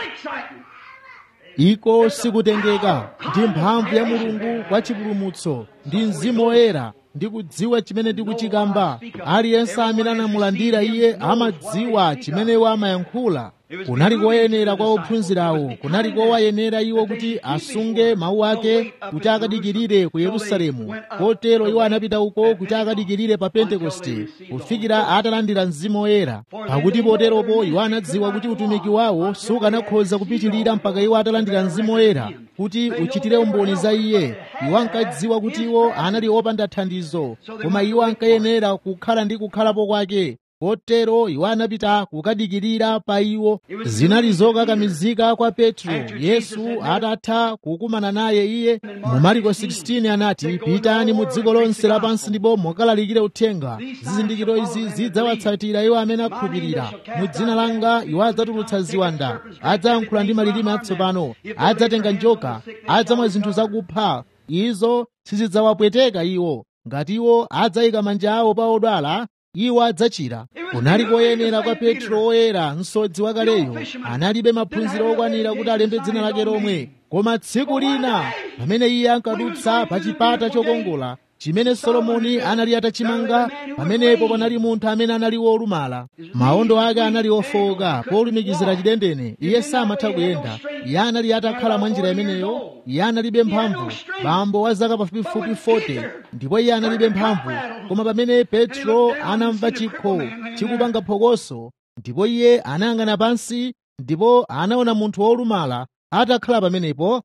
iko sikutengeka ndi mphamvu ya mulungu kwa chipulumutso ndi mzimu woyera ndi kudziwa chimene ndikuchikamba aliyense amene anamulandira iye amadziwa chimene iwo amayankhula kunali koyenera kwa ophunzirawo kunali kowayenera iwo kuti asunge mawu ake kuti akadikirire ku yerusalemu kotero iwo anapita uko kuti akadikirire pa pentekoste kufikira atalandira mzimu woyera pakuti poteropo iwo anadziwa kuti utumiki wawo sukanakhoza kupitirira mpaka iwo atalandira mzimu woyera kuti uchitire umboni za iye iwo ankadziwa kuti iwo anali opanda thandizo koma iwo ankayenera kukhala ndi kukhalapo kwake kotero iwo anapita kukadikirira pa iwo zinali zokakamizika kwa petro yesu atatha kukumana naye iye mu mariko 16 anati pitani mu dziko lonse lapansi ndipo mukalalikire uthenga zizindikiro izi zidzawatsatira iwo amene akhulupirira mu dzina langa iwo adzatulutsa ziwanda adzayankhula ndi malilime atsopano adzatenga njoka adzamwa zinthu zakupha izo sizidzawapweteka iwo ngati iwo adzayika manja awo pa odwala iwo adzachira kunali koyenera kwa petro woyera msodzi wakaleyo analibe maphunziro okwanira kuti alembe dzina lake lomwe koma tsiku lina pamene iye ankadutsa pa chipata chokongola chimene solomoni anali atachimanga pamenepo panali munthu amene anali wolumala maondo ake anali ofowoka polumikizira chidendene iye samatha kuyenda iye anali atakhala mwa njira imeneyo iye analibe mphamvu bambo wa zaka pafupifupi 40 ndipo iye analibe mphamvu koma pamene petro anamva chikho chikupanga phokoso ndipo iye anayang'ana pansi ndipo anaona munthu wolumala atakhala pamenepo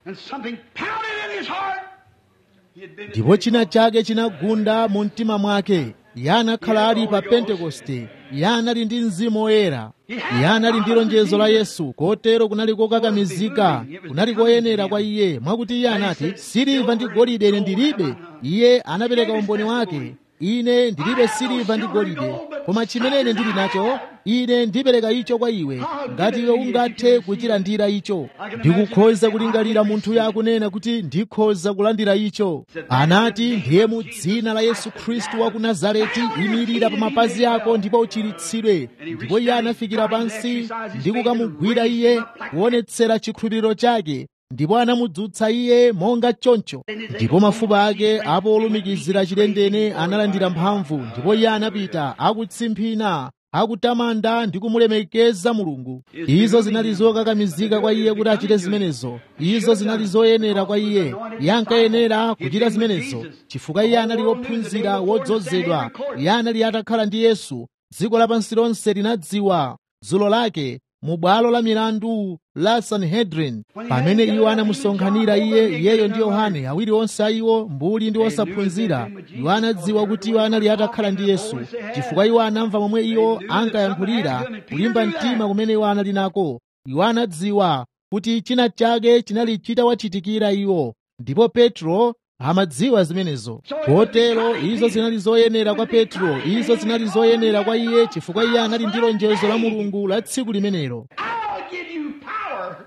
ndipo china chake chinagunda mu mtima mwake iye anakhala ali pa pentekoste iye anali ndi mzimu woyera iye anali ndi lonjezo la yesu kotero kunali kokakamizika kunali koyenera kwa iye mwakuti iye anati siliva ndi golide ine ndilibe iye anapereka umboni wake ine ndilibe siliva ndi golide koma chimene ine ndili nacho ine ndipereka icho kwa iwe ngati iwe ungathe kuchilandira icho ndikukhoza kulingalira munthuyo akunena kuti ndikhoza kulandira icho anati ndiye mu dzina la yesu khristu wa ku nazareti imirira pa mapazi ako ndipo uchiritsidwe ndipo iye anafikira pansi ndi kukamugwira iye kuonetsera chikhulupiriro chake ndipo anamudzutsa iye monga choncho ndipo mafupa ake apo olumikizira chilendene analandira mphamvu ndipo iye anapita akutsimphina akutamanda ndi kumulemekeza mulungu izo zinali zokakamizika kwa iye kuti achite zimenezo izo zinali zoyenera kwa iye iye ankayenera kuchita zimenezo chifukwa iye anali wophunzira wodzozedwa iye anali atakhala ndi yesu dziko lapansi lonse linadziwa dzulo lake mu bwalo la milandu la sanhedrin pamene iwo anamusonkhanira iye iyeyo ndi yohane awiri onse a iwo mbuli ndi osaphunzira iwo anadziwa kuti iwo anali atakhala ndi yesu chifukwa iwo anamva momwe iwo ankayankhulira kulimba mtima kumene iwo anali nako iwo anadziwa kuti china chake chinali chitawachitikira iwo ndipo petro amadziwa zimenezo kotero izo zinali zoyenera kwa petro izo zinali zoyenera kwa iye chifukwa iye anali ndi lonjezo la mulungu la tsiku limenelo I'll give you power.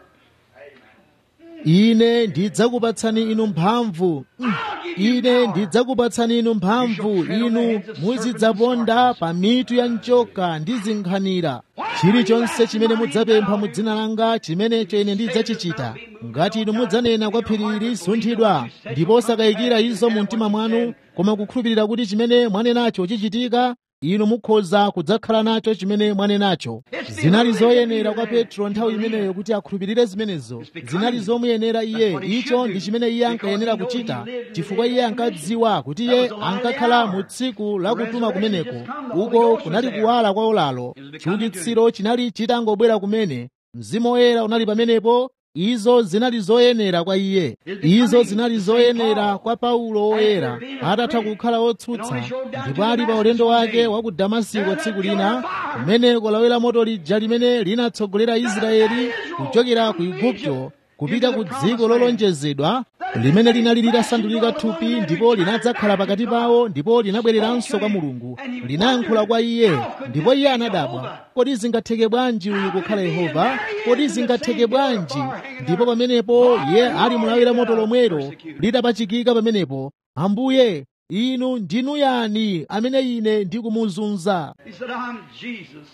ine ndidzakupatsani inu mphamvu Mm. ine ndidzakupatsani inu mphamvu inu muzidzaponda pa mitu ya njoka ndi zinkhanira chilichonse chimene mudzapempha mu dzina langa chimenecho ine ndidzachichita ngati inu mudzanena kwa phiri ili sunthidwa ndipo osakayikira izo mu mtima mwanu koma kukhulupirira kuti chimene mwanenacho chichitika inu mukhoza kudzakhala nacho chimene mwanenacho zinali zoyenera kwa petro nthawi imeneyo kuti akhulupirire zimenezo zinali zomuyenera iye icho ndi chimene iye ankayenera kuchita chifukwa iye ankadziwa kuti iye ankakhala mu tsiku la kutuma kumeneko uko kunali kuwala kwa olalo chiukitsiro chinali chitangobwera kumene mzimu woyera unali pamenepo izo zinali zoyenera kwa iye izo zinali zoyenera kwa paulo woyera atatha kukhala wotsutsa ndipo ali pa ulendo wake wa ku damasiko tsiku lina kumeneko lawira moto lija limene linatsogolera israeli kuchokera ku igupto kupita ku dziko lolonjezedwa limene linali litasandulika thupi ndipo linadzakhala pakati pawo ndipo linabwereranso kwa mulungu linayankhula kwa iye ndipo iye anadabwa kodi zingatheke bwanji uyu kukhala yehova kodi zingatheke bwanji ndipo pamenepo iye ali mulawira moto lomwero litapachikika pamenepo ambuye inu ndinu yani amene ine ndikumuzunza He said, I'm Jesus.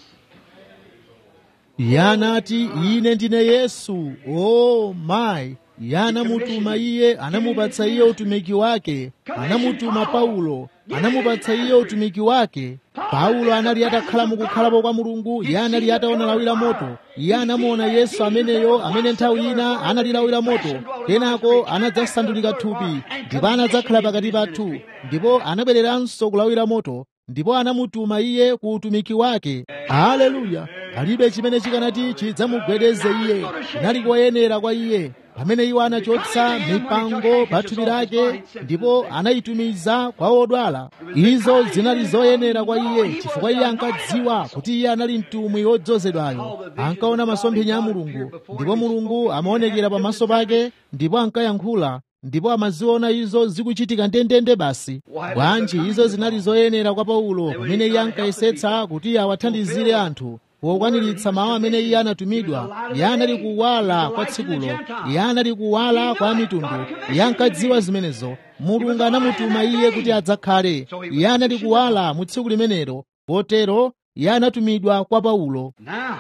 iye anati ine ndine yesu o mayi iye anamutuma iye anamupatsa iye utumiki wake anamutuma paulo anamupatsa iye utumiki wake paulo anali atakhala mukukhalapo kwa mulungu iye anali ataona lawira moto iye anamuona yesu ameneyo amene nthawi ina anali lawira moto kenako anadzasandulika thupi ndipo anadzakhala pakati pathu ndipo anabwereranso kulawira moto ndipo anamutuma iye ku utumiki wake haleluya palibe chimene chikanati chidzamugwedeze iye chinali koyenera kwa iye pamene iwo anachotsa mipango pa thupi lake ndipo anayitumiza kwa odwala izo zinali zoyenera kwa iye chifukwa iye ankadziwa kuti iye anali mtumwi wodzozedwayo ankaona masomphenya a mulungu ndipo mulungu amaonekera pamaso pake ndipo ankayankhula ndipo amaziona izo zikuchitika ndendende basi bwanji izo zinali zoyenera kwa paulo pamene iye ankayesetsa kuti awathandizire anthu pokwaniritsa mawu amene iye anatumidwa iye anali kuwala kwa tsikulo iye anali kuwala kwa mitundu iye ankadziwa zimenezo mulungu anamutuma iye kuti adzakhale iye anali kuwala mu tsiku limenelo potero iye anatumidwa kwa paulo Now,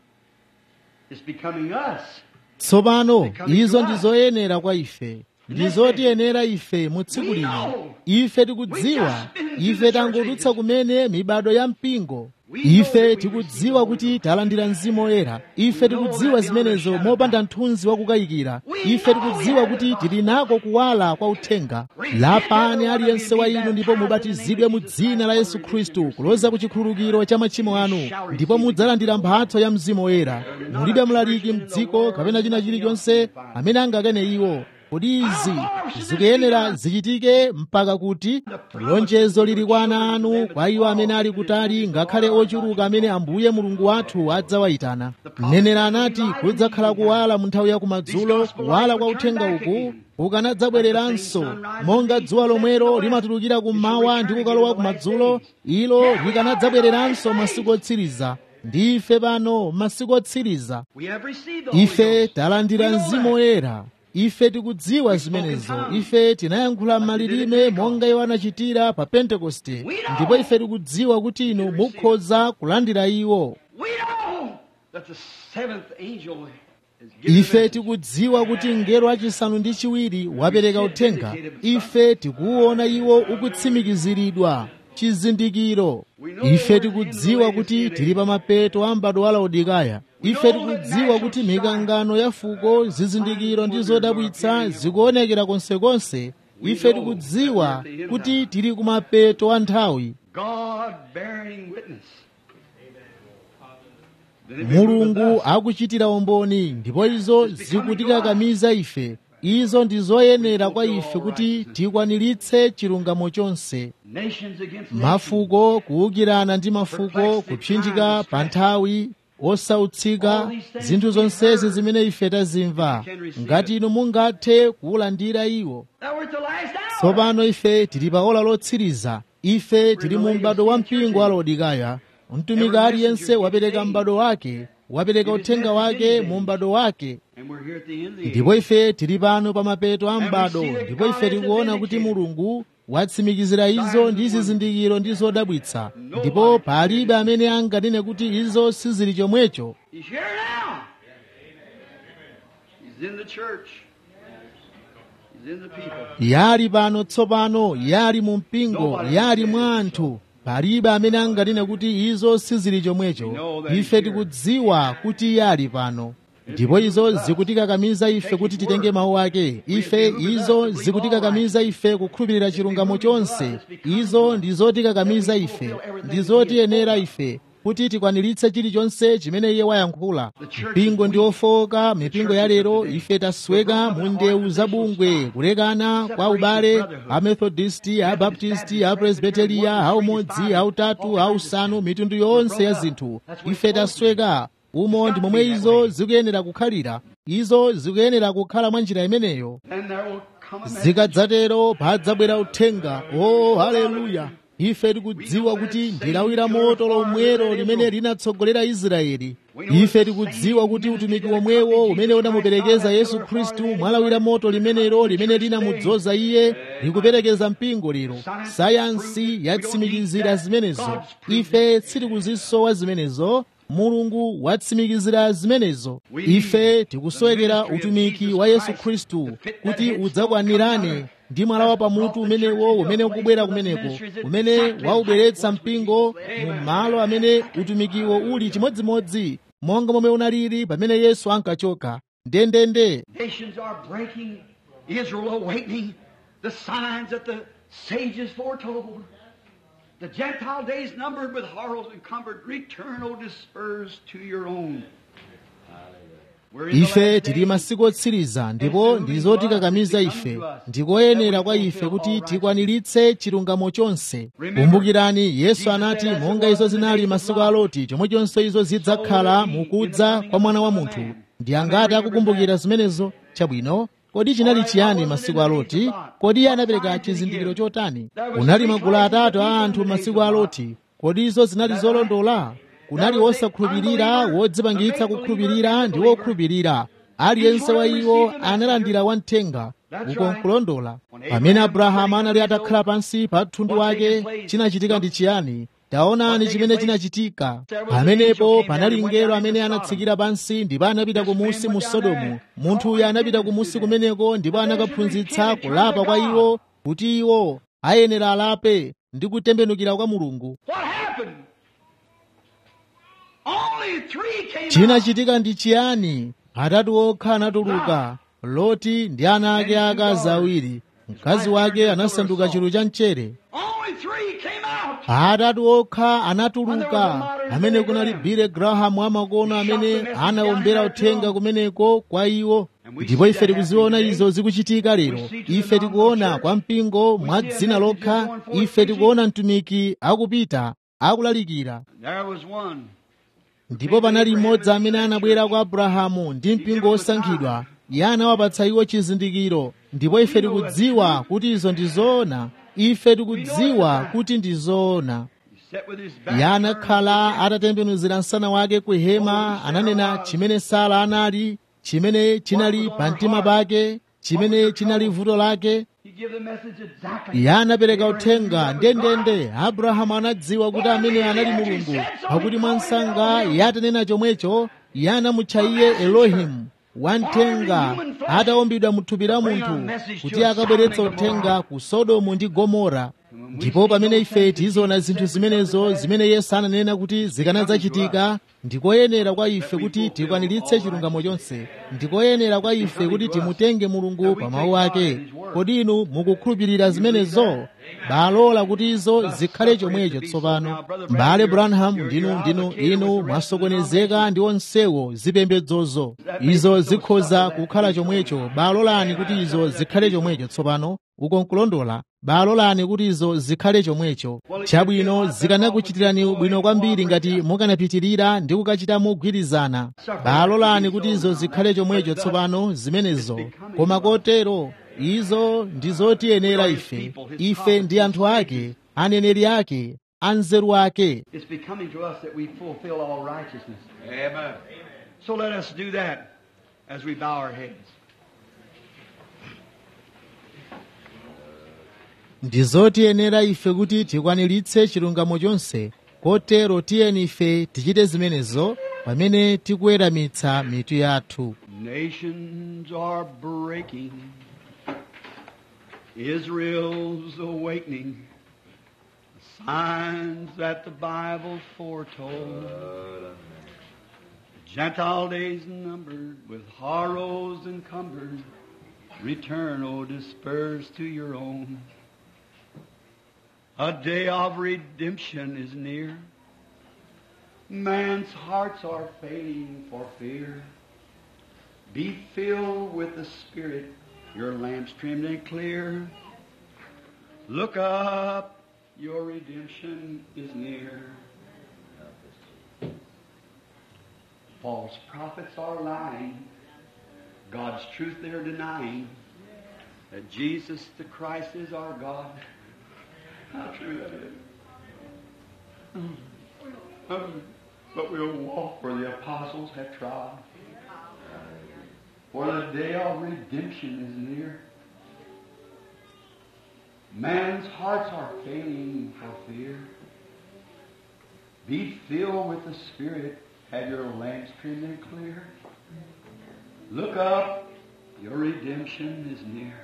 it's becoming us. tsopano izo ndi zoyenera kwa ife ndi zotiyenera ife mu tsiku lino ife tikudziwa ife tangodutsa kumene mibado ya mpingo ife tikudziwa kuti talandira mzimu woyera ife tikudziwa zimenezo mopanda mthunzi wakukayikira ife tikudziwa kuti tili nako kuwala kwa uthenga lapani aliyense wa inu ndipo mubatizidwe mu dzina la yesu khristu kuloza ku chikhululukiro cha machimo anu ndipo mudzalandira mphatso ya mzimu woyera mulibe mlaliki mdziko kapena china chilichonse amene angakane iwo kodi izi zikuyenera zichitike mpaka kuti lonjezo lili kwa ana anu kwa iwo amene ali kutali ngakhale ochuluka amene ambuye mulungu wathu adzawayitana mneneri anati kudzakhala kuwala mu nthawi ya kumadzulo kuwala kwa uthenga uku kukanadzabwereranso monga dzuwa lomwero limatulukira kummawa ndi kukalowa kumadzulo ilo likanadzabwereranso masiku otsiriza ndi ife pano masiku otsiriza We have received the Holy ife Ghost. talandira We know mzimu that. woyera ife tikudziwa zimenezo ife tinayankhula m'malilime monga iwo anachitira pa pentekoste ndipo ife tikudziwa kuti inu mukhoza kulandira iwo We know that the seventh angel is given ife the message. tikudziwa kuti mngelo wachisanu ndi chiwiri wapereka uthenga ife tikuwuona iwo ukutsimikiziridwa chizindikiro ife tikudziwa kuti tili pa mapeto a m'bado wa laodikaya ife tikudziwa kuti mikangano ya fuko zizindikiro ndi zodabwitsa zikuonekera konsekonse ife tikudziwa kuti tili ku mapeto a nthawi God bearing witness. mulungu akuchitira umboni ndipo izo zikutikakamiza ife izo ndi zoyenera kwa ife kuti tikwaniritse chilungamo chonse Nations against nations. mafuko kuwukirana ndi mafuko kupsinjika pa nthawi osautsika zinthu zonsezi zimene ife tazimva ngati inu mungathe kuwulandira iwo Now we're at the last hour. tsopano ife tili pa ola lotsiriza ife tili mu m'bado wa mpingo wa laodikaya mtumiki aliyense wapereka m'bado wake wapereka uthenga wake mu m'bado wake And we're here at the end of the age. ndipo ife tili pano pa mapeto a m'bado ndipo ife tikuona kuti mulungu watsimikizira izo ndi zizindikiro ndi zodabwitsa ndipo palibe amene anganene kuti izo sizili chomwecho He's here now. He's in the church. He's in the people. yali pano tsopano yali mu mpingo yali mwa anthu palibe amene anganene kuti izo sizili chomwecho ife tikudziwa kuti yali pano ndipo izo zikutikakamiza ife kuti titenge mawu ake ife izo zikutikakamiza ife kukhulupirira chilungamo chonse izo ndi zotikakamiza ife ndi zotiyenera ife kuti tikwaniritse chilichonse chimene iye wayankhula mpingo ndi ofowoka mipingo ya lero ife tasweka mu ndewu zabungwe kulekana kwa ubale amethodisti abaptisti apresbiteriya aumodzi autatu ausanu mitundu yonse ya zinthu ife tasweka umo ndi momwe izo zikuyenera kukhalira izo zikuyenera kukhala mwa njira imeneyo And there will come a message. zikadzatero padzabwera uthenga o haleluya ife tikudziwa kuti ndilawira moto lomwero limene linatsogolera israeli ife tikudziwa kuti utumiki womwewo umene unamuperekeza yesu khristu mwalawira moto limenelo limene linamudzoza iye likuperekeza mpingo lero sayansi yatsimikizira zimenezo ife sitikuzisowa zimenezo mulungu watsimikizira zimenezo ife tikusowekera utumiki wa yesu khristu kuti udzakwanirane ndi mwala wa pamutu umenewo umene ukubwera kumeneko umene waubweretsa mpingo mu malo amene utumikiwo uli chimodzimodzi monga momwe unalili pamene yesu ankachoka ndendende Nations are breaking. Israel awakening. The signs that the sages foretold. The Gentile days numbered with horrors encumbered. Return, O dispersed, to your own. We're in the ife last tili days. masiku otsiriza ndipo ndizotikakamiza ife ndikoyenera kwa ife kuti tikwaniritse chilungamo chonse kumbukirani yesu anati monga izo zinali masiku a loti chomwechonso izo zidzakhala mukudza kwa mwana wa munthu ndi angati akukumbukira zimenezo chabwino kodi chinali chiyani masiku a loti kodi iye anapereka chizindikiro chotani kunali magulu atatu a anthu masiku a loti kodi izo zinali zolondola kunali wosakhulupirira wodzipangitsa kukhulupirira ndi wokhulupirira aliyense wa iwo analandira wamthenga uko nkulondola pamene abrahamu anali atakhala pansi pa thundu wake chinachitika ndi chiyani taonani chimene chinachitika pamenepo panali mngelo amene anatsikira pansi ndipo anapita kumusi mu sodomu munthu uyu anapita kumusi kumeneko ndipo anakaphunzitsa kulapa kwa iwo kuti iwo ayenera alape ndi kutembenukira kwa mulungu What happened? Only three came out. chinachitika ndi chiyani atatu okha anatuluka loti ndi ana ake akazi awiri mkazi wake anasanduka chulu cha mchere Only three came out. atatu okha anatuluka amene kunali bile graham wamakono amene anawombera uthenga kumeneko kwa iwo ndipo ife tikuziona izo zikuchitika lero ife tikuona kwa mpingo mwa dzina lokha ife tikuona mtumiki akupita akulalikira There was one. ndipo panali mmodzi amene anabwera kwa abrahamu ndi mpingo osankhidwa iye anawapatsa iwo chizindikiro ndipo ife tikudziwa kuti izo ndi zoona ife tikudziwa kuti ndi zoona Sat with his back iye turned anakhala atatembenuzira msana wake ku hema ananena chimene sala anali chimene chinali pa mtima pake chimene chinali vuto lake He give the message exactly. iye anapereka uthenga ndendende abrahamu anadziwa kuti amene anali mulungu pakuti mwansanga iye atanena chomwecho iye anamutcha iye elohimu wamthenga atawumbidwa mu thupi la munthu kuti akabweretsa uthenga ku sodomu ndi gomora ndipo pamene ife tiziona zinthu zimenezo zimene yesu ananena kuti zikanadzachitika ndikoyenera kwa ife kuti tikwaniritse chilungamo chonse ndikoyenera kwa ife kuti timutenge mulungu pa mawu ake kodi inu mukukhulupirira zimenezo balola kuti izo zikhale chomwecho tsopano mbale branham ndinu ndinu inu mwasokonezeka ndi onsewo zipembedzozo izo zikhoza kukhala chomwecho balolani kuti izo zikhale chomwecho tsopano uko nkulondola balolani kuti izo zikhale chomwecho chabwino zikanakuchitirani bwino kwambiri ngati mukanapitirira ndi kukachita mogwirizana balolani kuti izo zikhale chomwecho tsopano zimenezo koma kotero izo ndi zotiyenera ife ife ndi anthu ake aneneri ake anzeru ake It's becoming to us that we fulfill all righteousness. Amen. So let us do that as we bow our heads. ndi zotiyenera ife kuti tikwaniritse chilungamo chonse kotero tiyeni ife tichite zimenezo pamene tikuweramitsa mitu yathu Nations are breaking. Israel's awakening. Signs that the Bible foretold. Gentile days numbered with horrors encumbered. Return, O dispersed to your own. A day of redemption is near. Man's hearts are failing for fear. Be filled with the Spirit, your lamps trimmed and clear. Look up, your redemption is near. False prophets are lying. God's truth they're denying. That Jesus the Christ is our God. How true that is. Um, but we'll walk where the apostles have trod. For the day of redemption is near. Man's hearts are failing for fear. Be filled with the Spirit. Have your lamps trimmed and clear. Look up. Your redemption is near.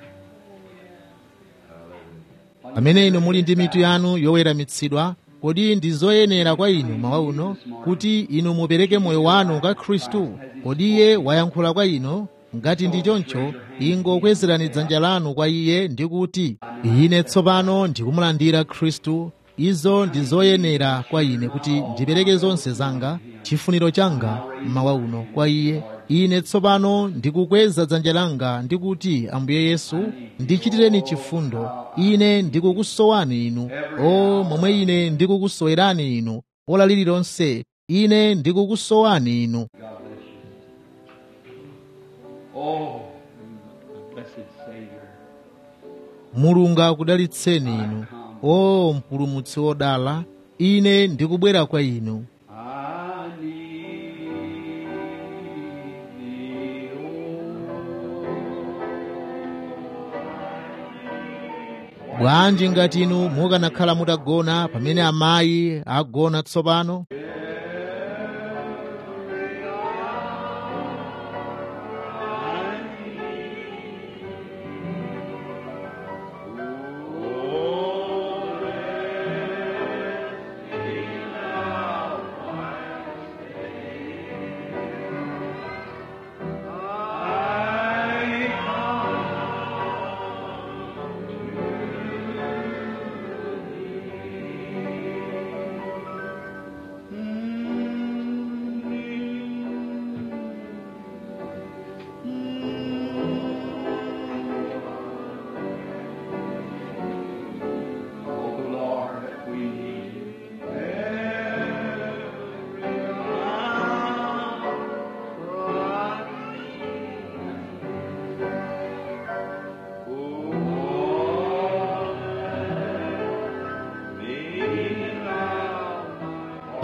pamene inu muli ndi mitu yanu yoweramitsidwa kodi ndi zoyenera kwa inu mawa uno kuti inu mupereke moyo wanu kwa khristu kodi iye wayankhula kwa inu ngati ndi choncho ingokwezerani dzanja lanu kwa iye ndi kuti ine tsopano ndikumulandira khristu izo ndi zoyenera kwa ine kuti ndipereke zonse zanga chifuniro changa mmawa uno kwa iye ine tsopano ndikukweza dzanja langa ndikuti ambuye yesu ndichitireni chifundo ine ndikukusowani inu o momwe ine ndikukusowerani inu ola lililonse ine ndikukusowani inu Oh, blessed Savior. mulungu akudalitseni inu o mpulumutsi wodala ine ndikubwera kwa inu I need thee, oh. bwanji ngati inu mukanakhala mutagona pamene amayi agona tsopano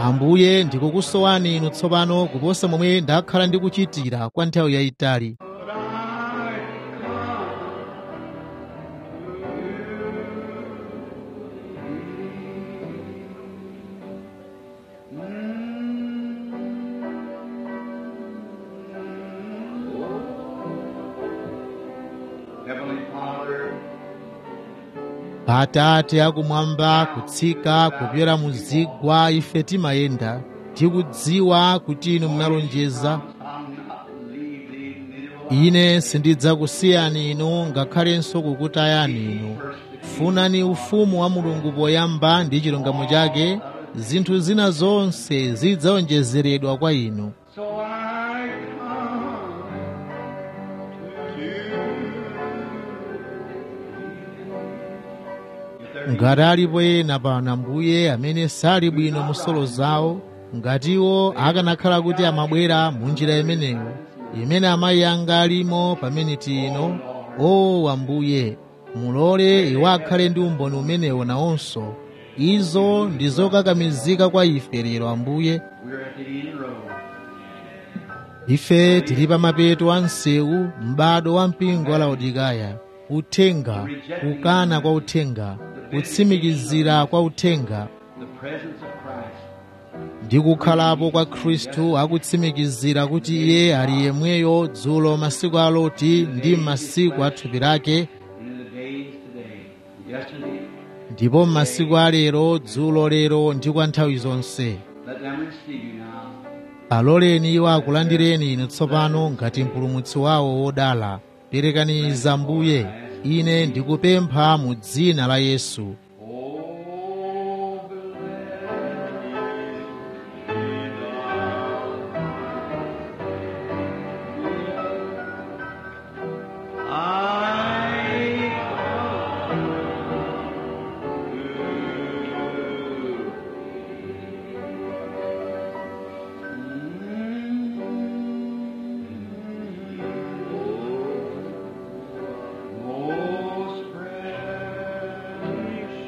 ambuye ndikukusowani inu tsopano kuposa momwe ndakhala ndikuchitira kwa nthawi yayitali But I come. Heavenly Father, atate akumwamba kutsika kupyera mu zigwa ife timayenda tikudziwa kuti inu munalonjeza I'll not leave thee, neither will I ine sindidzakusiyani inu ngakhalenso kukutayani inu funani ufumu wa mulungu poyamba ndi chilungamo chake zinthu zina zonse zidzawonjezeredwa kwa inu So I come to you. If there be ngati alipo ena pano ambuye amene sali bwino mu nsolo zawo ngatiwo akanakhala kuti amabwera mu njira imeneyo imene amayi anga alimo pamene tino o ambuye mulole iwo akhale ndi umboni umenewo nawonso izo ndi zokakamizika kwa ife lero ambuye we're at the end road. ife tili pa mapeto a msewu m'bado wa mpingo wa laodikaya uthenga kukana kwa uthenga kutsimikizira kwa uthenga The presence of Christ. ndi kukhalapo kwa khristu akutsimikizira kuti iye ali yemweyo dzulo masiku a loti ndi m'masiku a thupi lake And in the days today, yesterday, ndipo m'masiku a lero dzulo lero ndi kwa nthawi zonse let them receive you now. aloleni iwo akulandireni inu tsopano ngati mpulumutsi wawo wodala perekani za mbuye ine ndikupempha mu dzina la yesu Oh, blessed I Most precious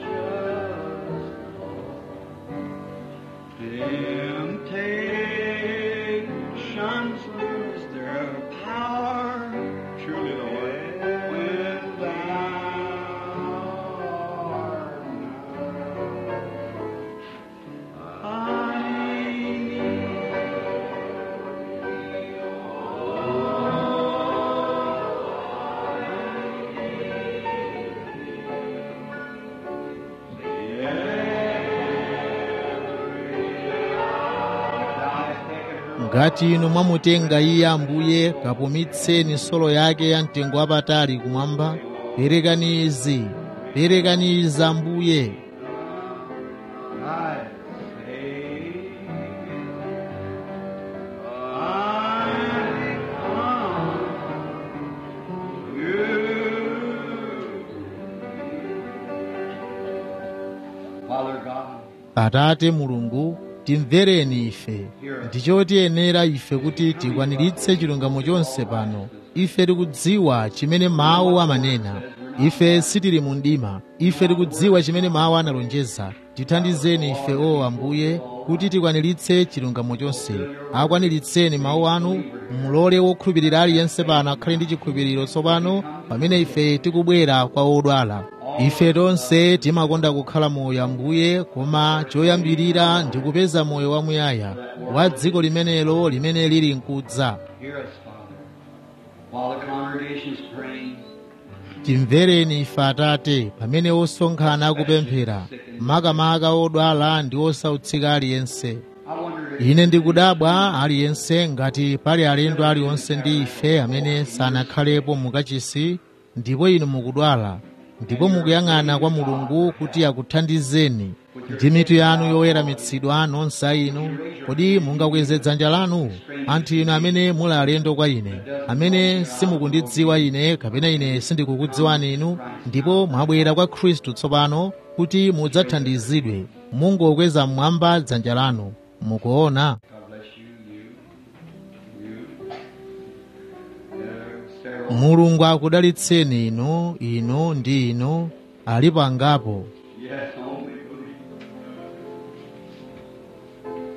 Temptations lose their power, truly, Lord, when thou art nigh. I ngati inu mwamutenga iye ambuye kapumitseni nsolo yake ya mtengo wapatali kumwamba perekani izi perekani izi ambuye I say, I come to you. Father God, atate mulungu timvereni ife ndichotiyenera ife kuti tikwaniritse chilungamo chonse pano ife tikudziwa chimene mawu amanena ife sitili mu mdima ife tikudziwa chimene mawu analonjeza tithandizeni ife o ambuye kuti tikwaniritse chilungamo chonse akwaniritseni mawu anu mulole wokhulupirira aliyense pano akhale ndi chikhulupiriro tsopano pamene ife tikubwera kwa odwala ife tonse timakonda kukhala moyo ambuye koma choyambirira ndi kupeza moyo wamuyaya wa dziko limenelo limene lili nkudza hear us, Father. While the congregation's praying, timvereni ife atate pamene osonkhana akupemphera makamaka odwala ndi osautsika aliyense I wonder if ine ndikudabwa aliyense ngati pali alendo aliwonse ndi ife amene sanakhalepo mukachisi ndipo inu mukudwala ndipo mukuyang'ana kwa mulungu kuti akuthandizeni ndi mitu yanu yoweramitsidwa nonse inu kodi mungakweze dzanja lanu anthu inu amene muli alendo kwa ine amene simukundidziwa ine kapena ine sindikukudziwani inu ndipo mwabwera kwa khristu tsopano kuti mudzathandizidwe mungokweza mmwamba dzanja lanu mukuona God bless you, you, you. Uh, Sarah, mulungu akudalitseni inu inu ndi inu ali pangapo yes, only believe.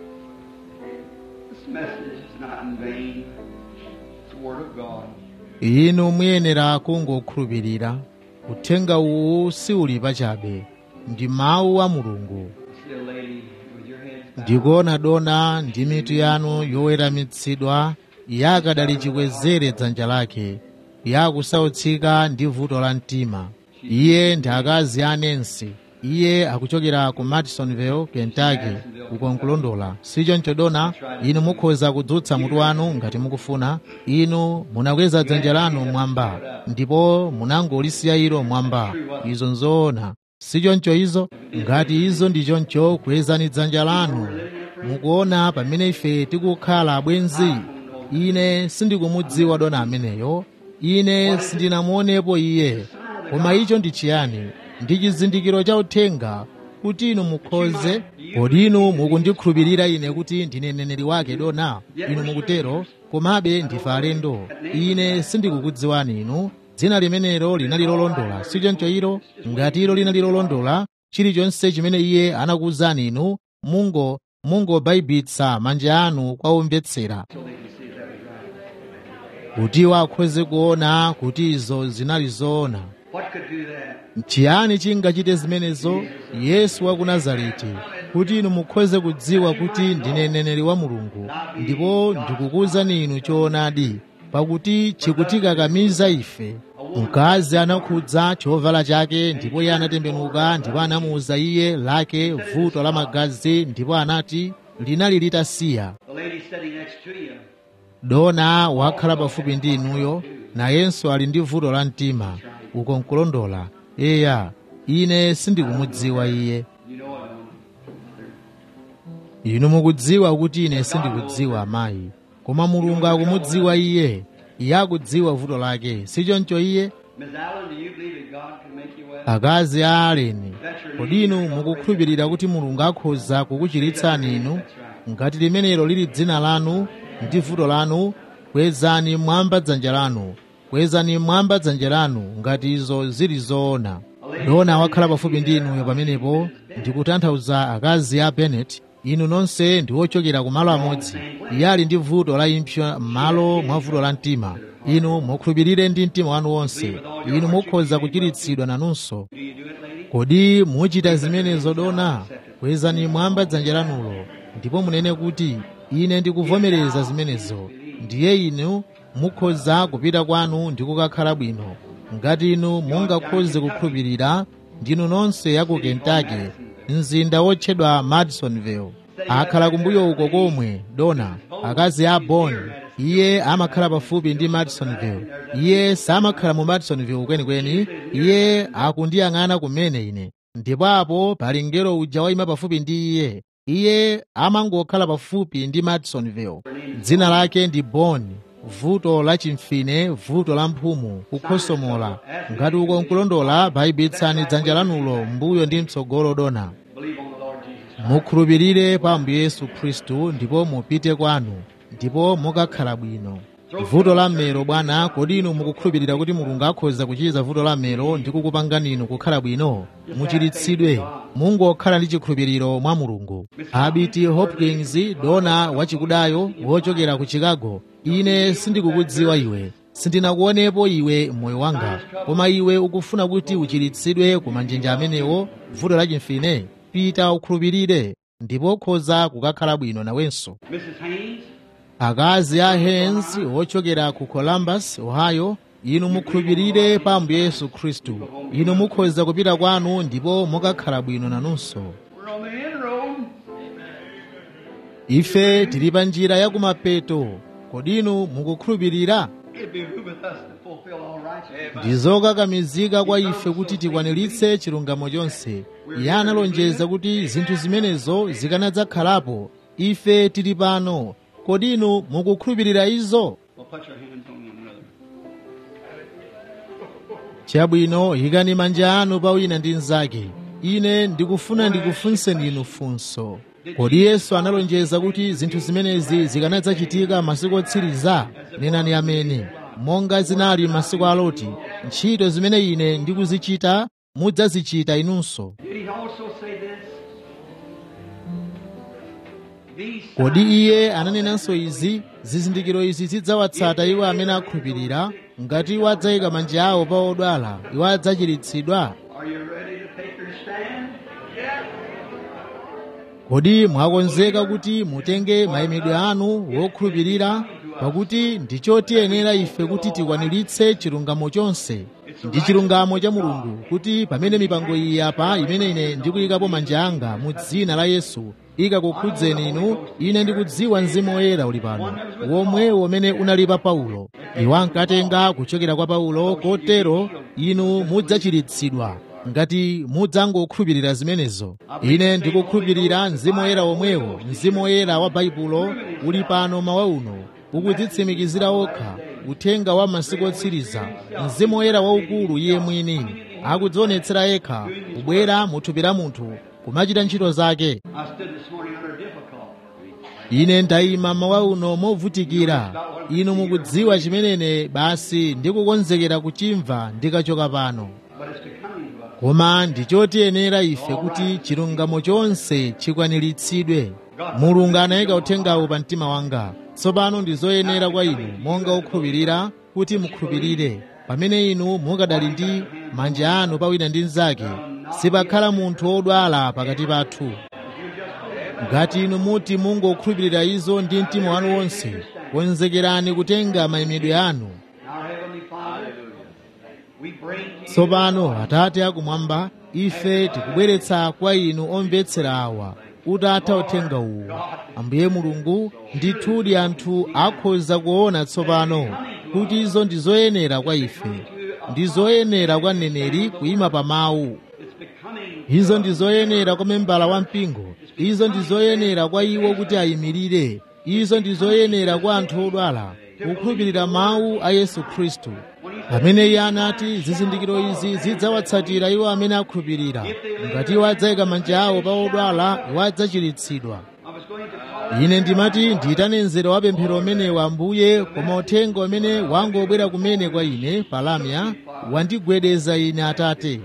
message is not in vain. It's the Word of God. inu muyenera kungokhulupirira uthenga uwu siuli pachabe ndi mawu a mulungu See a lady with your head bowed. ndikuona dona ndi mitu yanu yoweramitsidwa yakadali chikwezere dzanja lake yakusautsika ndi vuto la mtima iye ndi akazi a Nancy iye akuchokera ku madisonville kentucky uko nkulondola sichoncho dona inu mukhoza kudzutsa mutu wanu ngati mukufuna inu munakweza dzanja lanu mwamba ndipo munangolisiya ilo mwamba izo nzoona sichoncho izo ngati izo ndi choncho kwezani dzanja lanu mukuona pamene ife tikukhala abwenzi ine sindikumudziwa dona ameneyo ine sindinamuonepo iye koma icho ndi chiyani ndi chizindikiro cha uthenga kuti inu mukhoze kodi inu mukundikhulupirira ine kuti ndine mneneri wake dona inu mukutero komabe ndife alendo ine sindikukudziwani inu dzina limenelo linali lolondola sichoncho ilo ngati ilo linali lolondola chilichonse chimene iye anakuwuzani inu mungo mungobayibitsa manja anu kwa omvetsera kuti akhoze kuona kuti izo zinali zoona What could do that? chiyani chingachite zimenezo yesu wa ku nazareti kuti inu mukhoze kudziwa kuti ndine mneneri wa mulungu ndipo ndikukuwuzani inu choonadi pakuti chikutikakamiza ife mkazi anakhudza chovala chake ndipo iye anatembenuka ndipo anamuwuza iye lake vuto la magazi ndipo anati linali litasiya The lady sitting next to you. dona wakhala pafupi ndi inuyo nayenso ali ndi vuto la mtima uko nkulondola eya ine sindikumudziwa iye You know I don't. inu mukudziwa kuti ine sindikudziwa amayi koma mulungu akumudziwa iye iye akudziwa vuto lake sichoncho iye Miss Allen, do you believe that God can make you well? akazi a aleni kodi inu mukukhulupirira kuti mulungu akhoza kukuchiritsani inu ngati limenelo lili dzina lanu ndi vuto lanu kwezani mwamba dzanja lanu kwezani mwamba dzanja lanu ngati izo zili zoona dona wakhala pafupi ndi inuyo pamenepo ndikutanthauza akazi a benet inu nonse ndi ochokera ku malo amodzi iye ali ndi vuto la impsyo m'malo mwa vuto la mtima inu mukhulupirire ndi mtima wanu wonse inu mukhoza kuchiritsidwa nanunso Do you do it, lady? kodi muchita zimenezo dona kwezani mwamba dzanja lanulo ndipo munene kuti ine ndikuvomereza zimenezo ndiye inu mukhoza kupita kwanu ndi kukakhala bwino ngati inu mungakhoze kukhulupirira ndinu nonse ya ku kentucky mzinda wotchedwa madisonville akhala kumbuyo uko komwe dona akazi a bon iye amakhala pafupi ndi madisonville iye samakhala mu madisonville kwenikweni iye akundiyang'ana kumene ine ndipo apo pali mngelo uja wayima pafupi ndi iye iye amangokhala pafupi ndi madisonville dzina lake ndi bon vuto la chimfine vuto la mphumu kukhosomola ngati uko nkulondola bayibitsani dzanja lanulo mbuyo ndi mtsogolo dona Believe on the Lord Jesus. mukhulupirire pa ambuye yesu khristu ndipo mupite kwanu ndipo mukakhala bwino vuto la mmero bwana kodi inu mukukhulupirira kuti mulungu akhoza kuchiza vuto la mmero ndi kukupangani inu kukhala bwino muchiritsidwe mungokhala ndi chikhulupiriro mwa mulungu abiti hopkins dona wachikudayo wochokera ku chicago ine sindikukudziwa iwe sindinakuonepo iwe moyo wanga koma iwe ukufuna kuti uchiritsidwe ku manjenje amenewo vuto la chimfine pita ukhulupirire ndipo ukhoza kukakhala bwino nawenso Mrs. Haynes, akazi a Haynes ochokera ku Columbus, Ohio, inu mukhulupirire pa ambuye yesu khristu inu mukhoza kupita kwanu ndipo mukakhala bwino nanunso we're on the inroad. ife tili pa njira ya kumapeto kodi inu mukukhulupirira It behooveth us to fulfill all righteousness. ndizokakamizika kwa ife kuti tikwaniritse chilungamo chonse iye analonjeza kuti zinthu zimenezo zikanadzakhalapo ife tili pano kodi inu mukukhulupirira izo Well, put your hands on one another. chabwino yikani manja anu pa wina ndi mnzake ine ndikufuna ndikufunseni inu funso kodi yesu analonjeza kuti zinthu zimenezi zikanadzachitika masiku otsiriza nenani amene monga zinali masiku a loti ntchito zimene ine ndikuzichita mudzazichita inunso Did he also say this? kodi iye ananenanso izi zizindikiro izi zidzawatsata iwo amene akhulupirira ngati iwo adzayika manja awo pa odwala iwo adzachiritsidwa Are you ready to take your stand? kodi mwakonzeka kuti mutenge mayimidwe anu wokhulupirira pakuti ndichotiyenera ife kuti tikwaniritse chilungamo chonse ndi chilungamo cha mulungu kuti pamene mipango iyi apa imene ine ndikuyikapo manja anga mu dzina la yesu ikakukhudzeni inu ine ndikudziwa mzimu woyera uli pano womwe umene unali pa paulo iwo ankatenga kuchokera kwa paulo kotero inu mudzachiritsidwa ngati mudzangokhulupirira zimenezo ine ndikukhulupirira mzimu woyera womwewo mzimu woyera wa baibulo uli pano mawa uno ukudzitsimikizira okha uthenga wa masiku otsiriza mzimu woyera waukulu iye mwini akudzionetsera yekha kubwera muthupi la munthu kumachita ntchito zake I stood this morning under difficulty. ine ndayima mawa uno movutikira inu mukudziwa chimenene basi ndikukonzekera kuchimva ndikachoka pano But it's becoming to us. koma ndichotiyenera ife kuti chilungamo chonse chikwaniritsidwe mulungu anayika uthengawo pa mtima wanga tsopano ndi zoyenera kwa inu monga okhulupirira kuti mukhulupirire pamene inu mukadali ndi manja anu pawina ndi mnzake sipakhala munthu wodwala pakati pathu ngati inu muti mungokhulupirira izo ndi mtima wanu wonse konzekerani kutenga mayimidwe anu Our Heavenly Father, we bring to you tsopano atate akumwamba ife tikubweretsa kwa inu omvetsera awa utatha uthenga uwu ambuye mulungu ndithudi anthu akhoza kuona tsopano kuti izo ndi zoyenera kwa ife ndi zoyenera kwa mneneri kuyima pa mawu it's becoming izo ndi zoyenera kwa membala wa mpingo izo ndi zoyenera kwa iwo kuti ayimirire izo ndi zoyenera kwa anthu odwala kukhulupirira mawu a yesu khristu pamene iye anati zizindikiro izi zidzawatsatira iwo amene akhulupirira ngati iwo adzayika manja awo pa odwala iwo adzachiritsidwa I was going to call ine ndimati ndiyitane mzere wa pemphero umenewa ambuye koma uthenga umene wangobwera kumene kwa ine palamya wandigwedeza ine atate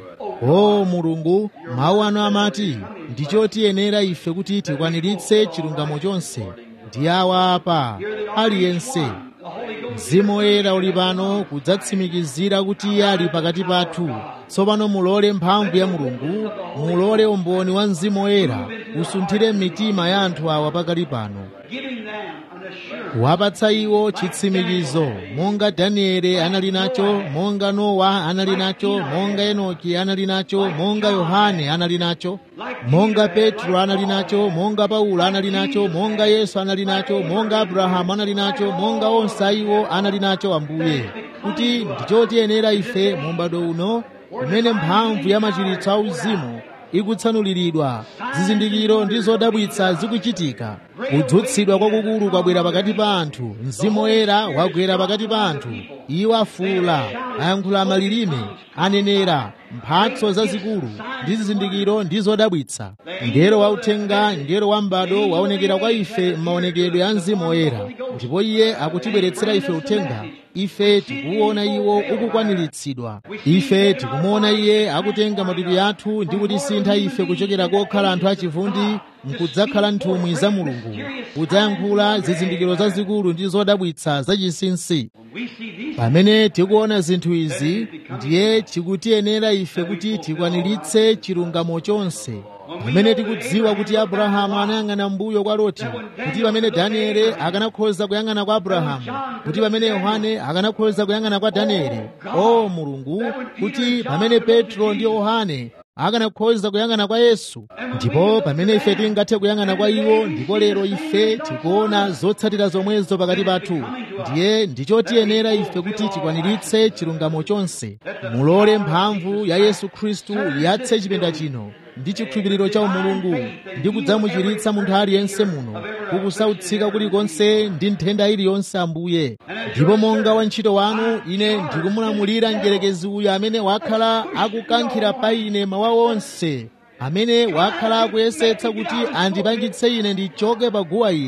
o mulungu mawu anu amati ndichotiyenera ife kuti tikwaniritse chilungamo chonse ndi awa apa aliyense mzimu woyera uli pano kudzatsimikizira kuti iye ali pakati pathu tsopano mulole mphamvu ya mulungu mulole umboni wa mzimu woyera usunthire mitima ya anthu awa pakali pano giving them an assurance kuwapatsa iwo chitsimikizo monga danieli anali nacho monga nowa anali nacho monga enoki anali nacho monga yohane anali nacho monga petro anali nacho monga paulo anali nacho monga yesu anali nacho monga abrahamu anali nacho monga onse iwo anali nacho ambuye kuti ndichotiyenera ife mu m'bado uno kumene mphamvu ya machiritso auzimu ikutsanuliridwa zizindikiro ndi zodabwitsa zikuchitika kudzutsidwa kwakukulu kwabwera pakati pa anthu mzimu woyera wagwera pakati pa anthu iwo afuula ayankhula malilime anenera mphatso zazikulu ndi zizindikiro ndi zodabwitsa ngero wauthenga ngero wa m'bado waonekera kwa ife m'maonekedwe a mzimu woyera ndipo iye akutibweretsera ife uthenga ife tikuwona iwo ukukwaniritsidwa ife tikumuona iye akutenga matupi athu ndi kutisintha ife kuchokera kokhala anthu achivundi nkudzakhala nthumwi za mulungu kudzayankhula zizindikiro zazikulu ndi zodabwitsa zachinsinsi we see these pamene tikuona zinthu izi ndiye chikutiyenera ife kuti tikwaniritse chilungamo chonse pamene tikudziwa kuti abrahamu anayang'ana mbuyo kwa loti kuti pamene danieli akanakhoza kuyang'ana kwa abrahamu kuti pamene yohane akanakhoza kuyang'ana kwa danieli o mulungu kuti pamene petro ndi yohane akanakhoza kuyang'ana kwa yesu ndipo pamene ife tingathe kuyang'ana kwa iwo ndipo lero ife tikuona zotsatira zomwezo pakati pathu ndiye ndichotiyenera ife kuti tikwaniritse chilungamo chonse mulole mphamvu ya yesu khristu yatse chipinda chino ndi chikhulupiriro cha umulungu ndi kudzamuchiritsa munthu aliyense muno kukusautsika kulikonse ndi nthenda iliyonse ambuye ndipo monga wantchito wanu ine ndikumulamulira mdierekezi uyu amene wakhala akukankhira pa ine mawa onse amene wakhala akuyesetsa kuti andipangitse ine ndichoke pa guwa ili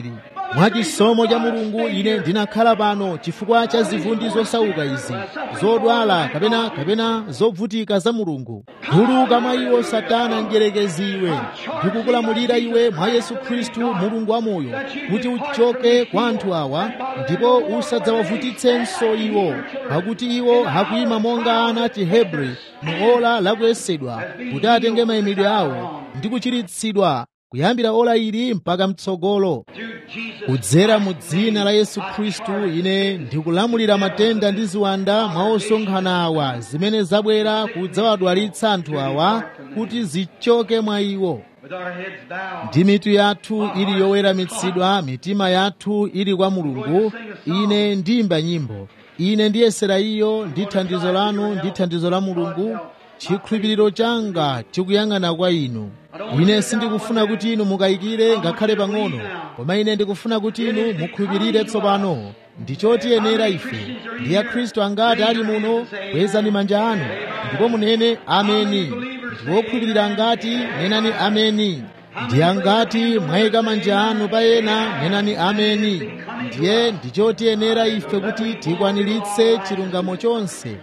mwachisomo cha mulungu ine ndinakhala pano chifukwa cha zivundi zosauka izi zodwala kapena kapena zovutika za mulungu tuluka mwa iwo satana mdyerekezi iwe ndikukulamulira iwe mwa yesu khristu mulungu wamoyo kuti uchoke kwa anthu awa ndipo usadzawavutitsenso iwo pakuti iwo akuyima monga ana chihebri mu ola lakuyesedwa kuti atenge mayimidwe awo ndi kuchiritsidwa kuyambira ola ili mpaka mtsogolo kudzera mu dzina la yesu khristu ine ndikulamulira matenda ndi ziwanda mwa osonkhana awa zimene zabwera kudzawadwalitsa anthu awa kuti zichoke mwa iwo ndi mitu yathu ili yoweramitsidwa mitima yathu ili kwa mulungu ine ndiyimba nyimbo ine ndiyesera iyo ndi thandizo lanu ndi thandizo la mulungu chikhulupiriro changa chikuyang'ana kwa inu ine sindikufuna kuti inu mukayikire ngakhale pang'ono koma ine ndikufuna kuti inu mukhulupirire tsopano ndichotiyenera ife ndi akhristu angati ali muno kwezani manja anu ndipo munene ameni ndi wokhulupirira angati nenani ameni ndi angati mwayika manja anu pa ena nenani ameni ndiye ndichotiyenera ife kuti tikwaniritse chilungamo chonse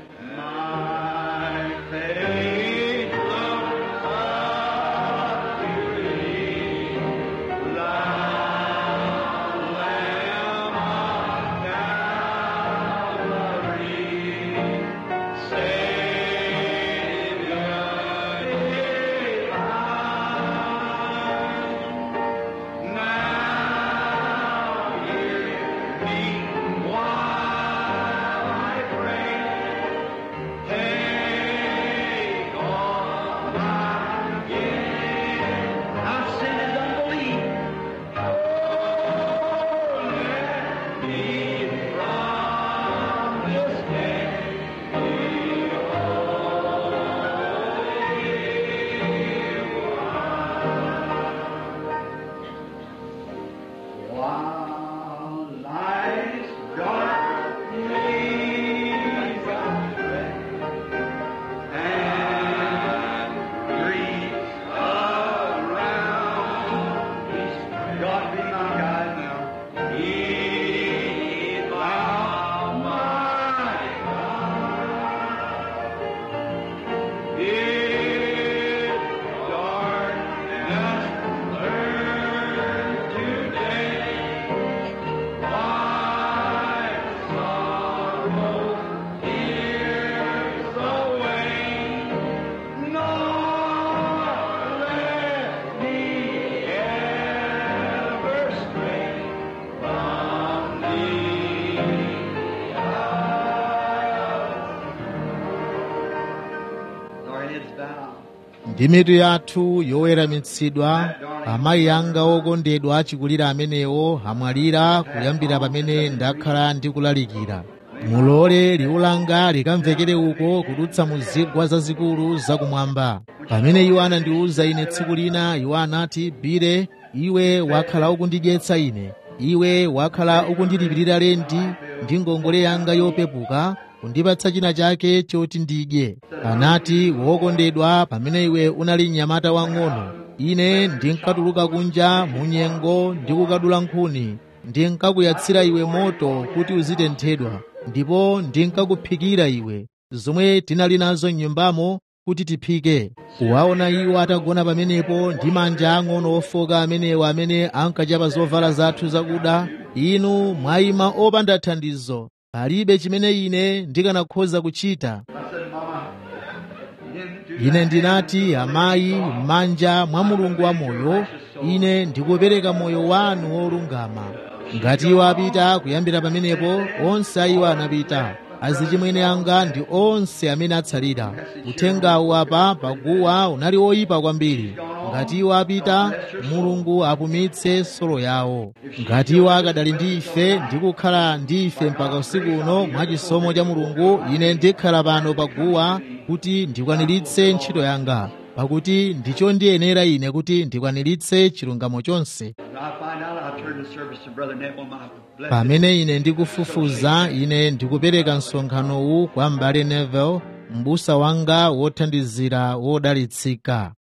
ndi mitu yathu yoweramitsidwa amayi anga okondedwa achikulira amenewo amwalira kuyambira pamene ndakhala ndikulalikira mulole liwu langa likamvekere uko kudutsa mu zigwa zazikulu zakumwamba pamene iwo anandiwuza ine tsiku lina iwo anati bire iwe wakhala ukundidyetsa ine iwe wakhala ukundilipirira lendi ndi ngongole yanga yopepuka kundipatsa china chake choti ndidye anati wokondedwa pamene iwe unali mnyamata wang'ono ine ndinkatuluka kunja mu nyengo ndi kukadula nkhuni ndinkakuyatsira iwe moto kuti uzitenthedwa ndipo ndinkakuphikira iwe zomwe tinali nazo m'nyumbamo kuti tiphike kuwaona iwo atagona pamenepo ndi manja ang'ono ofoka amenewo amene ankachapa zovala zathu zakuda inu mwayima opanda thandizo palibe chimene ine ndikanakhoza kuchita ine ndinati amayi m'manja mwa mulungu wa moyo ine ndikupereka moyo wanu wolungama ngati iwo apita kuyambira pamenepo onse ayiwo anapita azichimwene anga ndi onse amene atsalira uthengawu apa paguwa unali oyipa kwambiri ngati iwo apita mulungu apumitse solo yawo ngati iwo akadali ndi ife ndi kukhala ndi ife mpaka usiku uno mwachisomo cha mulungu ine ndikhala pano paguwa kuti ndikwaniritse ntchito yanga pakuti ndicho ndiyenera ine kuti ndikwaniritse chilungamo chonse pamene ine ndikufufuza ine ndikupereka msonkhanowu kwa m'bale neville m'busa wanga wothandizira wodalitsika